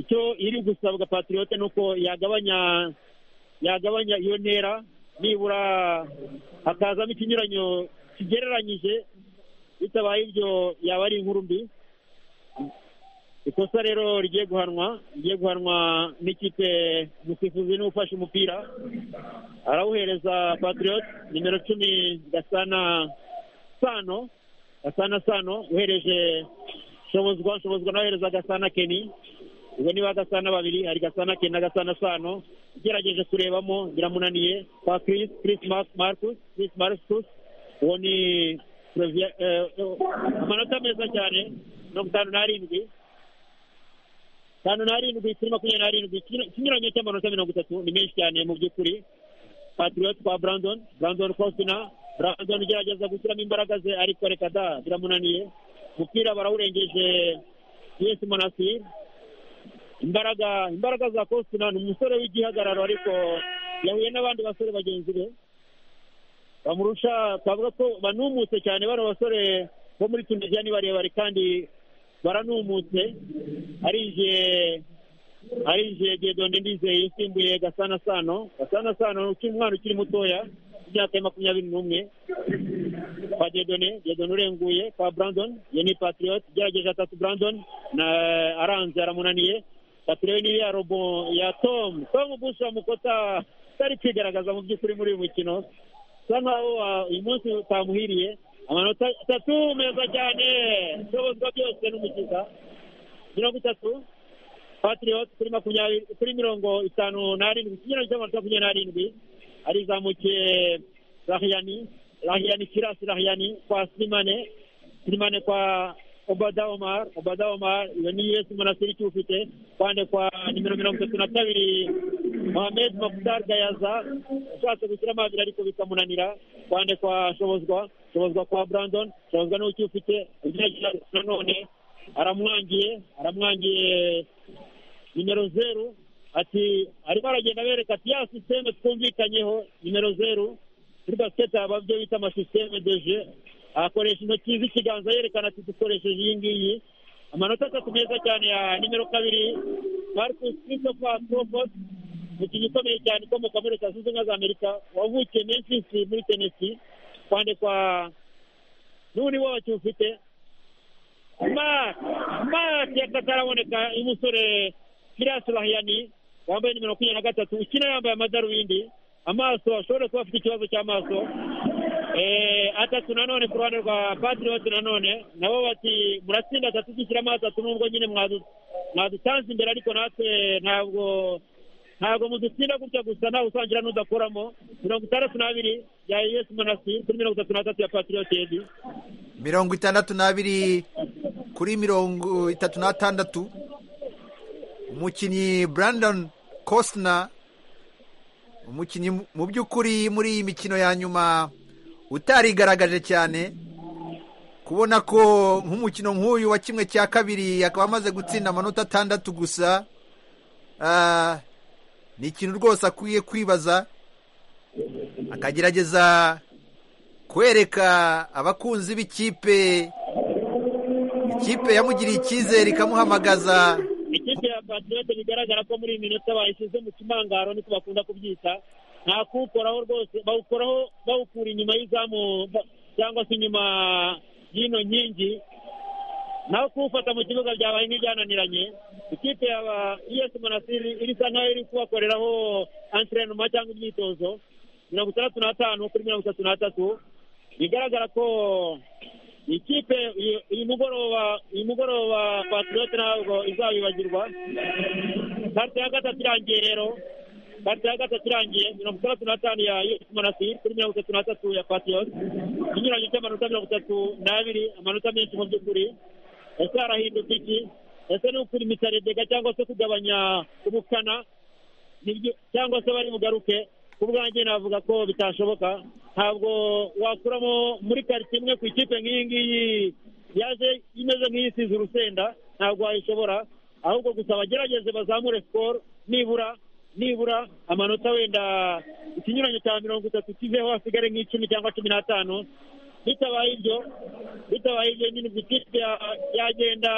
icyo iri gusabwa patriote ni uko yagabanya yagabanya iyo ntera nibura hakazamo ikinyuranyo kigereranyije bitabaye ibyo yaba ari inkuru mbi ikosa rero rigiye guhanwa rigiye guhanwa n'ikipe umusifuzi niwe ufashe umupira arawuhereza patriote nimero cumi gasana sano gasana sano uhereje shobozwa shobozwa nawe uhereza gasana keni ubwo niba gasana babiri hari gasana keni na gasana sano ugerageje kurebamo biramunaniye kwa Chris Chris Mar- Marcus Chris Marcus uwo ni Slovia- eh, eh, amanota meza cyane mirongo itanu n'arindwi itanu n'arindwi kuri makumyabiri n'arindwi ikinyura- ikinyuranyo cy'amanota mirongo itatu ni menshi cyane mu by'ukuri patriot kwa brandon brandon cosina brandon ugerageza gushyiramo imbaraga ze ariko reka da biramunaniye umupira barawurengeje yesi monasir imbaraga imbaraga za cosina ni umusore w'igihagararo ariko yahuye n'abandi basore bagenzi be bamurusha twavuga ko banumutse cyane bano basore bo muri tunisiya ni barebare kandi baranumutse arinjiye arinjiye gedonde ndizeye yasimbuye gasana sano gasana sano ni ukiri umwana ukiri mutoya imyaka ya makumyabiri n'umwe kwa gedone gedone urenguye kwa brandon iyo ni patriot igerageje atatu brandon na aranze aramunaniye patriot ni ya robo ya tom tom busha mukota utari kwigaragaza mu by'ukuri muri uyu mukino usa nkaho wa- uyu munsi utamuhiriye amanota atatu meza cyane ishobozwa byose n'umukiza mirongo itatu patriot kuri makumyabiri kuri mirongo itanu n'arindwi ikinyuranye cy'amanota makumyabiri n'arindwi arizamukiye rahiyani rahiyani kirasi rahiyani kwa silimane silimane kwa obada omar obada omar iyo ni us monasiri ikiwufite kwande kwa nimero mirongo itatu na kabiri mohamed makutar gayaza ushatse gushyiramo abiri ariko bikamunanira kwande kwa shobozwa shobozwa kwa brandon shobozwa niwe ukiwufite ugerageza nanone aramwangiye aramwangiye nimero zeru ati arimo aragenda abereka ati ya sisiteme twumvikanyeho nimero zeru kuri basiketi haba ibyo bita amasisiteme deje akoresha intoki z'ikiganza yerekana ati dukoresheje iyi ngiyi amanota atatu meza cyane ya nimero kabiri marcus christopher crawford umukinnyi ukomeye cyane ukomoka muri leta zunze ubumwe za amerika wavukiye memphis muri tenesi kwandikwa n'undi wacu ufite Mark Mark yakataraboneka umusore Firas Rahiyani wambaye nimero makumyabiri na gatatu ukina yambaye amadarubindi amaso ashobora kuba afite ikibazo cy'amaso Eh, atatu nanone ku ruhande rwa patriot nanone nabo bati muratsinda atatu dushyiramo atatu nubwo nyine mwadu- mwadutanze imbere ariko natwe ntabwo ntabwo mudutsinda gutya gusa ntawe usangira n'udakoramo mirongo itandatu n'abiri ya yesi monasi kuri mirongo itatu n'atatu ya patriot yedi mirongo itandatu n'abiri kuri mirongo itatu n'atandatu umukinnyi brandon costner umukinnyi mu- mu by'ukuri muri iyi mikino ya nyuma utarigaragaje cyane kubona ko nk'umukino nk'uyu wa kimwe cya kabiri akaba amaze gutsinda amanota atandatu gusa ah, ni ikintu rwose akwiye kwibaza akagerageza kwereka abakunzi b'ikipe ikipe yamugiriye icyizere ikamuhamagaza ikipe ya patriote bigaragara ko muri iyi minota bayishyize mu kimangaro niko bakunda kubyita nta kuwukoraho rwose bawukoraho bawukura inyuma y'izamu ba- cyangwa se inyuma y'ino nkingi naho kuwufata mu kibuga byabaye nk'ibyananiranye ikipe ya es monasiri irisa nkaho iri kubakoreraho antrenoma cyangwa imyitozo mirongo itandatu n'atanu kuri mirongo itatu n'atatu bigaragara ko ikipe uyu- uyu mugoroba uyu mugoroba patriyote ntabwo izabibagirwa karte ya gatatu irangiye rero karte ya gatatu irangiye mirongo itandatu n'atanu ya yusumanasiri kuri mirongo itatu n'atatu ya patriyote inyuranye cy'amanota mirongo itatu n'abiri amanota menshi mu by'ukuri ese harahindutse iki ese ni ukuri mitaredega cyangwa se kugabanya ubukana nibyo cyangwa se bari bugaruke ku bwanjye navuga ko bitashoboka ntabwo wakuramo muri karitsiye imwe ku ikipe nk'iyi ngiyi yaje imeze nk'iyisize urusenda ntabwo wayishobora ahubwo gusa bagerageze bazamure sikoro nibura nibura amanota wenda ikinyuranyo cya mirongo itatu kiveho hasigare nk'icumi cyangwa cumi n'atanu bitabaye ibyo bitabaye ibyo nyine ubwo ikipe ya- yagenda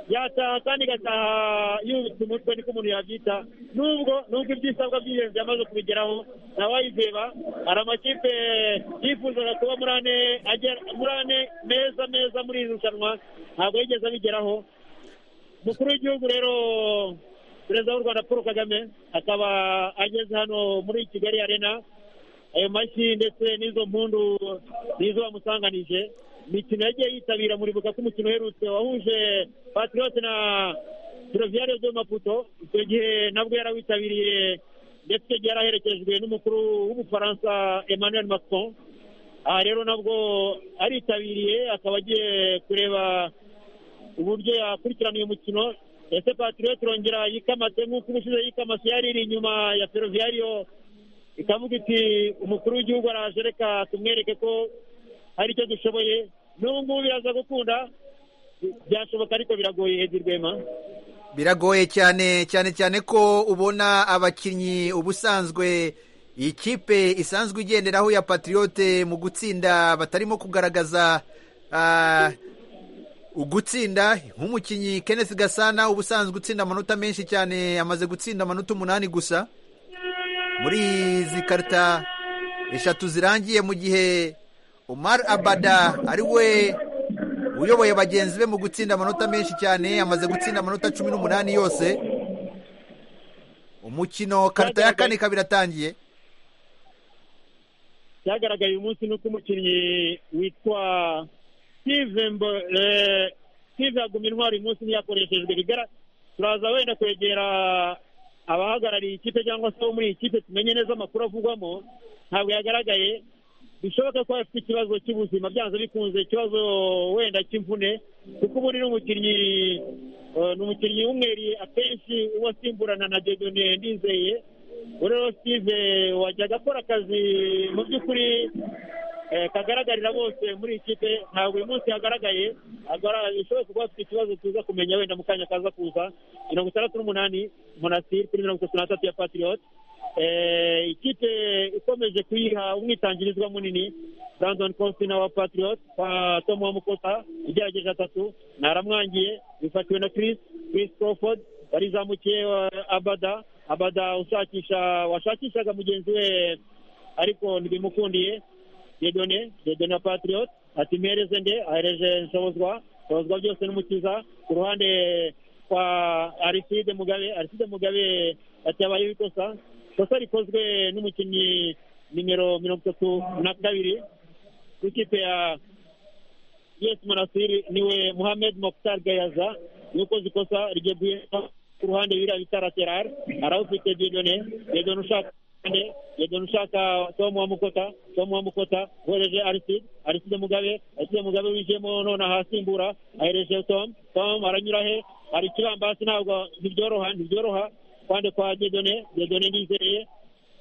yataha kandi igataha yubitse umutwe niko umuntu yabyita nubwo nubwo ibyisabwa by'ingenzi yamaze kubigeraho ntawayizeba hari amakipe yifuzaga kuba muri ane agera muri ane meza meza muri iri rushanwa ntabwo yigeze abigeraho umukuru w'igihugu rero perezida w'u rwanda paul kagame akaba ageze hano muri kigali arena ayo mashyi ndetse n'izo mpundu nizo bamusanganije imikino yagiye yitabira muribuka ko umukino uherutse wahuje patriote na fereviyare de maputo icyo gihe nabwo yarawitabiriye ndetse icyo gihe yaraherekejwe n'umukuru w'umufaransa emmanuel macron aha rero nabwo aritabiriye akaba agiye kureba uburyo yakurikirana uyu mukino ese patriote irongera yikamase nk'uko ubushize yikamase yari iri inyuma ya fereviyariyo ikavuga iti umukuru w'igihugu araje reka tumwereke ko hari icyo dushoboye n'ubu ngubu biraza gukunda byashoboka ariko biragoye hedi rwema biragoye cyane cyane cyane ko ubona abakinnyi ubusanzwe iyi kipe isanzwe igenderaho ya patriote mu gutsinda batarimo kugaragaza ah, ugutsinda nk'umukinnyi kenneth gasana ubusanzwe utsinda amanota menshi cyane amaze gutsinda amanota umunani gusa muri izi karita eshatu zirangiye mu gihe umar abada ari we uyoboye bagenzi be mu gutsinda amanota menshi cyane amaze gutsinda amanota cumi n'umunani yose umukino karita ya kane ikaba iratangiye cyagaragaye uyu munsi ni uko umukinnyi witwa steve Mbo- eh, steve yagumye intwari uyu munsi ntiyakoreshejwe bigara turaza wenda kwegera abahagarariye ikipe cyangwa se abo muri iyi kipe tumenye neza amakuru avugwamo ntabwo yagaragaye bishoboka ko afite ikibazo cy'ubuzima byanze bikunze ikibazo wenda cy'imvune kuko ubundi ni umukinnyi eh, ni umukinnyi w'umweri akenshi uba asimburana na dedone ndizeye buri rero steve wajyaga akora akazi mu by'ukuri eh, kagaragarira bose muri iyi kipe ntabwo uyu munsi yagaragaye agaragaye bishoboka kuba afite ikibazo tuza kumenya wenda mu kanya kaza kuza mirongo itandatu n'umunani monasiri kuri mirongo itatu n'atatu ya patriote Eh, ikipe ikomeje kuyiha umwitangirizwa munini brandon consina wa patriot kwa tomo wa mukota igerageje atatu naramwangiye bifatiwe na chris chris crawford barizamukiye wa- abada abada ushakisha washakishaga mugenzi we ariko ntibimukundiye dedone dedone wa patriot ati mpereze nde ahereje nshobozwa nshobozwa byose n'umukiza ku ruhande kwa ariside mugabe ariside mugabe ati habayeho ikosa ikosa rikozwe n'umukinnyi nimero mirongo itatu na kabiri ku ikipe ya yes manasiri niwe muhamed mokhtar gayaza yakoze ikosa rigiye guhita ku ruhande biriya bita lateral arawufite dedone dedone ushaka ande dedone ushaka tom wa mukota tom wa mukota uhereje ariside ariside mugabe ariside mugabe wijemo none ahasimbura ahereje tom tom aranyura he hari ikibambasi ntabwo ntibyoroha ntibyoroha kwande kwa dedone dedone ndizeye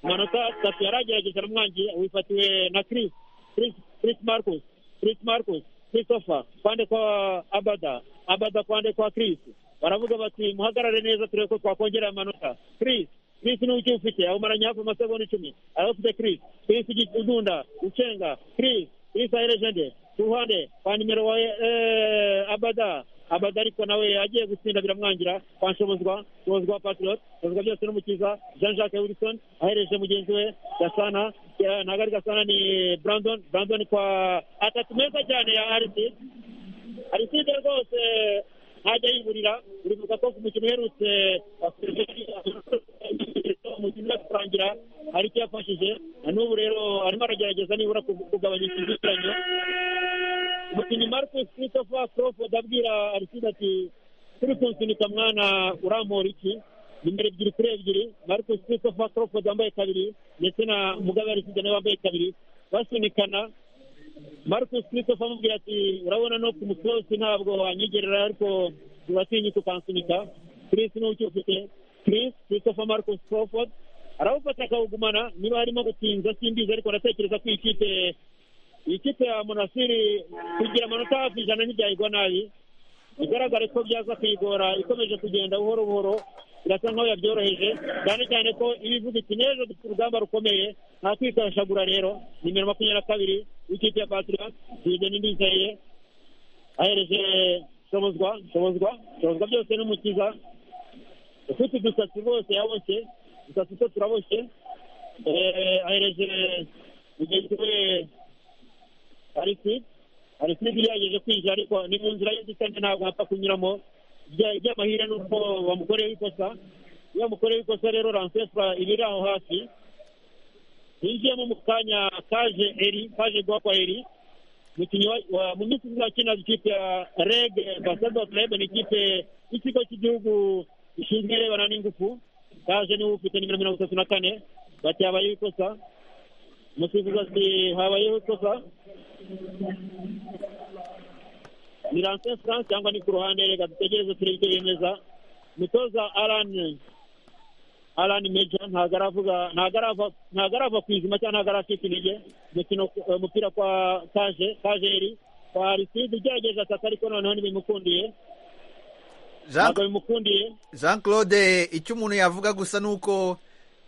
amanota atatu yaragerageje aramwangiye wifatiwe na chris chris chris marcus chris marcus christopher kwande kwa abada abada kwande kwa chris baravuga bati muhagarare neza turebe ko twakongera amanota chris chris ni uki ufite awumaranye hafi amasegonda icumi arawufite chris chris Gi- udunda ucenga chris chris ahereje nde ku ruhande kwa nimero wa eh, abada abada ariko nawe agiye gutsinda biramwangira kwa nshobozwa nshobozwa wa patriot nshobozwa byose n'umukiza jean jacques wilson ahereje mugenzi we gasana eh, ntabwo ari gasana ni brandon brandon kwa atatu meza cyane ya arisi ariside rwose ntajya yiburira uribuka ko ku mukino uherutse umukino uza kurangira hari icyo yafashije na n'ubu rero arimo aragerageza nibura ku- kugabanya ikizikiranyo umukinnyi Marcus Christopher Crawford abwira Aristide ati turi kunsunika mwana uramura iki nimero ebyiri kuri ebyiri Marcus Christopher Crawford wambaye kabiri ndetse na Mugabe Aristide nawe wambaye kabiri basunikana Marcus Christopher amubwira ati urabona no ku musozi ntabwo wanyegerera ariko uratinyuka ukansunika Chris niwe ucyufite Chris Christopher Marcus Crawford arawufata akawugumana niba harimo gutinza simbizi ariko ndatekereza ko iyi kipe iyi kipe ya monasiri kugira amanota hafi ijana ntibyayigwa nabi bigaragare ko byaza kuyigora ikomeje kugenda buhoro buhoro birasa nkaho yabyoroheje cyane cyane ko iba ivuga iti n'ejo dufite urugamba rukomeye nta kwikashagura rero nimero makumyabiri na kabiri w'ikipe ya patiriya zije n'indizeye ahereje shobozwa shobozwa shobozwa byose n'umukiza ufite udusatsi rwose yaboshye udusatsi two turaboshye ahereje mugenzi we arisi arisi yagejeje kwinjira ariko ni mu nzira y'inzitane ntabwo hapfa kunyuramo iby'amahirwe ni uko bamukoreyeho ikosa iyo bamukoreyeho ikosa rero ranseswa iba iri aho hafi yinjiyemo mu kanya kaje eri kaje guha kwa eri umukinnyi wa mu minsi izakina ikipe ya reg basado club ni ikipe y'ikigo cy'igihugu gishinzwe irebana n'ingufu kaje niwe ufite nimero mirongo itatu na kane bati habayeho ikosa umusifuzi ati habayeho ikosa ni Lancin France cyangwa ni ku ruhande reka dutegereze turebe icyo yemeza umutoza Alan Alan Major ntabwo aravuga ntabwo arava ku izima cyangwa ntabwo aracika intege umukino umupira kwa Kaje Kajeri kwa Aristide ugerageje ataka ariko noneho ntibimukundiye Jean- ntabwo bimukundiye jean claude icyo umuntu yavuga gusa ni uko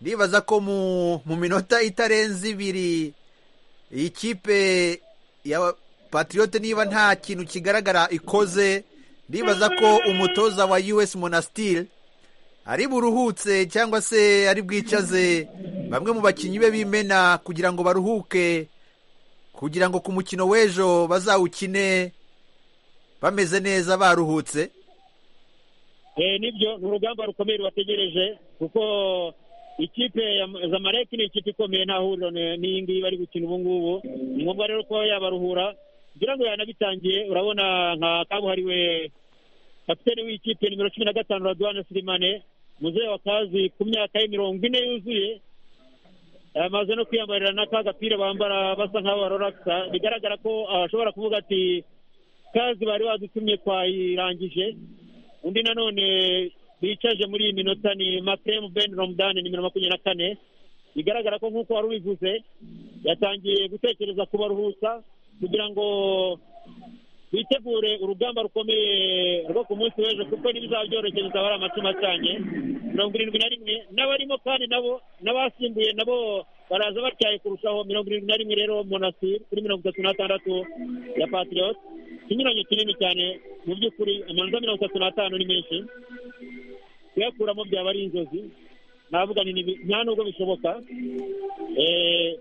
ndibaza ko mu mu minota itarenze ibiri iyi kipe ya patiyote niba nta kintu kigaragara ikoze ndibaza ko umutoza wa us monastir ari buruhutse cyangwa se ari bwicaze bamwe mu bakinnyi be b'imena kugira ngo baruhuke kugira ngo ku mukino w'ejo bazawukine bameze neza baruhutse Eh, nibyo ni urugamba rukomeye rubategereje kuko ikipe ya zamalek ni ikipe ikomeye nta huriro ni- n'iyi ngiyi bari gukina ubu ngubu ni ngombwa rero ko yabaruhura kugira ngo yanabitangiye urabona nka kabuhariwe kapitene w'ikipe nimero cumi na gatanu raduwane sirimane muzehe wa kazi ku myaka ye mirongo ine yuzuye amaze no kwiyambarira na ka gapira bambara basa nk'aho baroragisa bigaragara ko ashobora kuvuga ati kazi bari wadutumye twayirangije undi nanone bicaje muri iyi minota ni makremu ben romudani nimero makumyabiri na kane bigaragara ko nk'uko wari ubivuze yatangiye gutekereza kubaruhusa kugira ngo bitegure urugamba rukomeye rwo ku munsi w'ejo kuko n'ibizaba byoroshye bizaba ari amatima acanye mirongo irindwi na rimwe n'abarimo kandi nabo n'abasimbuye nabo baraza batyaye kurushaho mirongo irindwi na rimwe rero monasiri kuri mirongo itatu n'atandatu ya patiriyoti ikinyuranyo kinini cyane mu by'ukuri amanota mirongo itatu n'atanu ni menshi kuyakuramo byaba ari inzozi navuga ni nibi- nta nubwo bishoboka Eh,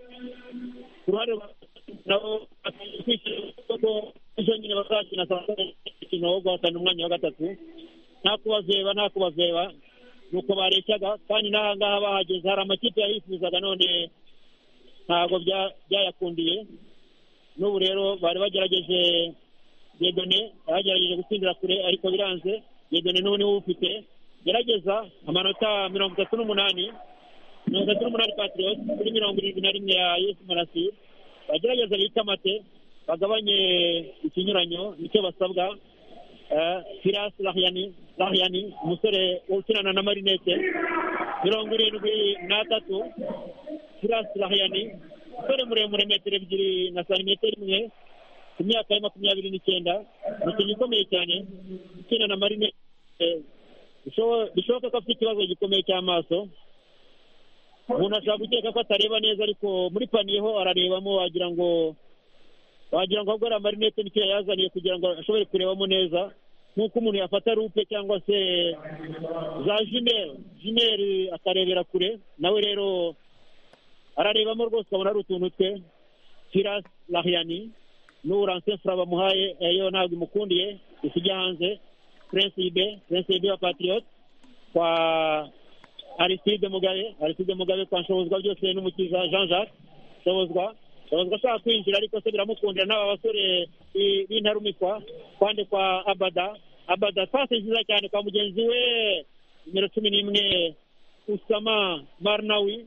ku ruhande rwa nabo bakwiye kwishyura ko ejo nyine bazakina saa sita umukino wo guhatana umwanya wa gatatu nta kubazeba nta kubazeba ni uko bareshyaga kandi n'aha ngaha bahageze hari amakipe yahifuzaga none ntabwo bya- byayakundiye n'ubu rero bari bagerageje yedone bagerageje gutsindira kure ariko biranze yedone n'ubu niwe ufite gerageza amanota mirongo itatu n'umunani mirongo itatu n'umunani patriyoti kuri mirongo irindwi na rimwe ya yesu marasiri bagerageza bikamate bagabanye ikinyuranyo nicyo basabwa Eh, Firas Lahyani Lahyani umusore ukinana na marinete mirongo irindwi n'atatu Firas Lahyani umusore muremure metero ebyiri na santimetero imwe ku myaka ya makumyabiri n'icyenda umukinnyi ukomeye cyane ukina na marine eh, bishobo- bishoboka ko afite ikibazo gikomeye cy'amaso umuntu ashobora gukeka ko atareba neza ariko muri paniye ho ararebamo wagira ngo wagira ngo ahubwo ari amarinete nicyo yayazaniye kugira ngo ashobore kurebamo neza nk'uko umuntu yafata rupe cyangwa se za jimeri jimeri akarebera kure nawe rero ararebamo rwose abona ari utuntu twe Firas Lahyani n'uransefura bamuhaye eh, yo ntabwo imukundiye isijya hanze Prince Ibe Prince Ibe wa Patriot kwa Aristide Mugabe Aristide Mugabe kwa Nshobozwa byose n'umukiza Jean Jacques Nshobozwa abazwa ashaka kwinjira ariko se biramukundira n'aba basore i- b'intarumikwa kwande kwa abada abada pasi nziza cyane kwa mugenzi we nimero cumi n'imwe usama marnawi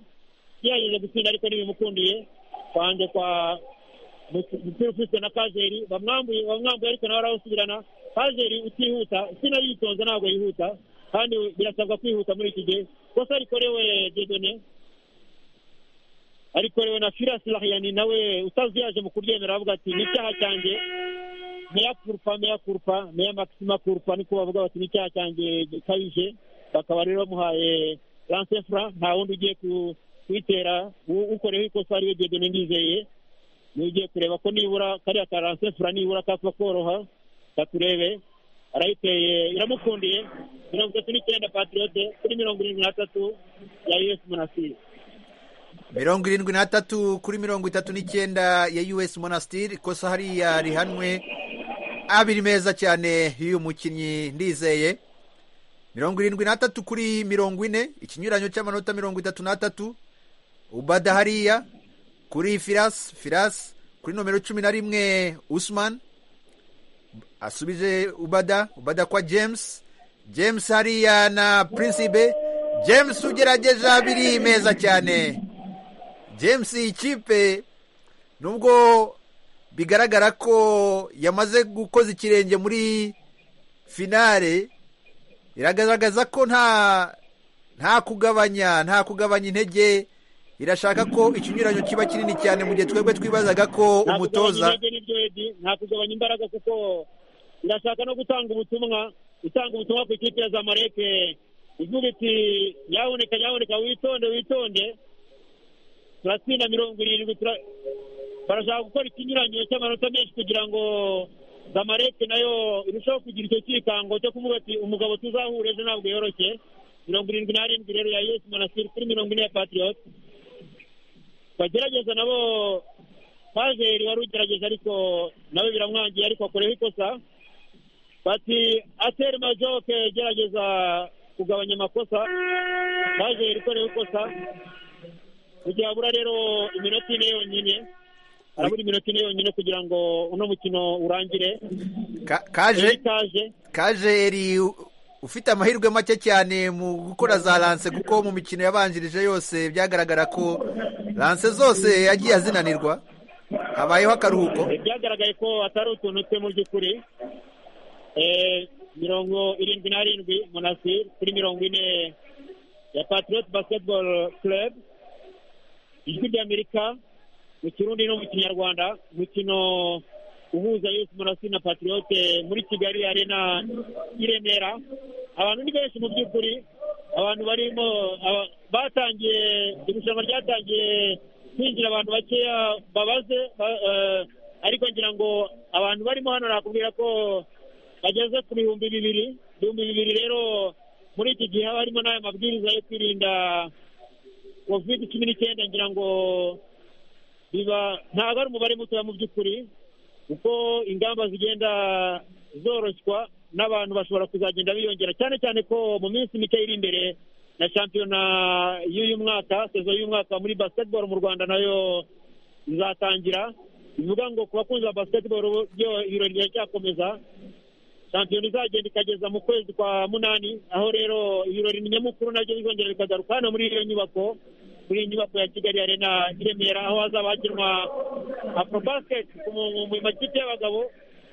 yageze gutsinda ariko ntibimukundiye kwande kwa Muti- umupira ufitwe na kazeri bamwambuye bamwambuye ariko nawe arawusubirana kazeri utihuta sino yitonze ntabwo yihuta kandi birasabwa kwihuta muri iki gihe kosa rikorewe dedone arikorewe na firas lahiyani nawe utazi yaje mu kuryemera avuga ati ni icyaha cyanjye meya kurupa meya kurupa meya maxima kurupa niko bavuga bati ni icyaha cyanjye gikabije bakaba rero bamuhaye lansefra nta wundi ugiye ku- kuyitera u- ukoreho ikosa ariwe dedone ndizeye ugiye kureba ko nibura kariya karansefura nibura kapfa koroha katurebe arayiteye iramukundiye mirongo itatu n'icyenda patriyote kuri mirongo irindwi n'atatu ya us monasiri mirongo irindwi n'atatu kuri mirongo itatu n'icyenda ya us monastir ikosa hariya rihanwe abiri meza cyane y'uyu mukinnyi ndizeye mirongo irindwi n'atatu kuri mirongo ine ikinyuranyo cy'amanota mirongo itatu n'atatu ubada hariya kuri firas firas kuri nomero cumi na rimwe usman asubije ubada ubada kwa james james hariya na principe james ugerageje abiri meza cyane james iyi kipe nubwo bigaragara ko yamaze gukoza ikirenge muri finale iragaragaza ko nta nta kugabanya nta kugabanya intege irashaka ko ikinyuranyo kiba kinini cyane mu gihe twebwe twibazaga nta ko kugabanya umutoza intege n'ibyo edi nta kugabanya imbaraga kuko irashaka no gutanga ubutumwa gutanga ubutumwa ku ikipe ya zamareke ivuga iti yaboneka yaboneka witonde witonde turatsinda mirongo irindwi tura- barashaka gukora ikinyuranyo cy'amanota menshi kugira ngo zamareke nayo irushaho kugira icyo cyikango cyo kuvuga ati umugabo tuzahura ejo ntabwo yoroshye mirongo irindwi n'arindwi rero ya yesu manasiri kuri mirongo ine ya patriot bagerageza nabo pazeri wari ugerageza ariko nawe biramwangiye ariko akoreho ikosa bati ateri majoke gerageza kugabanya amakosa pazeri ikoreho ikosa kugira abura rero iminota ine yonyine arabura iminota ine yonyine kugira ngo uno mukino urangire Ka- kaje itaje kajeri u- ufite amahirwe make cyane mu gukora za lance kuko mu mikino yabanjirije yose byagaragara ko lance zose yagiye azinanirwa habayeho akaruhuko byagaragaye ko atari utuntu twe mu by'ukuri Eh, mirongo irindwi n'arindwi monasir kuri mirongo ine ya patriot basketball club ijwi ry'amerika mu kirundi no mu kinyarwanda umukino uhuza yose monasir na patriot muri kigali arena i remera abantu ni benshi mu by'ukuri abantu barimo aba- batangiye irushanwa ryatangiye kwinjira abantu bakeya babaze ba- eh, ariko ngira ngo abantu barimo hano nakubwira ko bageze ku bihumbi bibiri ibihumbi bibiri rero muri iki gihe haba harimo n'aya mabwiriza yo kwirinda covid cumi n'icyenda ngira ngo biba ntabwo ari umubare mutoya mu by'ukuri kuko ingamba zigenda zoroshywa n'abantu bashobora kuzagenda biyongera cyane cyane ko mu minsi mike iri imbere na shampiyona y'uyu mwaka sezo y'uyu mwaka muri basketball mu rwanda nayo izatangira bivuga ngo ku bakunzi ba basketball bo- byo ibirori biracyakomeza shampiyona izagenda ikageza mu kwezi kwa munani aho rero ibirori nyamukuru nabyo bizongera bikagaruka hano muri iyo nyubako muri iyi nyubako ya kigali arena i remera aho hazaba hakinwa afrobasket mu mu makipe y'abagabo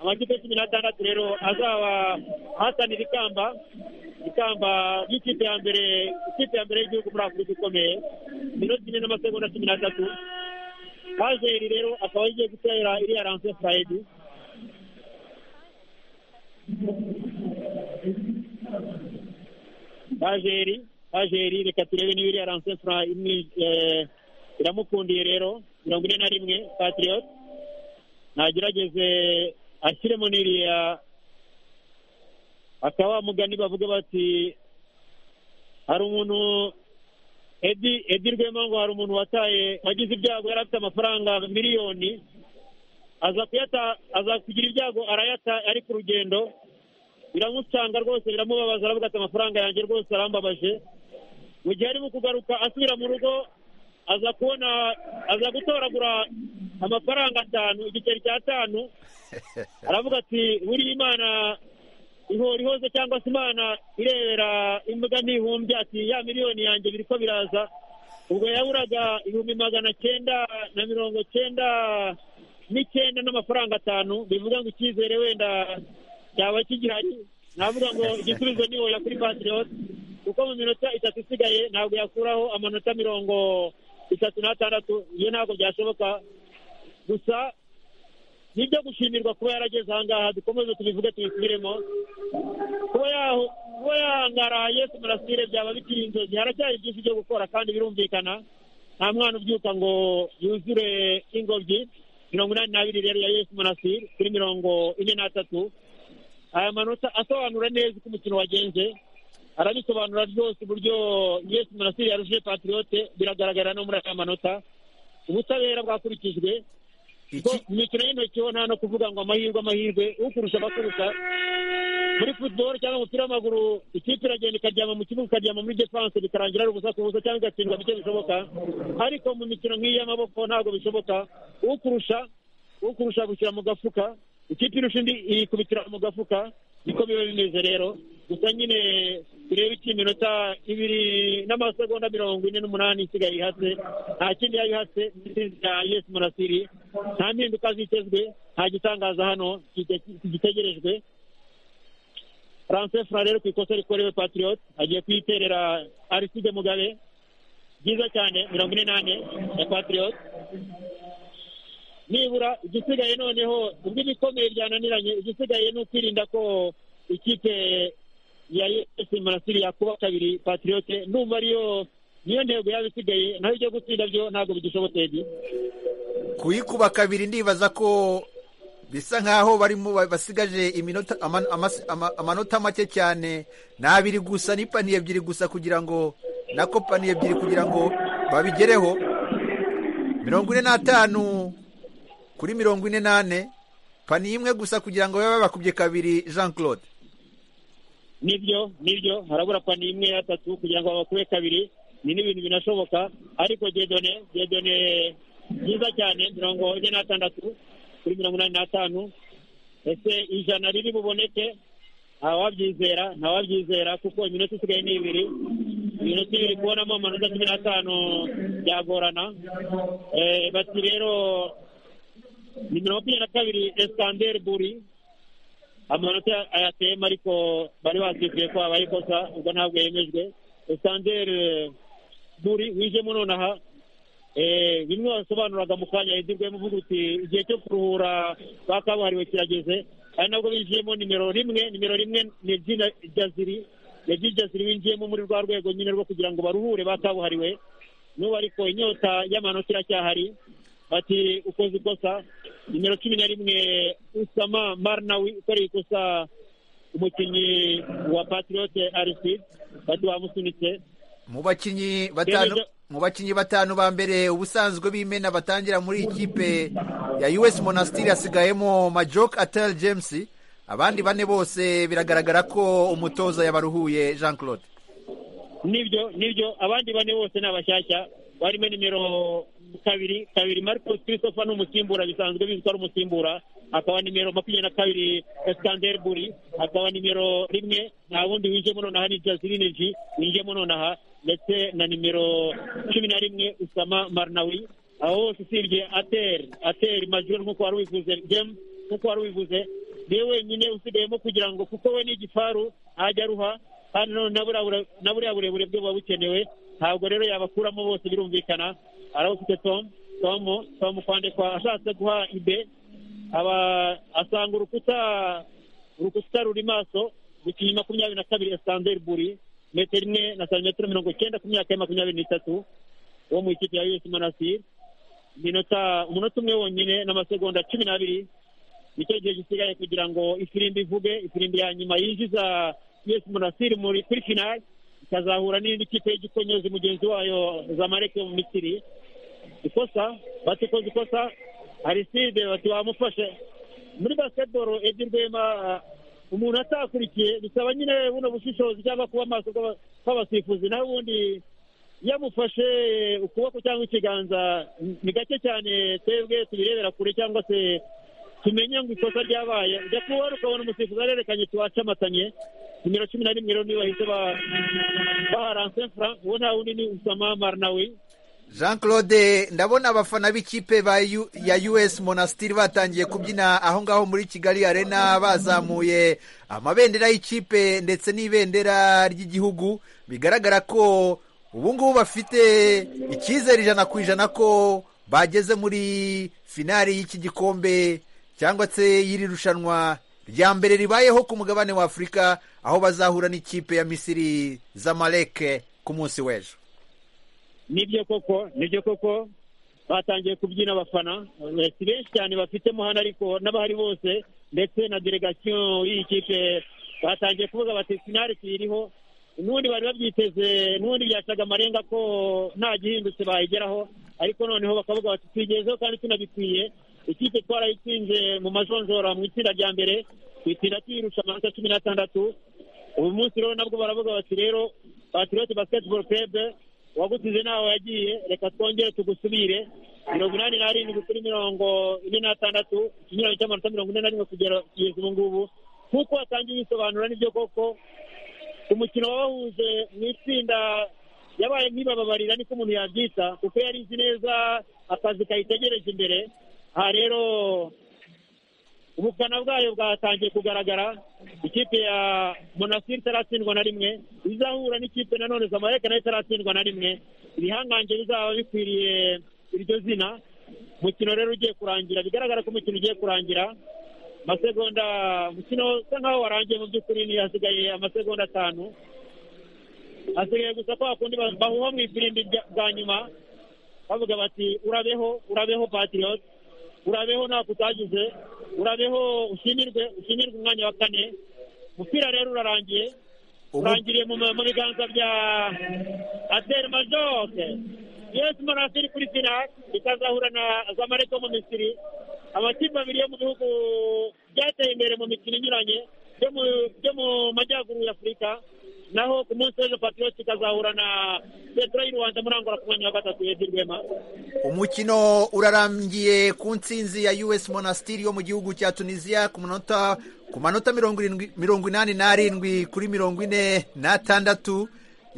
amakipe cumi n'atandatu rero azaba ahatanira ikamba ikamba ry'ikipe ya mbere ikipe ya mbere y'igihugu muri afurika ikomeye minota ine n'amasegonda cumi n'atatu kazeri rero akaba agiye gutera iriya ranse furayidi Bajeri Bajeri reka turebe niba iriya ransefura imwi- eh, iramukundiye rero mirongo ine na rimwe patriot nagerageze ashyiremo n'iriya akaba mugani bavuga bati hari umuntu edi edi rwema ngo hari umuntu wataye wagize ibyago yari afite amafaranga miliyoni aza kuyata aza kugira ibyago arayata ari ku rugendo biramusanga rwose biramubabaza aravuga ati amafaranga yanjye rwose arambabaje mu gihe arimo kugaruka asubira mu rugo aza kubona aza gutoragura amafaranga atanu igiceri cy'atanu aravuga ati buriya imana ihora ihoze cyangwa se imana irebera imbwa ntihumbye ati ya miliyoni yanjye biri ko biraza ubwo yaburaga ibihumbi magana cyenda na mirongo cyenda n'icyenda n'amafaranga atanu bivuga ngo icyizere wenda cyaba kigihari navuga ngo igisubizo ni oya kuri patiriyoti kuko mu minota itatu isigaye ntabwo yakuraho amanota mirongo itatu n'atandatu iyo ntabwo byashoboka gusa nibyo gushimirwa kuba yarageze ahangaha dukomeze tubivuge tubisubiremo kuba yaho kuba yahangaraye ku murasire byaba bikiri inzozi haracyari byinshi byo gukora kandi birumvikana nta mwana ubyuka ngo yuzure ingobyi mirongo inani n'abiri rero ya yesu murasire kuri mirongo ine n'atatu aya manota asobanura neza uko umukino wagenze arabisobanura rwose uburyo yesu murasire yaruje patiriyote biragaragara no muri aya manota ubutabera bwakurikijwe iki mu mikino y'intoki ho nta no kuvuga ngo amahirwe amahirwe ukurusha abakurusha muri futuboro cyangwa umupira w'amaguru ikipe iragenda ikaryama mu kibuga ikaryama muri defanse bikarangira ari ubusa ku busa cyangwa igatsindwa bike bishoboka ariko mu mikino nk'iyi y'amaboko ntabwo bishoboka ukurusha ukurusha agushyira mu gafuka ikipe irusha indi ikubitira mu gafuka niko biba bimeze rero gusa nyine turebe iki iminota ibiri n'amasegonda mirongo ine n'umunani isigaye ihatse nta kindi yaba ihatse intsinzi ya yesu murasiri nta mpinduka zitezwe nta gitangaza hano kite- gitegerejwe france fura rero ku ikosa rikorewe patriot agiye kuyiterera ariside mugabe byiza cyane mirongo ine n'ane ya patriot nibura igisigaye noneho ubwo ibikomeye byananiranye igisigaye ni ukwirinda ko ikipe ya esi murasiri yakuba kabiri patriyote numva ariyo niyo ntego yaba isigaye naho ibyo gutsinda byo ntabwo bigishoboteye kuyikuba kabiri ndibaza ko bisa nkaho barimo basigaje iminota ama- amasi- ama- amanota make cyane ni abiri gusa ni paniye ebyiri gusa kugira ngo na ko paniye ebyiri kugira ngo babigereho mirongo ine n'atanu kuri mirongo ine n'ane paniye imwe gusa kugira ngo babe bakubye kabiri jean claude nibyo nibyo harabura pani imwe y'atatu kugira ngo babakube kabiri ni n'ibintu binashoboka ariko gedone gedone byiza cyane mirongo ine n'atandatu kuri mirongo inani n'atanu ese ijana riri buboneke ntawabyizera ntawabyizera kuko iminota isigaye ni ibiri iminota ibiri kubonamo amanota cumi n'atanu byagorana Eh, bati rero nimero makumyabiri na kabiri esitanderi buri amanota ayateyemo ariko bari basifuye ko habaye ikosa ubwo ntabwo yemejwe esitanderi buri wijemo nonaha Eh, bimwe wasobanuraga mu kanya yizirwemo uvuga uti igihe cyo kuruhura ba kabuhariwe kirageze ari nabwo binjiyemo nimero rimwe nimero rimwe ni jina jaziri yagiye jaziri winjiyemo muri rwa rwego nyine rwo kugira ngo baruhure ba kabuhariwe n'ubu ariko inyota y'amanota iracyahari ati ukoze ikosa nimero cumi na rimwe usama marnawi ukoreye ikosa umukinnyi wa patriyote ariside bati wamusunitse mu bakinnyi batanu Yemeje. mu bakinnyi batanu ba mbere ubusanzwe b'imena batangira muri iyi kipe ya US Monastir hasigayemo Majok Atel James abandi bane bose biragaragara ko umutoza yabaruhuye Jean Claude nibyo nibyo abandi bane bose ni abashyashya barimo nimero kabiri kabiri marcos christopher ni umusimbura bisanzwe bizwi ko ari umusimbura akaba nimero makumyabiri na kabiri esikander buri akaba nimero rimwe nta wundi winjiyemo nonaha ni jazirineji winjiyemo nonaha ndetse na nimero cumi na rimwe usama marnawi aho hose usibye ateri ateri major nk'uko wari wifuze gemu nk'uko wari wivuze niwe wenyine usigayemo kugira ngo kuko we ni igifaru ajya aruha kandi none na buriya bure- na buriya burebure bwe buba bukenewe ntabwo rero yabakuramo bose birumvikana arabufite tom tom tom kwandikwa ashatse guha ibe aba asanga urukuta urukuta ruri maso gukinnyi makumyabiri na kabiri esitanderi buri metero imwe na santimetero mirongo icyenda ku myaka ya makumyabiri n'itatu wo mu ikipe ya us manasir iminota umunota umwe wonyine n'amasegonda cumi n'abiri nicyo gihe gisigaye kugira ngo ifirimbi ivuge ifirimbi ya nyuma yinjiza yesu munasiri muri kuri finali ikazahura n'indi kipe y'igikonyozi mugenzi wayo zamareke yo mu misiri ikosa batikoze ikosa ariside bati bamufashe muri basketball edi rwema ah, umuntu atakurikiye bisaba nyine buno bushishozi cyangwa kuba amaso kw'aba- kw'abasifuzi naho ubundi yamufashe ukuboko cyangwa ikiganza ni gake cyane twebwe tubirebera kure cyangwa se tumenye ngo ikosa ryabaye ujya kuba ukabona umusifuzi arerekanye tuwacamatanye nimero cumi na rimwe rero niba bahise ba- baha ransefura uwo nta wundi ni usama marinawi jean claude ndabona abafana b'ikipe ba U- ya us monasitiri batangiye kubyina aho ngaho muri kigali arena bazamuye amabendera y'ikipe ndetse n'ibendera ry'igihugu bigaragara ko ubu ngubu bafite icyizere ijana ku ijana ko bageze muri finari y'iki gikombe cyangwa se y'iri rushanwa rya mbere ribayeho ku mugabane wa afurika aho bazahura n'ikipe ya misiri zamaleke ku munsi w'ejo nibyo koko nibyo koko batangiye kubyina abafana Eh, si benshi cyane bafitemo hano ariko n'abahari bose ndetse na delegation y'iyi kipe batangiye kuvuga bati finari tuyiriho n'ubundi bari babyiteze n'ubundi byacaga amarenga ko nta gihindutse bayigeraho ariko noneho bakavuga bati twigezeho kandi tunabikwiye ikipe twarayitsinze mu majonjora mu itsinda rya mbere twitsinda tuyirusha amanota cumi n'atandatu ubu munsi rero nabwo baravuga bati rero patriot basketball club uwagusize nawe yagiye reka twongere tugusubire mirongo inani n'arindwi kuri mirongo ine n'atandatu ikinyuranyo cy'amanota mirongo ine na rimwe kugera kugeza ubu ngubu nk'uko watangiye bisobanura nibyo koko umukino wabahuje mu itsinda yabaye nk'ibababarira niko umuntu yabyita kuko yari izi neza akazi kayitegereje imbere aha rero ubukana bwayo bwatangiye kugaragara ikipe ya monasiri itaratsindwa na rimwe izahura n'ikipe nanone zamayeka nayo itaratsindwa na rimwe ibihanganje bizaba bikwiriye iryo zina umukino rero ugiye kurangira bigaragara ko umukino ugiye kurangira amasegonda umukino usa nkaho warangiye mu by'ukuri ni hasigaye amasegonda atanu hasigaye gusa kwa kundi ba- bahuha mu ifirimbi rya- bwa nyuma bavuga bati urabeho urabeho patiriyoti urabeho ntako utagize urabeho ushimirwe ushimirwe umwanya wa kane umupira rero urarangiye Ubu- urangiriye mu mu biganza bya ateri majoke yesi monasiri kuri finali ikazahura na zamareko mu misiri amakipe abiri yo mu bihugu byateye imbere mu mikino inyuranye byo mu- byo mu majyaruguru ya afurika naho ku munsi w'ejo patiriyoti ikazahura na petero y'u rwanda muri angola ku mwanya wa gatatu yedi rwema umukino urarangiye ku ntsinzi ya us monasitiri yo mu gihugu cya tunisiya ku manota ku manota mirongo irindwi mirongo inani n'arindwi kuri mirongo ine n'atandatu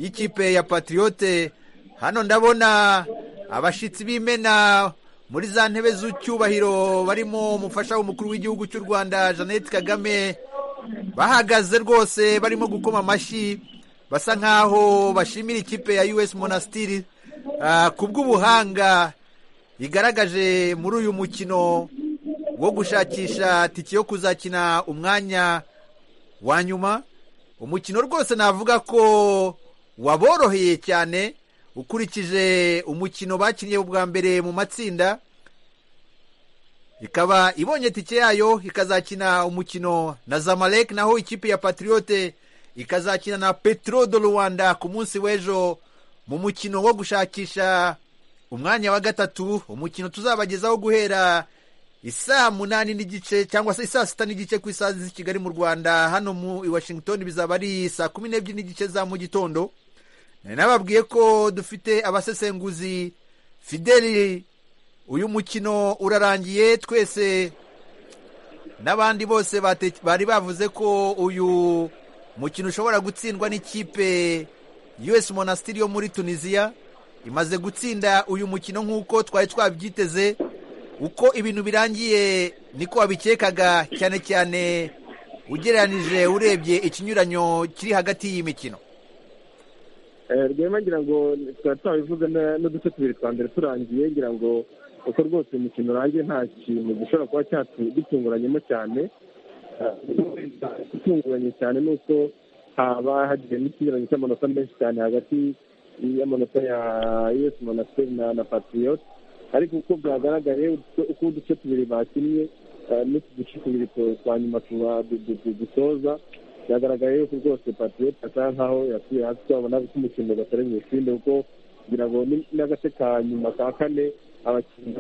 y'ikipe ya patriyote hano ndabona abashyitsi b'imena muri za ntebe z'icyubahiro barimo umufasha w'umukuru w'igihugu cy'u rwanda jeannette kagame bahagaze rwose barimo gukoma amashyi basa nkaho bashimira ikipe ya us monasitiri ku bw'ubuhanga igaragaje muri uyu mukino wo gushakisha tike yo kuzakina umwanya wa nyuma umukino rwose navuga ko waboroheye cyane ukurikije umukino bakinnye bwa mbere mu matsinda ikaba ibonye tike yayo ikazakina umukino na zamalek naho ikipe ya patriote ikazakina na petro do rwanda ku munsi w'ejo mu mukino wo gushakisha umwanya wa gatatu umukino tuzabagezaho guhera isaa munani n'igice cyangwa se isaa sita n'igice ku isaha z'i kigali mu rwanda hano mu i washington bizaba ari saa kumi n'ebyiri n'igice za mu gitondo nari nababwiye ko dufite abasesenguzi fideli uyu mukino urarangiye twese n'abandi bose bate- bari bavuze ko uyu mukino ushobora gutsindwa n'ikipe us monasitiri yo muri tunisiya imaze gutsinda uyu mukino nk'uko twari twabyiteze uko ibintu birangiye niko wabikekaga cyane cyane ugereranije urebye ikinyuranyo kiri hagati y'iyi mikino Eh, rwema ngira ngo twari twabivuze na- n'uduce tubiri twa mbere turangiye ngira ngo uko rwose umukino urangiye nta kintu gishobora kuba cyatugitunguranyemo cyane itunguranye cyane ni uko haba hagiye n'ikinyuranyo cy'amanota menshi cyane hagati y'amanota ya us monasiteri na na patriyot ariko uko bwagaragaye uko- uko uduce tubiri bakinnye eh, n'utu duce tubiri tu- twa nyuma tuba- du- du- du- dusoza byagaragaye yuko rwose patriyoti asa nkaho yasuye hasi twabona ko umukino batari mu isinde kuko kugira ngo ni- n'agace ka nyuma ka kane abakinnyi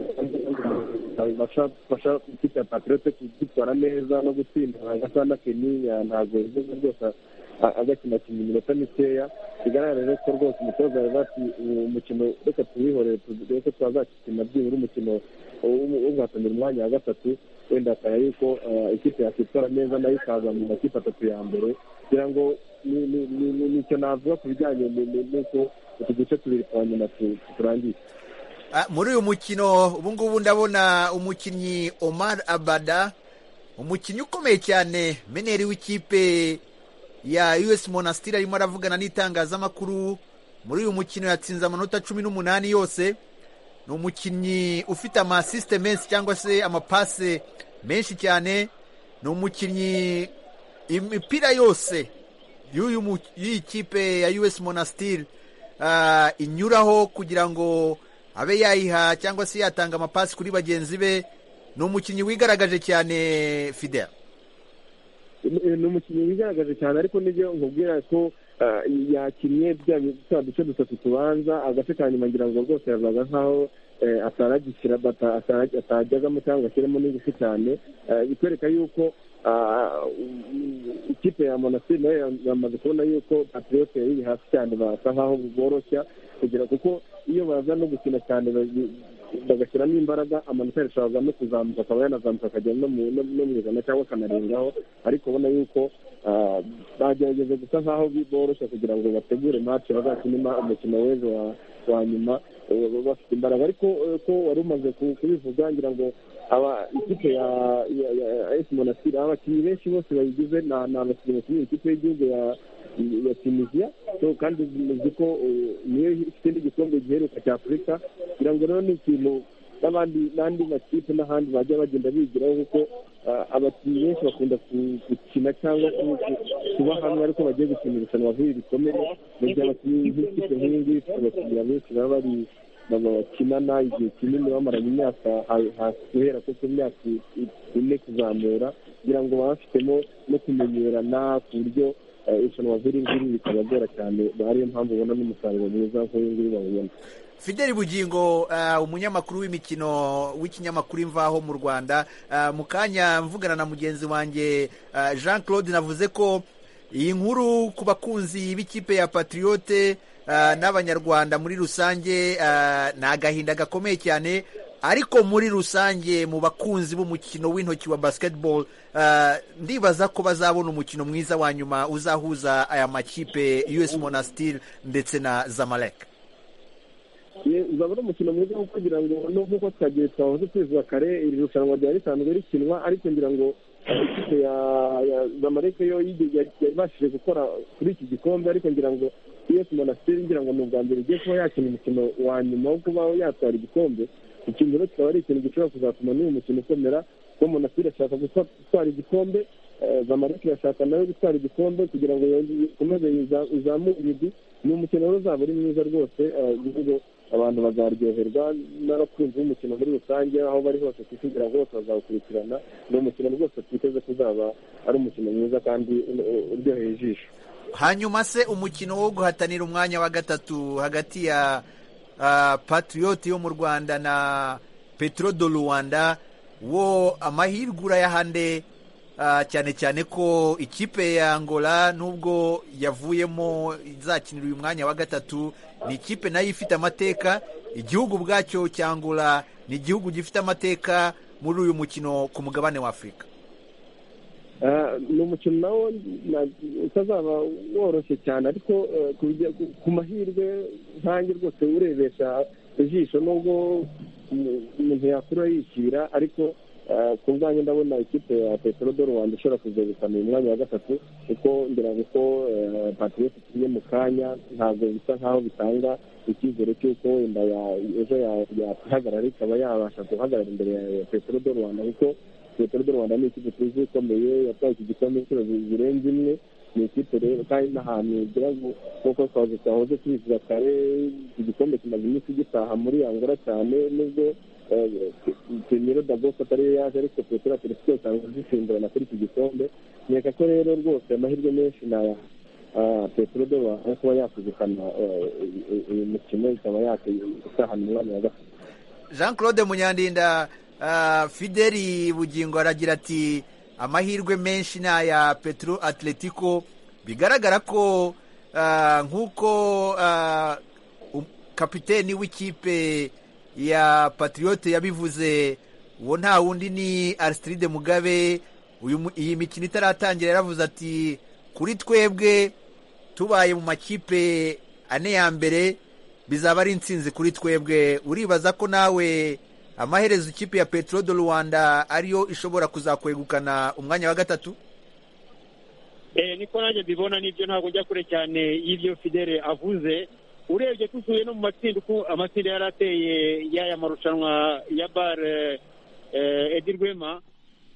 babasha bafasha ikipe ya patriyoti kugitwara neza no gutsinda gasa na kenya ntabwo rwose agakina kina iminota mikeya bigaragara ko rwose umutoza yari ati uwo mukino reka tuwihorere reka twazakina byibura umukino wo guhatanira umwanya wa gatatu wenda akaba yuko ikipe yakwitwara neza nayo ikaza mu makipe atatu ya mbere kugira ngo nicyo navuga ku bijyanye n'uko utu duce tubiri twa nyuma turangiye Ah, muri uyu mukino ubu ngubu ndabona umukinnyi Omar Abada umukinnyi ukomeye cyane meneri w'ikipe ya US Monastir arimo aravugana n'itangazamakuru muri uyu mukino yatsinze amanota cumi n'umunani yose ni umukinnyi ufite amasisite menshi cyangwa se amapase menshi cyane ni umukinnyi imipira yose y'uyu mu- y'iyi kipe ya US Monastir ah, inyuraho kugira ngo abe yayiha cyangwa se yatanga amapasi kuri bagenzi be ni umukinnyi wigaragaje cyane fidel ni umukinnyi wigaragaje cyane ariko n'ibyo nkubwira ko ah, yakinnye bya bi- twa duce dutatu tubanza agace ka nyuma ngira ngo rwose yazaga nk'aho eh, ataragishyira bata- atara- atajyagamo cyangwa ashyiremo n'ingufu cyane Eh, bikwereka yuko ah, um, ikipe ya monastir nayo ya- yamaze kubona yuko patriyote iri hasi cyane basa nk'aho boroshya kugira kuko iyo baza no gukina cyane bazi- bagashyiramo imbaraga amanota yashobora no kuzamuka akaba yanazamuka akajya no mu no- no mu ijana cyangwa akanarengaho ariko ubona yuko ah, bagerageza gusa nk'aho bi- boroshya kugira ngo bategure match bazakine ma- umukino w'ejo wa- wa nyuma eh, bafite imbaraga ariko eh, ko wari umaze ku- kubivuga ngira ngo aba ikipe ya ya ya AS Monastir abakinnyi benshi bose bayigize ni ni abakinnyi bakinira ikipe y'igihugu ya ya tunisiya so kandi muzi ko eh, niyo ikindi gikombe giheruka cya afurika kugira ngo rero ni ikintu n'abandi n'andi makipe n'ahandi bajya bagenda bigiraho kuko ah, abakinnyi benshi bakunda ku- gukina cyangwa ku- ku- kuba hamwe ariko bagiye gukina irushanwa nk'iri rikomeye mu gihe abakinnyi b'ikipe nk'iyi ngiyi ifite abakiriya benshi baba bari baba bakinana igihe kinini bamaranye imyaka ha- hasi guhera kuko imyaka i- i- ine kuzamura kugira ngo baba bafitemo no kumenyerana ku buryo eh, irushanwa nk'iri ngiri bitabagora cyane ariyo mpamvu ubona n'umusaruro mwiza nk'uyu nguyu bawubona fidel bugingo ah, umunyamakuru w'imikino w'ikinyamakuru imvaho mu rwanda Ah, mu kanya mvugana na mugenzi wanjye ah, jean claude navuze ko iyi nkuru ku bakunzi b'ikipe ya patriyote n'abanyarwanda muri rusange ah, ni agahinda gakomeye cyane ariko muri rusange mu bakunzi b'umukino w'intoki wa basketball ah, ndibaza ko bazabona umukino mwiza wa nyuma uzahuza aya makipe us monastir ndetse na zamalek Ye, uzaba ari umukino mwiza wo kugira ngo no nk'uko twagiye twahoze tubivuga kare iri rushanwa ryari risanzwe rikinwa ariko ngira ngo eh, ikipe ya ya zamalek yo yige- ya- yabashije gukora kuri iki gikombe ariko ngira ngo us monastir ngira ngo ni ubwa mbere igiye kuba yakina umukino wa nyuma wo kuba yatwara igikombe ikintu rero kikaba ari ikintu gishobora kuzatuma n'uyu mukino ukomera kuko monastir ashaka gutwa- gutwara igikombe eh, zamalek irashaka nawe gutwara igikombe kugira ngo yongere ikomeze iza- izamure ibigwi ni umukino rero uzaba ari mwiza rwose eh, bivuze abantu bazaryoherwa n'abakunzi b'umukino muri rusange aho bari hose ku isi kugira ngo bose bazawukurikirana ni umukino rwose twiteze ko uzaba ari umukino mwiza kandi uh, uryoheye ijisho hanyuma se umukino wo guhatanira umwanya wa gatatu hagati ya ah, patriot yo mu rwanda na petro do rwanda wo amahirwe urayahande ah, cyane cyane ko ikipe ya angola nubwo yavuyemo izakinira uyu mwanya wa gatatu ni ikipe nayo ifite amateka igihugu ubwacyo cya angola ni igihugu gifite amateka muri uyu mukino ku mugabane wa afurika Ah, ni umukino nawo na- utazaba woroshye cyane ariko eh, ku bijya- ku- ku mahirwe nkange rwose urebesha ijisho nubwo umu- umuntu yakura yishyira ariko ah, ku bwanjye ndabona ikipe ya petero do rwanda ishobora kuzegukana uyu mwanya wa gatatu kuko ngira ngo ko eh, patriote ikiriye mu kanya ntabwo bisa nk'aho bitanga icyizere cy'uko wenda ya- ejo ya- yakwihagarara ikaba yabasha guhagarara imbere ya petero do rwanda kuko petero do rwanda ni ikipe tuzi ikomeye yatwaye iki gikombe inshuro zi- zirenze imwe ni ikipe rero kandi n'ahantu ngira ngo nk'uko twahoze twahoze tubivuga kare iki gikombe kimaze iminsi gitaha muri angola cyane nubwo primero da bose atariyo yaje ariko petero aterefite usanga zisimbirana kuri iki gikombe nkeka ko rero rwose amahirwe menshi naya petero do rwanda kuba yakuzikana uyu mukino ikaba yakitahana umwanya wa gatatu jean claude munyandinda ah, fideli bugingo aragira ati amahirwe menshi ni aya petro atletico bigaragara ko ah, nk'uko ah, um- kapiteni w'ikipe ya patriote yabivuze uwo nta wundi ni arisitiride mugabe uyu mu- iyi mikino itaratangira yaravuze ati kuri twebwe tubaye mu makipe ane ya mbere bizaba ari intsinzi kuri twebwe uribaza ko nawe amaherezo ikipe ya petro de rwanda ariyo ishobora kuzakwegukana umwanya wa gatatu Eh, niko nanjye mbibona nibyo ntabwo njya kure cyane y'ibyo fidele avuze urebye tusuye no mu matsinda uko amatsinda yari ateye y'aya marushanwa ya bar eh, eh, edi rwema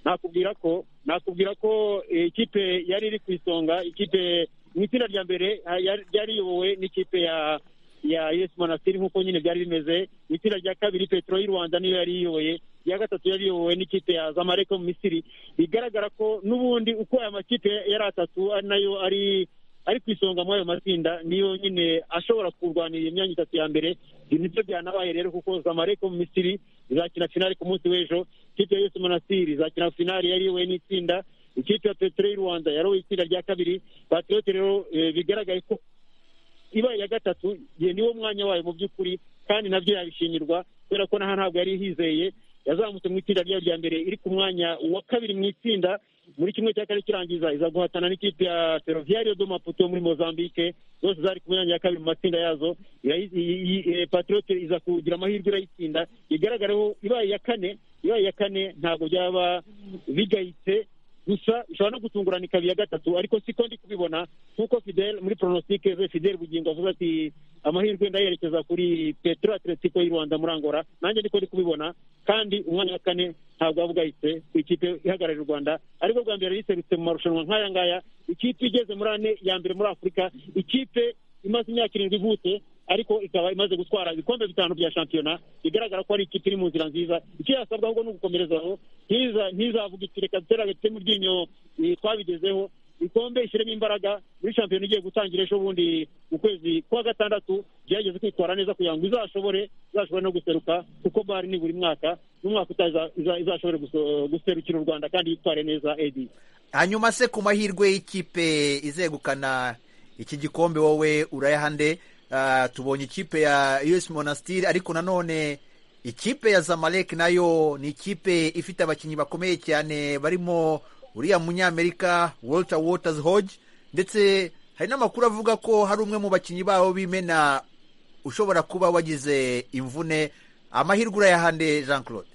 nakubwira ko nakubwira ko eh, ikipe yari iri ku isonga ikipe mu itsinda rya mbere ah, yari- ryari riyobowe n'ikipe ya ya yesu monasitiri nk'uko nyine byari bimeze mu itsinda rya kabiri petero y'u rwanda niyo yari iyoboye iya gatatu yari iyobowe n'ikipe ya zamareko mu misiri bigaragara ko n'ubundi uko aya makipe yari atatu ari nayo ari ari ku isonga muri ayo matsinda niyo nyine ashobora kurwanira iyo myanya itatu ya mbere ibi nibyo byanabaye rero kuko zamareko mu misiri izakina finali ku munsi w'ejo ikipe ya yesu monasitiri izakina finali yari iyobowe n'itsinda ikipe ya petero y'u rwanda yarowe itsinda rya kabiri patriyote rero eh, bigaragaye ko ibaye iya gatatu ye niwo mwanya wayo mu by'ukuri kandi nabyo yabishimirwa kubera ko naho ntabwo yari yizeye yazamutse mu itsinda ryayo rya mbere iri ku mwanya wa kabiri mu itsinda muri kimwe cya kane kirangiza iza guhatana n'ikipe ya ferroviario do maputo yo muri mozambique zose zari ku myanya ya kabiri mu matsinda yazo Irayi- i- i- eh, patriote iza kugira amahirwe irayitsinda igaragareho ibaye iya kane ibaye iya kane ntabwo byaba bigayitse gusa ishobora no gutungurana ikaba iya gatatu ariko siko ndi kubibona nk'uko fidel muri pronositike ze fidel bugingo avuga ati amahirwe ndayerekeza kuri petro atletico y'u rwanda muri angola nanjye niko ndi kubibona kandi umwanya wa kane ntabwo waba ugahitse ku ikipe ihagarariye u rwanda ariko bwa mbere yiserutse mu marushanwa nk'aya ngaya ikipe igeze muri ane ya mbere muri afurika ikipe imaze imyaka irindwi ivutse ariko ikaba imaze gutwara ibikombe bitanu bya shampiyona bigaragara ko ari ikipe iri mu nzira nziza icyo yasabwa ahubwo ni ugukomerezaho ntiza- ntizavuga iti reka duteragate mu ryinyo eh, twabigezeho ikombe ishyiremo imbaraga muri shampiyona igiye gutangira ejo bundi mu kwezi kwa gatandatu gerageze kwitwara neza kugira ngo izashobore izashobore no guseruka kuko bari ni buri mwaka n'umwaka utaha iza- iza- izashobore guso- guserukira u rwanda kandi yitware neza edi hanyuma se ku mahirwe y'ikipe izegukana iki gikombe wowe urayahande Ah, tubonye ikipe ya us monastir ariko nanone ikipe ya zamalek nayo ni ikipe ifite abakinnyi bakomeye cyane barimo uriya munyamerika walter waters hodge ndetse hari n'amakuru avuga ko hari umwe mu bakinnyi babo b'imena ushobora kuba wagize imvune amahirwe urayahande jean claude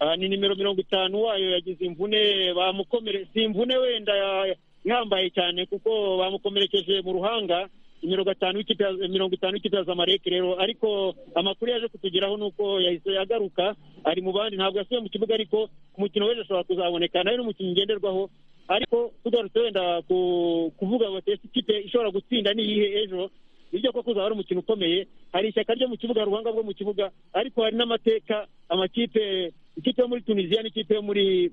Ah, ni nimero mirongo itanu wayo yagize imvune bamukomere si imvune wenda ya- ihambaye cyane kuko bamukomerekeje mu ruhanga nimero gatanu w'ikipe ya- mirongo itanu w'ikipe ya zamalek rero ariko amakuru yaje kutugeraho ni uko yahise agaruka ari mu bandi ntabwo yasubiye mu kibuga ariko ku mukino w'ejo ashobora kuzaboneka nayo ni umukino ngenderwaho ariko tugarutse wenda ku- kuvuga ngo ese ikipe ishobora gutsinda ni iyihe ejo nibyo koko uzaba ari umukino ukomeye hari ishyaka ryo mu kibuga ruhanga rwo mu kibuga ariko hari n'amateka amakipe ikipe yo muri tunisiya n'ikipe yo muri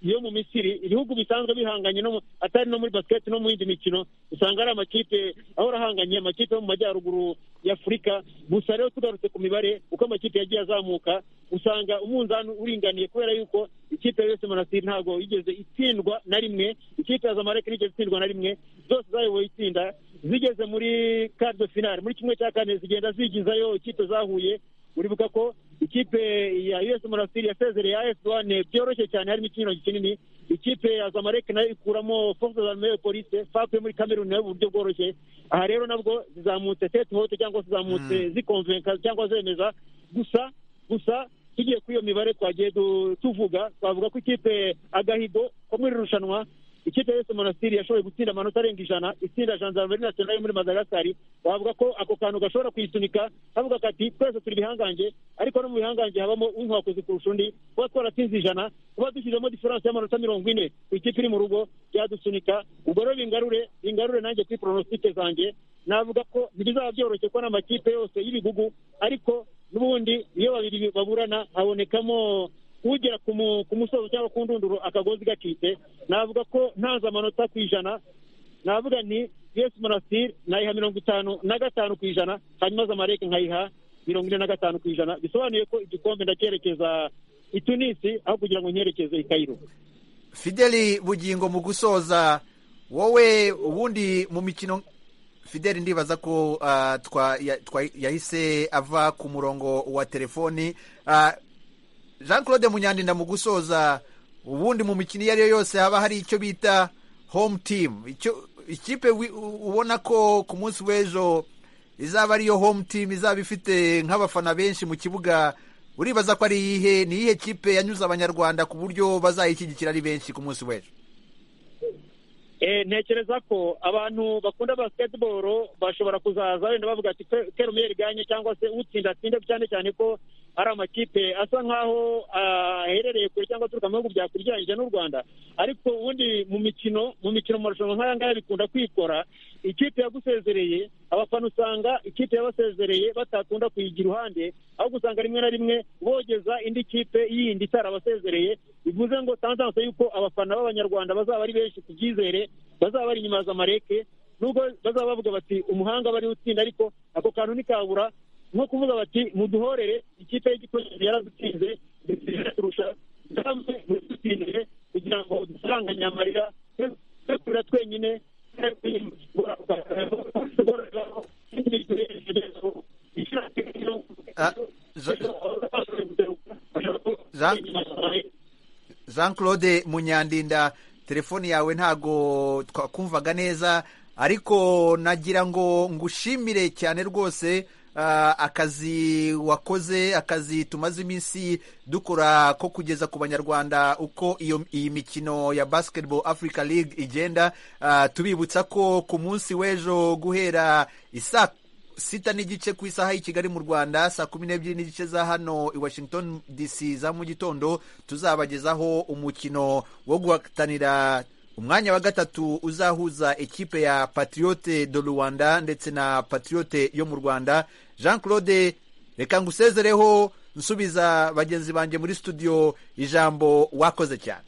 yo mu misiri ibihugu bisanzwe bihanganye no mu- atari no muri basiketi no mu yindi mikino usanga ari amakipe ahora ahanganye amakipe yo mu majyaruguru y'afurika gusa rero tugarutse ku mibare uko amakipe yagiye azamuka usanga umunzani uringaniye kubera yuko ikipe yose monasiri ntabwo yigeze itsindwa na rimwe ikipe ya zamalek ntigeze itsindwa na rimwe zose zayoboye itsinda zigeze muri quart de finale muri kimwe cya kane zigenda zigizayo ikipe zahuye uribuka ko ikipe ya US Monastir yasezereye AS Douane byoroshye cyane harimo ikinyuranyo kinini ikipe ya Zamalek nayo ikuramo Force d'Armée de Police FAP yo muri Cameroon nayo mu buryo bworoshye aha rero nabwo zizamutse tete hote cyangwa se zizamutse zikonvenka cyangwa zemeza gusa gusa tugiye kuri iyo mibare twagiye du- tuvuga twavuga ko ikipe agahigo ko muri iri rushanwa ikipe ya Yesu Monastir yashoboye gutsinda amanota arenga ijana itsinda gendarmerie nationale yo muri Madagascar bavuga ko ako kantu gashobora kuyisunika kavuga kati twese turi bihangange ariko no mu bihangange habamo unkwakuzi kurusha undi kuba twaratsinze ijana kuba dushyizemo diferanse y'amanota mirongo ine ku ikipe iri mu rugo byadusunika ubwo rero bingarure bingarure nanjye kuri pronositike zanjye navuga ko ntibizaba byoroshye ko n'amakipe yose y'ibigugu ariko n'ubundi iyo babiri baburana habonekamo ugera ku mu- ku musozo cyangwa ku ndunduro akagozi gacitse navuga ko ntanze amanota ku ijana navuga nti yesu monastir nayiha mirongo itanu na gatanu ku ijana hanyuma zamareke nkayiha mirongo ine na gatanu ku ijana bisobanuye ko igikombe ndacyerekeza i tunisi aho kugira ngo nkerekeze i kayiro fideli bugingo mu gusoza wowe ubundi mu mikino fideli ndibaza ko ah, twa- ya- twa- yahise ava ku murongo wa telefoni Ah, jean claude munyandinda mu gusoza ubundi mu mikino iyo ari yo yose haba hari icyo bita home team icyo ikipe wi- u- ubona ko ku munsi w'ejo izaba ariyo home team izaba ifite nk'abafana benshi mu kibuga uribaza ko ari iyihe ni iyihe kipe yanyuze abanyarwanda ku buryo bazayishyigikira ari benshi ku munsi w'ejo Eh, ntekereza ko abantu bakunda basketball bashobora kuzaza wenda bavuga ati kera umwe ganye cyangwa se utsinda atsinde cyane cyane ko hari amakipe asa nk'aho ah, aherereye kure cyangwa aturuka mu bihugu byakure ugereranyije n'u rwanda ariko ubundi mu mikino mu mikino mu marushanwa nk'aya ngaya bikunda kwikora ikipe yagusezereye abafana usanga ikipe yabasezereye batakunda kuyigira iruhande ahubwo usanga rimwe na rimwe bogeza indi kipe yindi itarabasezereye bivuze ngo tanzanse yuko abafana b'abanyarwanda bazaba ari benshi ku byizere bazaba bari inyuma ya zamareke nubwo bazaba bavuga bati umuhanga aba ariwe utsinda ariko ako kantu ntikabura nko kuvuga bati muduhorere ikipe y'igikoresho yaradutsinze turusha kandi mudutsindire kugira ngo dusaranganye amarira twe kurira twenyine twe kwiyungura Ah, Je- Jean- jean claude munyandinda telefoni yawe ntago twakumvaga neza ariko nagira ngo ngushimire cyane rwose ah, akazi wakoze akazi tumaze iminsi dukora ko kugeza ku banyarwanda uko iyo iyi mikino ya basketball africa league igenda Ah, tubibutsa ko ku munsi w'ejo guhera isaa sita n'igice ku isaha y'i kigali mu rwanda saa kumi n'ebyiri n'igice za hano i washington dc za mu gitondo tuzabagezaho umukino wo guhatanira umwanya wa gatatu uzahuza ikipe ya patriote do rwanda ndetse na patriote yo mu rwanda jean claude reka ngusezereho nsubiza bagenzi banjye muri studio ijambo wakoze cyane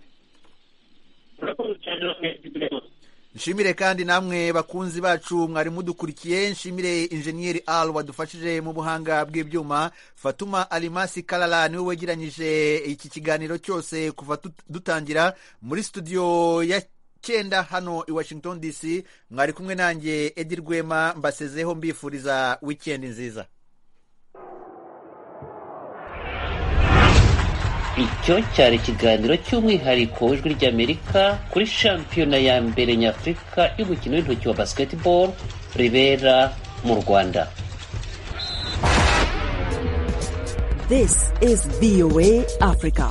nshimire kandi namwe bakunzi bacu mwari mudukurikiye nshimire injeniyeri al wadufashije mu buhanga bw'ibyuma fatuma alimasi karara niwe wegeranyije iki kiganiro cyose kuva tut- dutangira muri studio ya cyenda hano i washington dc mwari kumwe nanjye edi rwema mbasezeho mbifuriza wikendi nziza icyo cyari ikiganiro cy'umwihariko w'ijwi ry'amerika kuri shampiyona ya mbere nyafurika y'umukino w'intoki wa basketball ribera mu rwanda This is VOA Africa.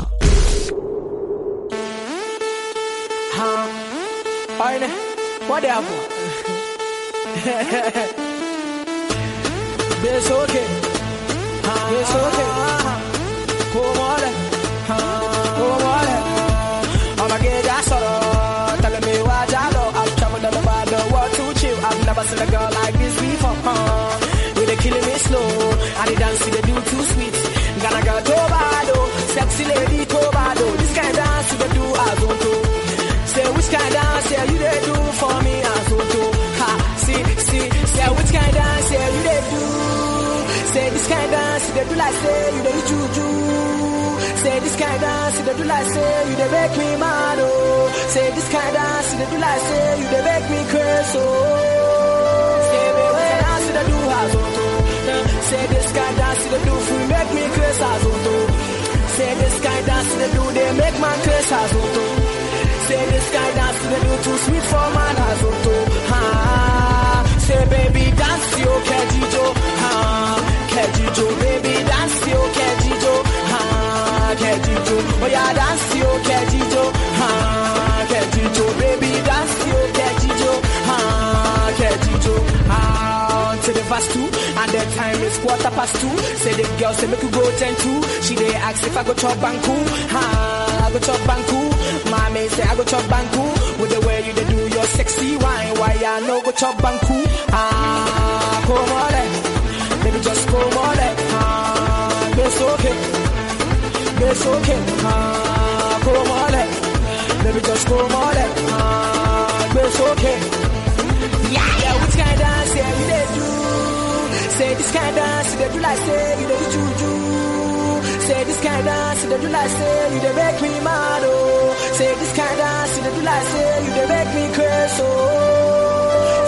make bikweso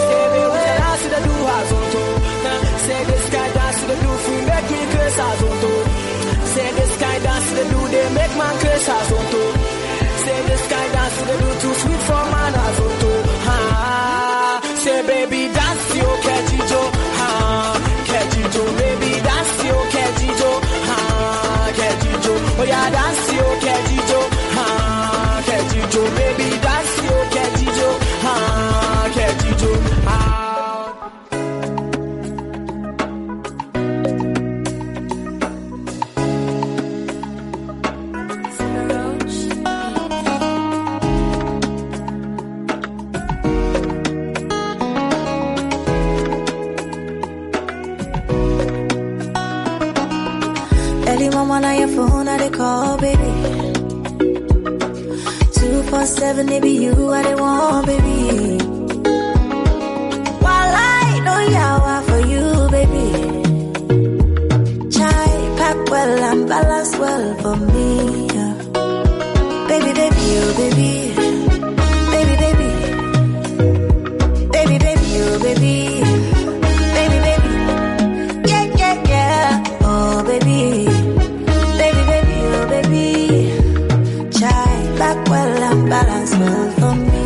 sebe wera sida du hazonto sebe sky dance sida du free make me curse hazonto sebe sky dance sida du they make man curse hazonto sebe sky dance sida du too sweet for man hazonto ha say baby dance yo catchy joe ha catchy joe baby dance yo catchy joe ha catchy joe oh yeah dance yo catchy joe ha catchy joe baby dance yo catchy joe ha catchy joe ah Early mama now your phone I they call baby. Two four seven it be you I they want baby. While I know yawa for you baby. Chai pack well and balance well for me. yeah. Baby baby you baby. Baby baby. Baby baby you baby. Baby baby. Yeah yeah yeah. Oh baby. Baby, baby, oh baby, try back well and balance well for me.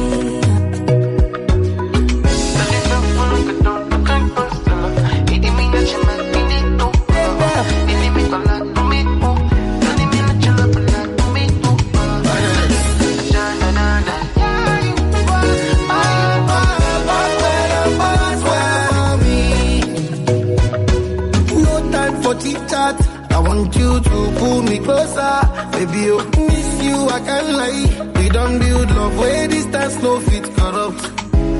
No time for chit chat. I want you to pull me closer. Baby, oh, miss you, I can't lie. We don't build love where distance no fit corrupt.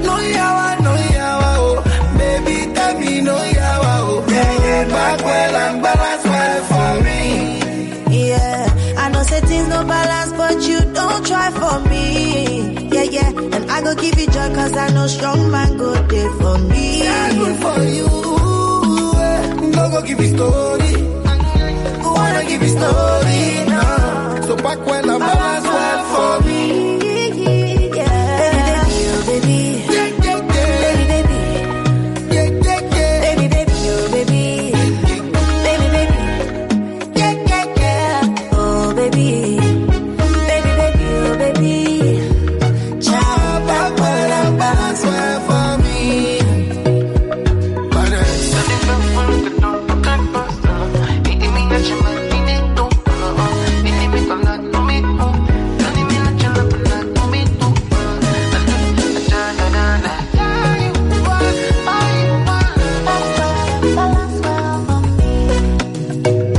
No yawa, no yawa, oh. Baby, tell me no yawa, oh. Yeah, yeah, back well and balance well for me. Yeah, I know say things no balance, but you don't try for me. Yeah, yeah, and I go give you joy, cause I know strong man go day for me. Yeah, good for you. eh. No go give you story. Wanna give you story now. So back well and balance well for me. Yeah. Baby, baby, oh, Yeah, yeah, yeah. baby, baby, baby. Yeah, yeah, yeah. Baby, baby, oh, baby. Baby, baby. Yeah, yeah, yeah. Oh, baby. Baby, baby, oh, baby. Child, back, well, I'm Balance well for me. Balance well for me.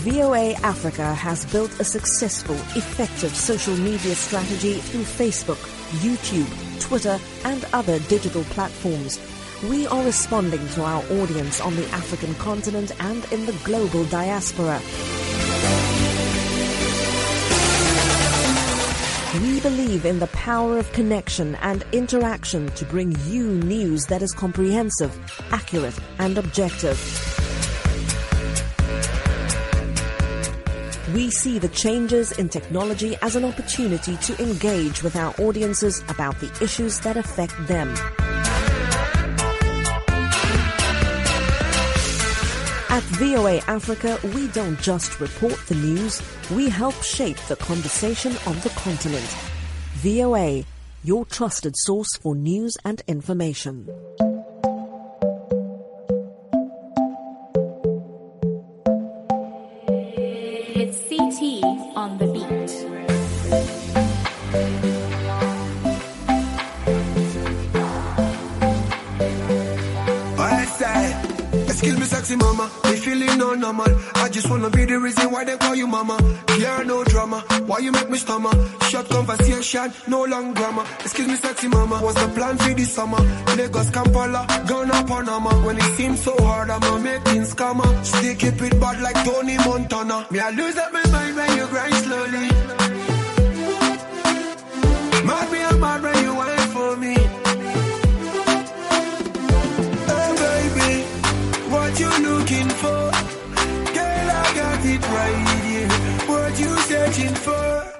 VOA Africa has built a successful, effective social media strategy through Facebook, YouTube, Twitter, and other digital platforms. We are responding to our audience on the African continent and in the global diaspora. We believe in the power of connection and interaction to bring you news that is comprehensive, accurate, and objective. We see the changes in technology as an opportunity to engage with our audiences about the issues that affect them. At VOA Africa, we don't just report the news, we help shape the conversation on the continent. VOA, your trusted source for news and information. It's CT on the beat. On that side, let's kill me sexy mama. Me feeling no normal. I just wanna be the reason why they call you mama. Care no drama. Why you make me stammer? Short conversation, no long grammar. Excuse me sexy mama. What's the plan for this summer? Lagos, Kampala, Ghana, Panama. When it seems so hard, I'm a making scammer. Still keep it bad like Tony Montana. Me I lose up my mind when you grind slowly. Mad me, I'm mad when you wait for me. Hey baby, what you looking for? Girl, I got it right here. What you searching for?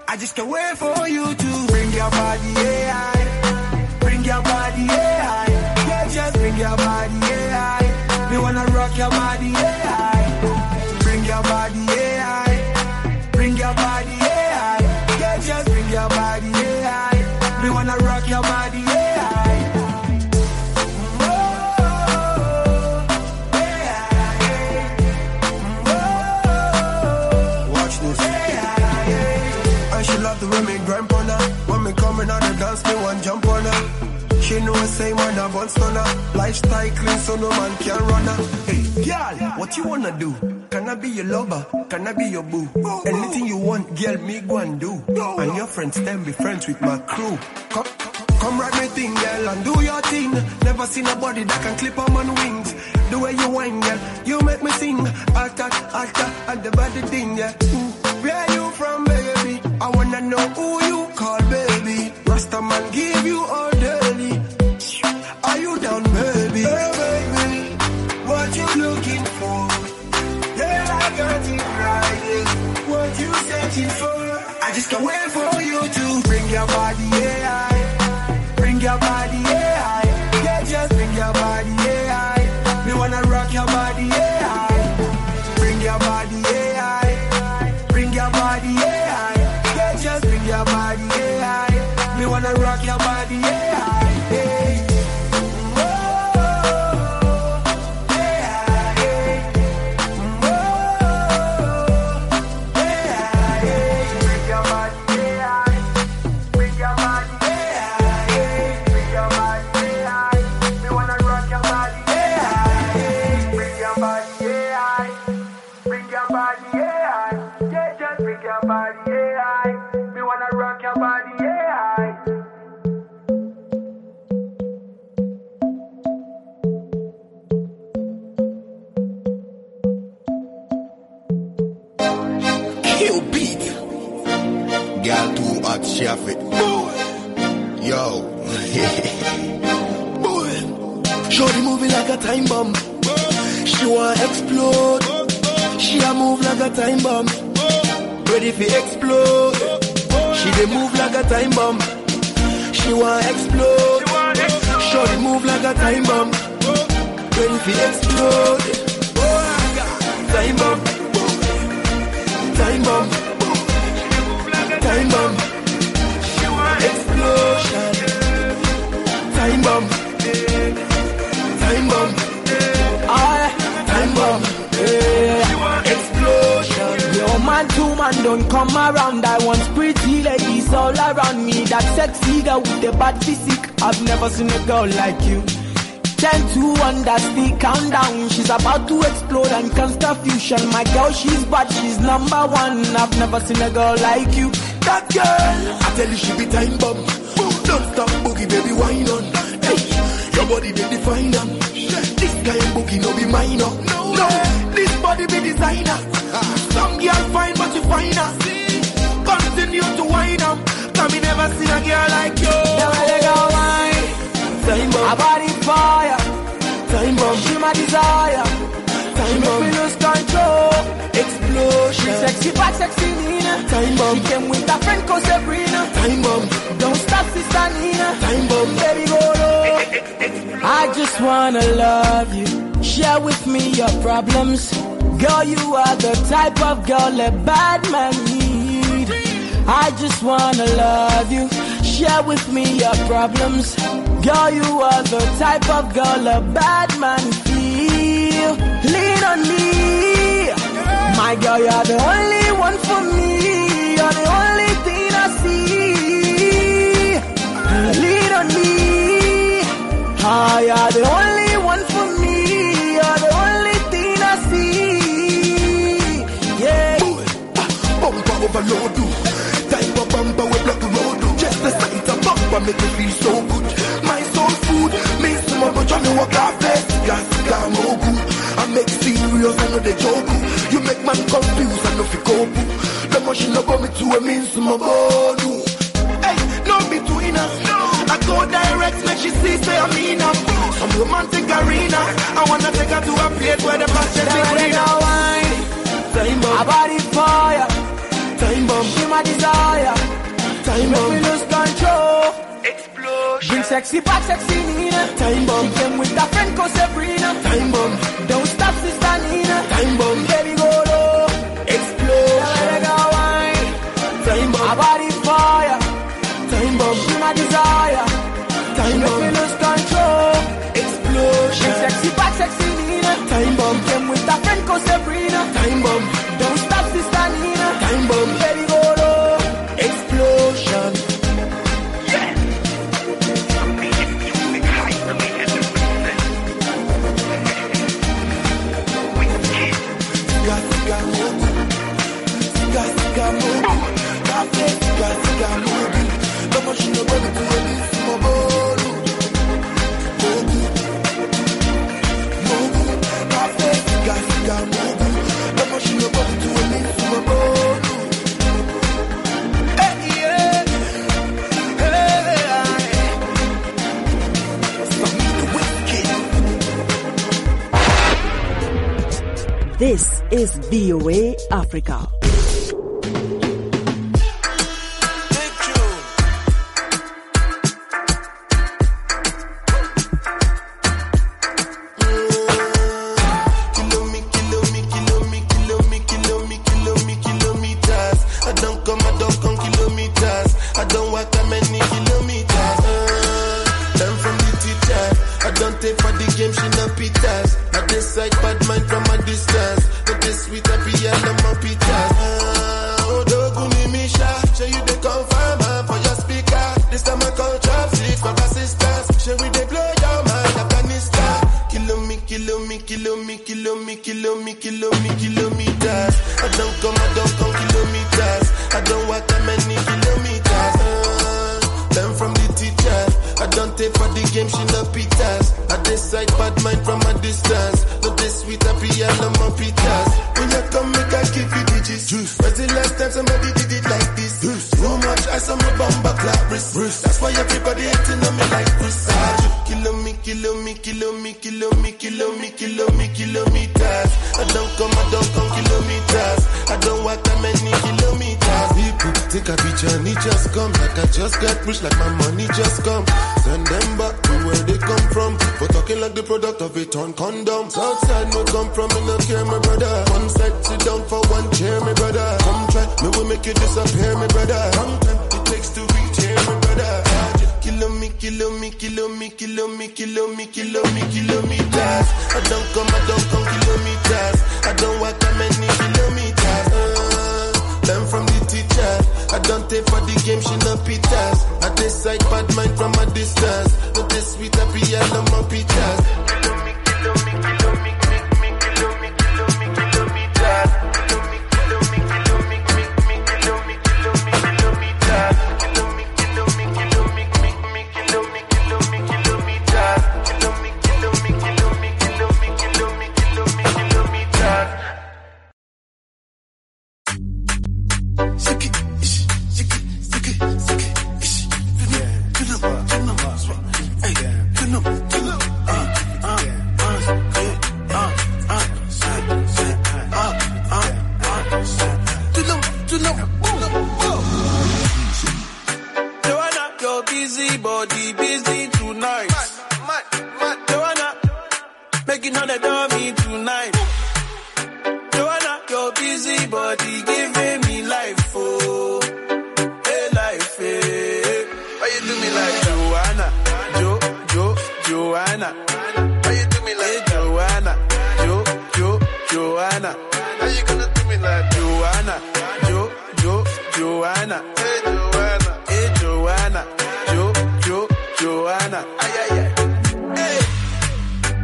I just can't wait for you to bring your body, yeah. I. Bring your body, yeah. I. Yeah, just bring your body, yeah. I. We wanna rock your body, yeah. I. Bring your body, yeah. I. Bring your body, yeah. I. Yeah, just bring your body, yeah. I. We wanna rock your body, yeah. I. Watch this. And she love the way me grind on her. When me coming out the dance, me one jump on her. She know I say man I bounce on her. Lifestyle clean, so no man can run her. Hey, girl, what you wanna do? Can I be your lover? Can I be your boo? Anything you want, girl, me go and do. And your friends, then be friends with my crew. Come, come ride my thing, girl, and do your thing. Never seen a body that can clip on man wings. The way you whine, girl, you make me sing. Alter, alter, and the body thing, yeah. Mm. Where you from, baby? I wanna know who you call, baby. Rasta man give you all daily. Are you down, baby? Hey, baby, what you looking for? Yeah, I got it right. yeah. What you searching for? I just can't wait for you to bring your body, yeah. I. Bring your body, yeah. I. Yeah, just bring your body, yeah. I. We wanna rock your body, yeah. I. Bring your body, yeah. I. Bring your body, yeah. I. Yeah, just bring your body, yeah. I. We wanna rock your body, yeah. I. Hey. Kill beat. Got too hot, she have it. Yo. Boy. Shorty moving like a time bomb. She wanna explode. She a move like a time bomb. Ready for explode. She dey move like a time bomb. She wanna explode. Shorty move like a time bomb. Ready for explode. Time bomb. Time bomb. Time bomb. Explosion. Time bomb. Time bomb. I time bomb. Yeah. Explosion. Your man, two man, don't come around. I want pretty ladies all around me. That sexy girl with the bad physique. I've never seen a girl like you. Ten to one, that's the countdown. She's about to explode and constitution. My girl, she's bad, she's number one. I've never seen a girl like you. That girl. I tell you she be time bomb. Don't stop boogie, baby, wine on. Hey, your body they define them. This guy and boogie no be minor. No, no this body be designer. Some girl fine, but you find her. Continue to wine them. Cause me never seen a girl like you. Time bomb. Her body fire. Time bomb. She my desire. She Time make bomb. me lose control. She Explosion. sexy, bad, sexy Nina. Time bomb. She came with her friend called Sabrina. Time bomb. Don't stop, sister Nina. Time bomb. Baby, go low. I just wanna love you. Share with me your problems. Girl, you are the type of girl a bad man need. I just wanna love you. Share with me your problems. Girl, you are the type of girl a bad man feel. Lean on me. My girl, you're the only one for me. You're the only thing I see. Lean on me. Ah, you're the only one for me. You're the only I make me feel so good. My soul food, me some of my me walk out best. Gas, gas, no good. I make serious, I know they joke. You make man confused, I know fi cope. The machine no go me to a means some of Hey, no me to in us. I go direct, make she see say I'm in her. Some romantic arena. I wanna take her to a place where the passion is greener. Time bomb. A body fire. Time bomb. She my desire. Time Make me bomb. lose control. Explosion. Bring sexy back, sexy Nina. Time bomb. She came with her friend called Sabrina. Time bomb. Don't stop, sister Nina. Time bomb. Baby, go low. Explosion. Let her go wine. Time bomb. A body fire. Time bomb. She my desire. Time Make me bomb. lose control. Bring Explosion. sexy back, sexy Nina. Time bomb. She came with her friend called Sabrina. Time bomb. Don't stop, sister Nina. Time bomb. Baby, go low. Explosion. Siga, siga, mugu. Siga, siga, mugu. Kafe, siga, siga, mugu. Kama shino bado kuwelisi maboru. Mugu. Mugu. Kafe, siga, siga, mugu. Kama shino bado kuwelisi maboru. Eh, yeah. Eh, aye. Samina Whiskey. This is VOA Africa. I don't come, I don't come kilometers. I don't walk that many kilometers. Uh, learn from the teacher. I don't take for the game, she no pitas. I dislike bad mind from a distance. But this sweet, I be all of my pitas. Uh, oh, doguni misha. Show you the confirm uh, for your speaker. This time I call traffic for assistance. Show we they blow your mind, Afghanistan. Kilo me, kilo me, kilo me, kilo me, kilo me, kilo me, kilometers. I don't come, I don't come kilometers. I don't walk that many kilometers. Uh, learn from the teacher. I don't take for the game, she no pitas. I decide bad mind from a distance. But this sweet, I be all on my pitas. When you come, make I give you the gist. When's the last time somebody did it like this? So much ice on my bumper clap wrist. That's why everybody hating on me like this. Kilo me, kilo me, kilo me, kilo me, kilo me, kilo me, kilometers. I don't come, I don't come kilometers. I don't walk that many kilometers. People take a picture and it just come. Like I just got rich, like my money just come. Send them back to where they come from. For talking like the product of a torn condom. Southside no come from, me no care, my brother. One side sit down for one chair, my brother. Come try, me will make you disappear, my brother. Long time it takes to reach here, my brother. Kilo me, kilo me, kilo me, kilo me, kilo me, kilo me, kilometers. I don't come, I don't come kilometers. I don't walk that many kilometers. Uh, learn from the teacher. I don't take for the game, she no pitas. I decide bad mind from a distance. But this sweet, I be all on my pitas. Kilo me, kilo me, kilo me, me, me, kilo me, kilo me, kilometers. Kilo me, kilo me, kilo me, me, me, kilo me, kilo me, kilometers. Kilo me, kilo me, kilo me, me, me, kilo me, kilo me, kilometers. Kilo me, kilo me, kilo me, kilo me, kilo me, kilo me, kilometers. Joanna, your busy body, busy tonight. Joanna, making all the dummy tonight. Joanna, your busy body, giving me life, oh, hey life, hey. Why you do me like Joanna, Jo Jo Joanna? Why you do me like Joanna, Jo Jo Joanna? How you gonna do me like Joanna, Jo Jo Joanna? Hey Joanna, hey Joanna, Jo Jo Joanna. Ay ay ay, hey.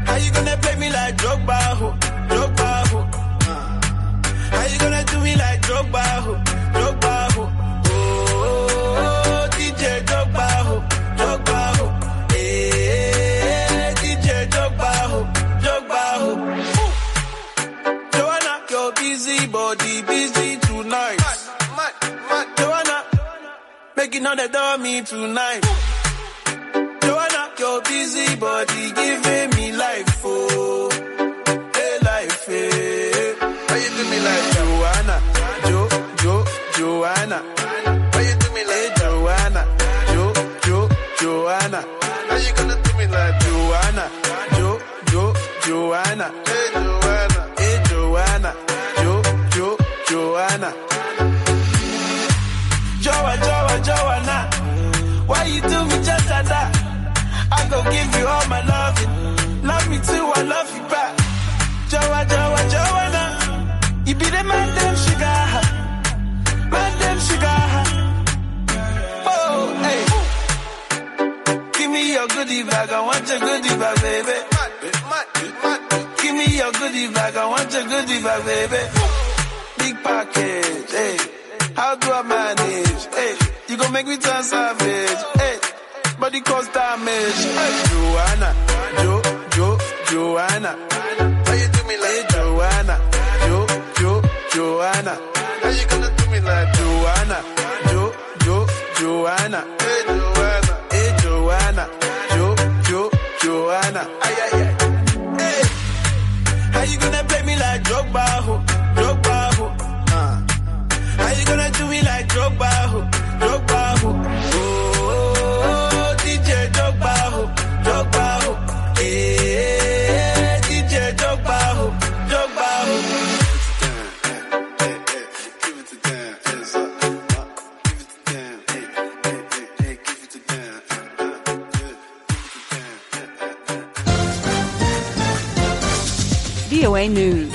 How you gonna play me like Drogba, ho? Drogba, ho? How you gonna do me like Drogba, ho? Drogba, ho? Oh, DJ Drogba, ho? Making all the dummy tonight. Joanna, your busy body giving me life, oh. Hey, life, hey. Why you do me like Joanna? Jo, Jo, Joanna. Why you do me like Joanna? Jo, Jo, Joanna. How you gonna do me like Joanna? Jo, Jo, Joanna. Hey, Joanna. Hey, Joanna. Jo, Jo, Joanna. Joa, Joa, Joanna. Why you do me just like that? I go give you all my love. Love me too, I love you back. Joa, Joa, Joanna. You be the man, damn sugar. Man, damn sugar. Oh, hey. Give me your goodie bag, I want your goodie bag, baby. Give me your goodie bag, I want your goodie bag, baby. Big package, hey. How do I manage? Hey, you gon' make me turn savage, hey. Body cause damage, hey. Joanna, Jo, Jo, Joanna. How you do me like hey, Joanna? Jo, Jo, Joanna. How you gonna do me like Joanna? Jo, Jo, Joanna. Hey, Joanna. Hey, Joanna. Jo, Jo, Joanna. Ay, ay, ay. Hey. How you gonna play me like Drogba, ho? Drogba, ho? Uh. How you gonna do me like Drogba, ho? Drogba, ho? Oh, DJ Drogba, ho? Drogba, ho? Eh, DJ Drogba, ho? Drogba, ho? VOA News.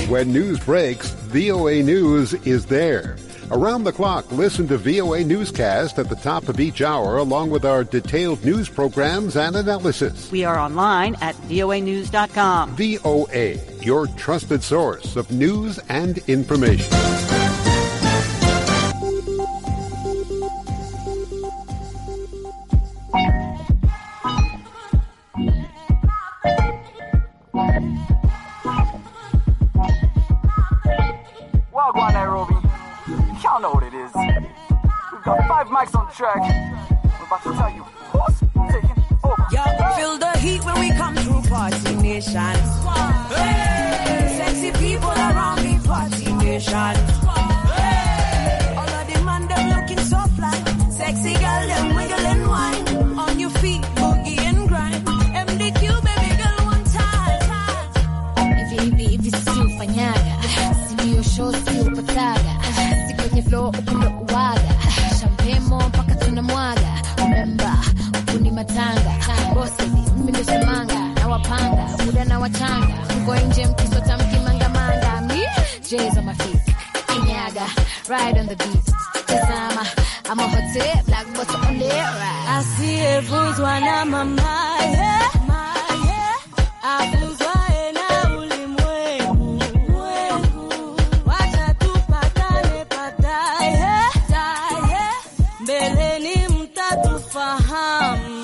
When news breaks, VOA News is there. Around the clock, listen to VOA Newscast at the top of each hour, along with our detailed news programs and analysis. We are online at voanews.com. VOA, your trusted source of news and information. Wagwan Nairobi. Y'all know what it is. We've got five mics on the track. I'm about to tell you who's taking over. Y'all feel the heat when we come through Party Nation. Hey! Sexy people around me, Party Nation. Hey! All of them man, them looking so fly. Sexy girl, them wiggle and wine. On your feet, boogie and grind. MDQ, baby girl, one time. Hivi hivi hivi si ufanyaga, simiyo show si upataga, si kwenye flow upendo uwaga, shampemo mpaka tunamwaga. Remember kuni matanga, bosses mimi ndio shamanga, na wapanga muda na wachanga, mko nje mkisota mkimangamanga, mi jazz on my feet, kinyaga, ride on the beat, tazama I'm a hot tip, black bottle on the right. I see a vuzwa na mama, yeah. Avuzwae na ulimwengu. Wacha tupatane pataye. Taye. Mbeleni mtatufahamu.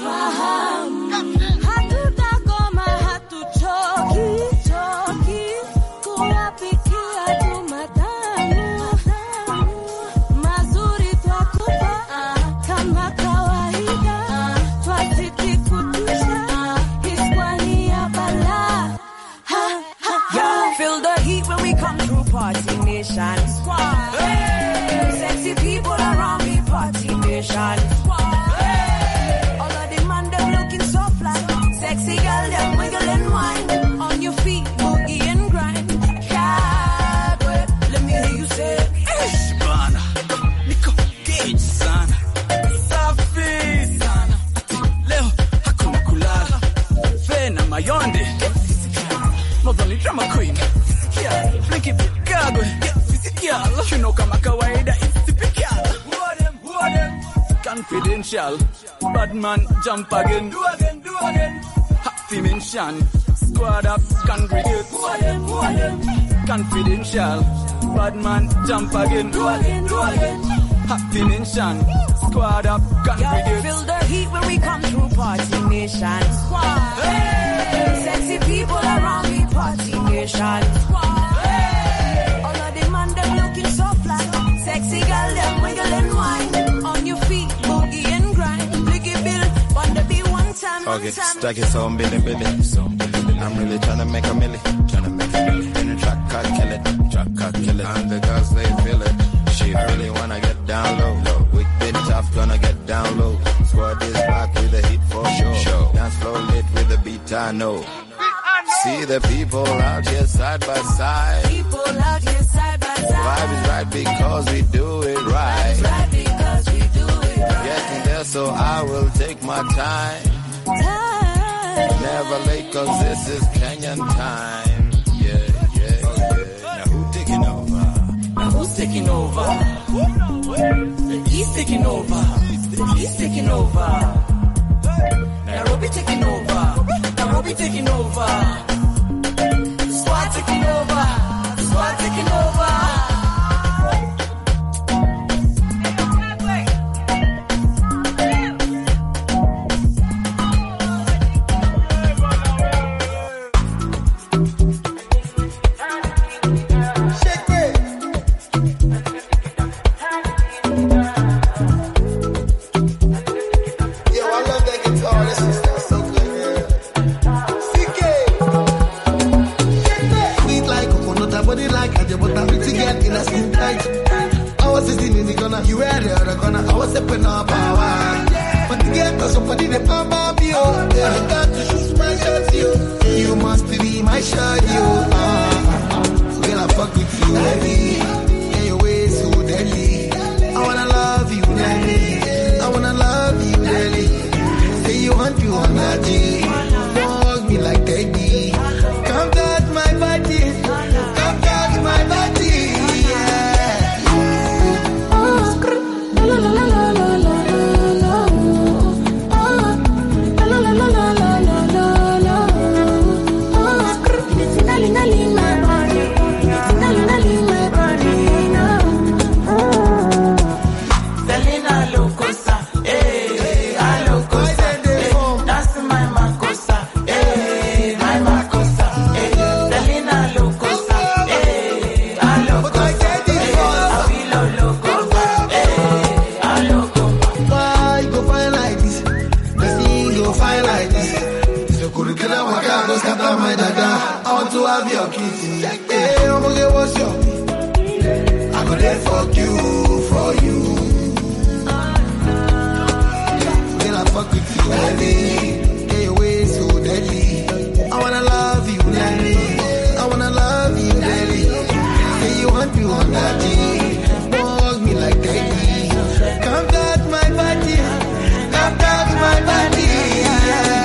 Hatutakoma, hatuchoki. Kuyapikia tu matamu. Mazuri twakupa, kama kawaida. Twazidi kutisha, Hispania bala. Ha, ha, ha. Feel the heat when we come through Party Nation Squad. Hey! Sexy people around me, Party Nation Squad. Hey! All of them man, them looking so fly. Sexy girl, them wiggle and wine. On your feet, boogie and grind. Yeah, girl, let me hear you say. Ish, Bana, niko gauge sana, safi sana. Leo hakuna kulala, fe na mayonde. Mozo ni drama queen, sikia Frankie Vigagwe, sikia Shino kama kawaida, isipikiala. Confidential, bad man jump again. Do again, do again. Happy mention, squad up, congregate. Who again, who again? Confidential, bad man jump again. Do again, do again. Happy mention, squad up, Y'all congregate. feel the heat when we come through Party Nation Squad. Sexy people around me, Party Nation Squad. All of them man, them looking so fly. Sexy girl, them wiggle and wine. I'll get stuck in some billion billion. I'm really trying to make a milli. Tryna make a milli. In the truck, I kill it. Truck, I kill it. And the girls, they feel it. She really wanna get down low. low. We been tough, gonna get down low. Squad is back with the hit for sure. Show. Dance floor lit with the beat I know. See the people out here side by side. People out here side by Vibe is side. right because we do it right. Right because we do it Getting there, so I will take my time. right. Never late, cause this is Kenyan time. Yeah, yeah, yeah. Now who taking over? Now who's taking over? He's taking over. He's taking over. Nairobi taking over. Nairobi taking over. Squad taking over. Squad taking over. Yo, I love that guitar. This is so good, girl. CK. Sweet like coconut, her body like a butter. Pretty girl in a skin tight. I was sitting in the corner, you were the other corner. I was stepping up power. But the girl got somebody the pump up you. I got to shoot my shot you. You must be my shot you. Ah, girl, I fuck with you heavy. Yeah, your ways so deadly. I wanna love you, Nelly. I wanna love you, Nelly. Say you want you on my G. Don't hug me like Teddy. Come touch my body. Come touch my body. Yeah. Selena Locosa, eh, Alocosa, eh, that's my Macosa, eh, my Macosa, eh, Selena Locosa, eh, Alocosa, eh, Avilo Locosa, eh, Aloco. Why you go fine like this? Destiny go fine like this. So could you kill a waka, go scatter my dada. I want to have your kitty. Hey, I'm gonna get what's your I could there fuck you, for you. Girl, I fuck with you, baby. Yeah, your way so deadly. I wanna love you, Nelly. I wanna love you, Nelly. Say you want you on that G. Don't hug me like that Come touch my body. Come touch my body. Yeah.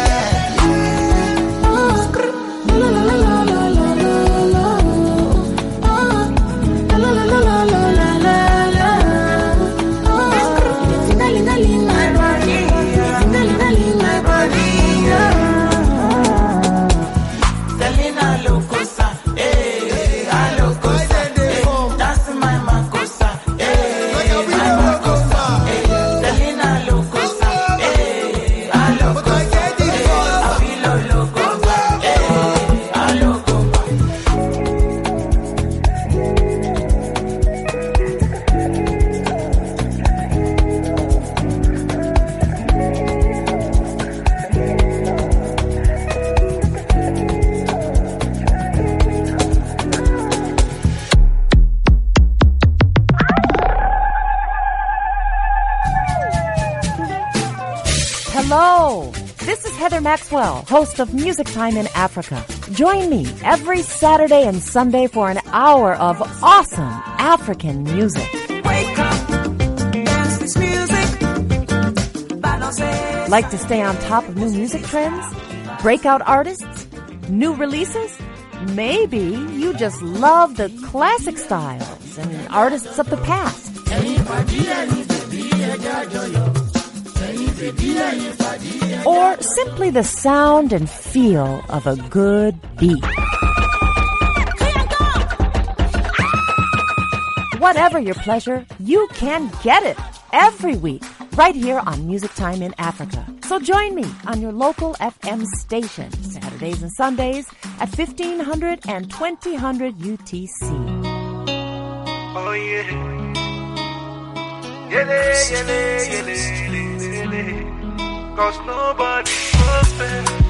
Selena Locosa, eh, Alocosa, eh, that's my Macosa, eh, my Macosa, eh, Selena Locosa, eh, Alocosa, eh, Avilo Locosa, eh, Aloco. Hello! This is Heather Maxwell, host of Music Time in Africa. Join me every Saturday and Sunday for an hour of awesome African music. Wake up, dance this music, balance. Like to stay on top of new music trends, breakout artists, new releases? Maybe you just love the classic styles and artists of the past. Or simply the sound and feel of a good beat. Whatever your pleasure, you can get it every week right here on Music Time in Africa. So join me on your local FM station Saturdays and Sundays at 1500 and 2000 UTC. Oh yeah. Yele, yele, yele, yele, yele. Cause nobody perfect.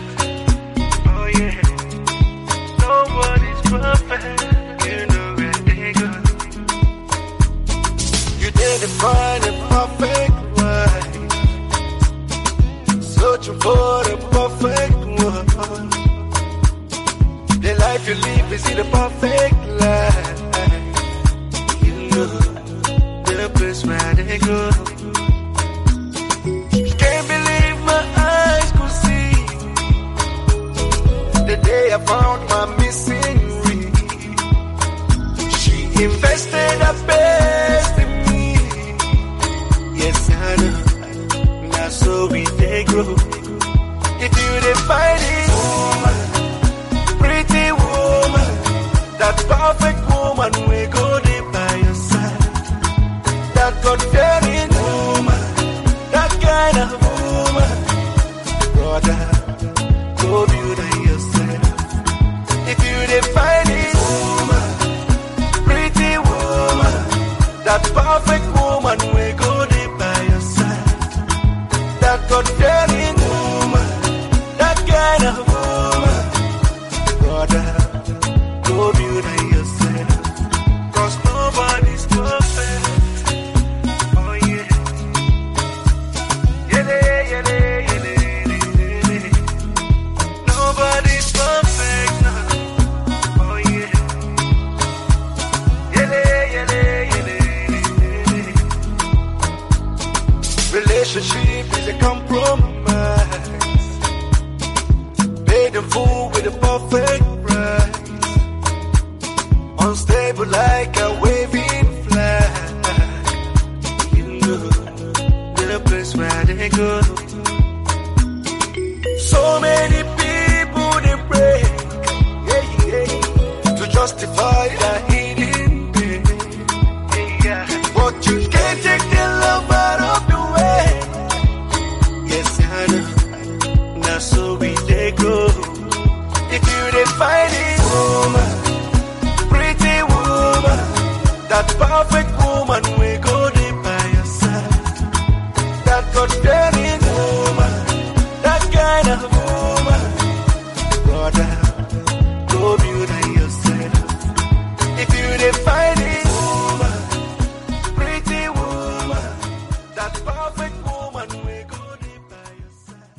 perfect one. The life you live is in a perfect life. You know the place where they go. Can't believe my eyes could see the day I found my missing ring. She invested her best in me. Yes, I know. Now so we they grow. You do the fighting woman, pretty woman, that perfect woman we go there by your side. That God fearing woman, that kind of woman, brother, go build on yourself. If you define it, woman, pretty woman, that perfect woman we go there by your side. That God fearing woman, that kind of woman, brother, go build on yourself. Cause nobody's perfect. Oh yeah. Yele, yele, yele, yele, yele. Nobody's perfect now. Oh yeah. Yele, yele, yele, yele, yele. Relationship is a compromise. Paid in full with a perfect price. Unstable like a waving flag. You know the place where they go. So many people they break yeah, yeah, to justify their hidden pain. Yeah. But you can't take the love out of the way. Yes, I know. Now so we they go. If you define it, woman, pretty woman, that perfect woman we go there by your side. That God fearing woman, that kind of woman, brother, go build on yourself. If you define it, woman, pretty woman, that perfect woman we go there by your side.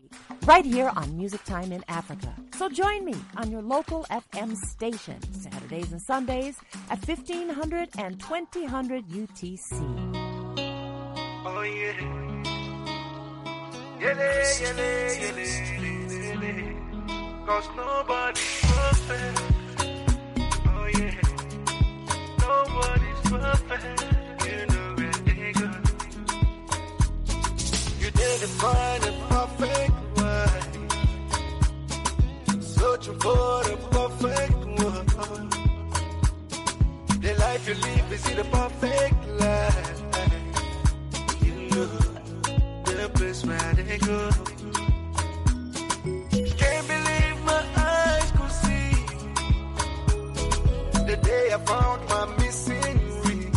week, right here on Music Time in Africa. So join me on your local FM station, Saturdays and Sundays at 1500 and 2000 UTC. Oh, yeah. Yele, yele, yele, yele. Cause nobody's perfect. Oh, yeah. Nobody's perfect. You know it, nigga. You didn't find a perfect one. Searching for the perfect one. The life you live is the perfect life. The place where they go. Can't believe my eyes could see the day I found my missing ring.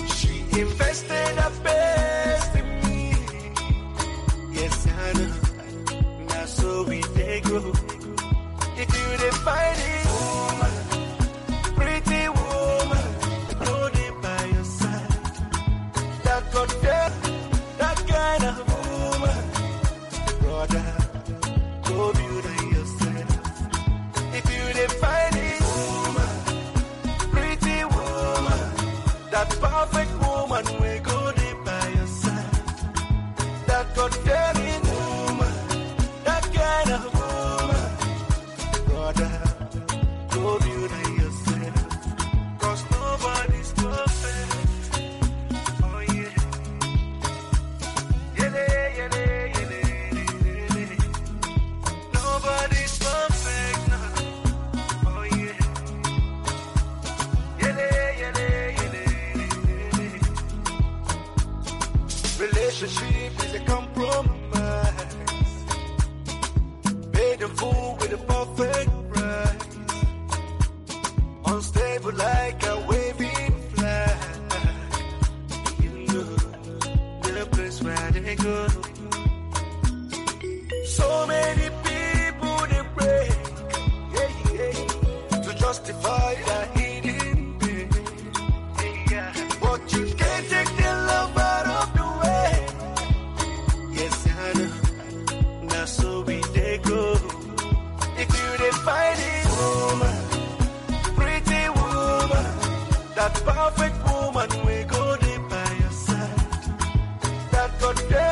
She invested her best in me. Yes, I know. Now so we they grow. If you they find it, woman, pretty woman, holding by your side. That got that, that kind of woman, brother. Go beauty yourself. If you they find it, woman, pretty woman, that perfect woman will go there by your side. That got that in woman, that kind of woman, brother. Go beauty yourself. 'Cause nobody's perfect. Oh yeah. Yele, yele, yele, yele, yele. Nobody's perfect, no. Oh yeah. Yele, yele, yele, yele, yele. Relationship is a compromise. Paid in full with a perfect price. Unstable like a waving flag. the place where they go. So many people they break yeah, yeah, to justify their hidden pain. Yeah, But you can't take the love out of the way. Yes, I know. Now so we they go. If you they find it, woman, pretty woman, that perfect woman, we go there by your side that got them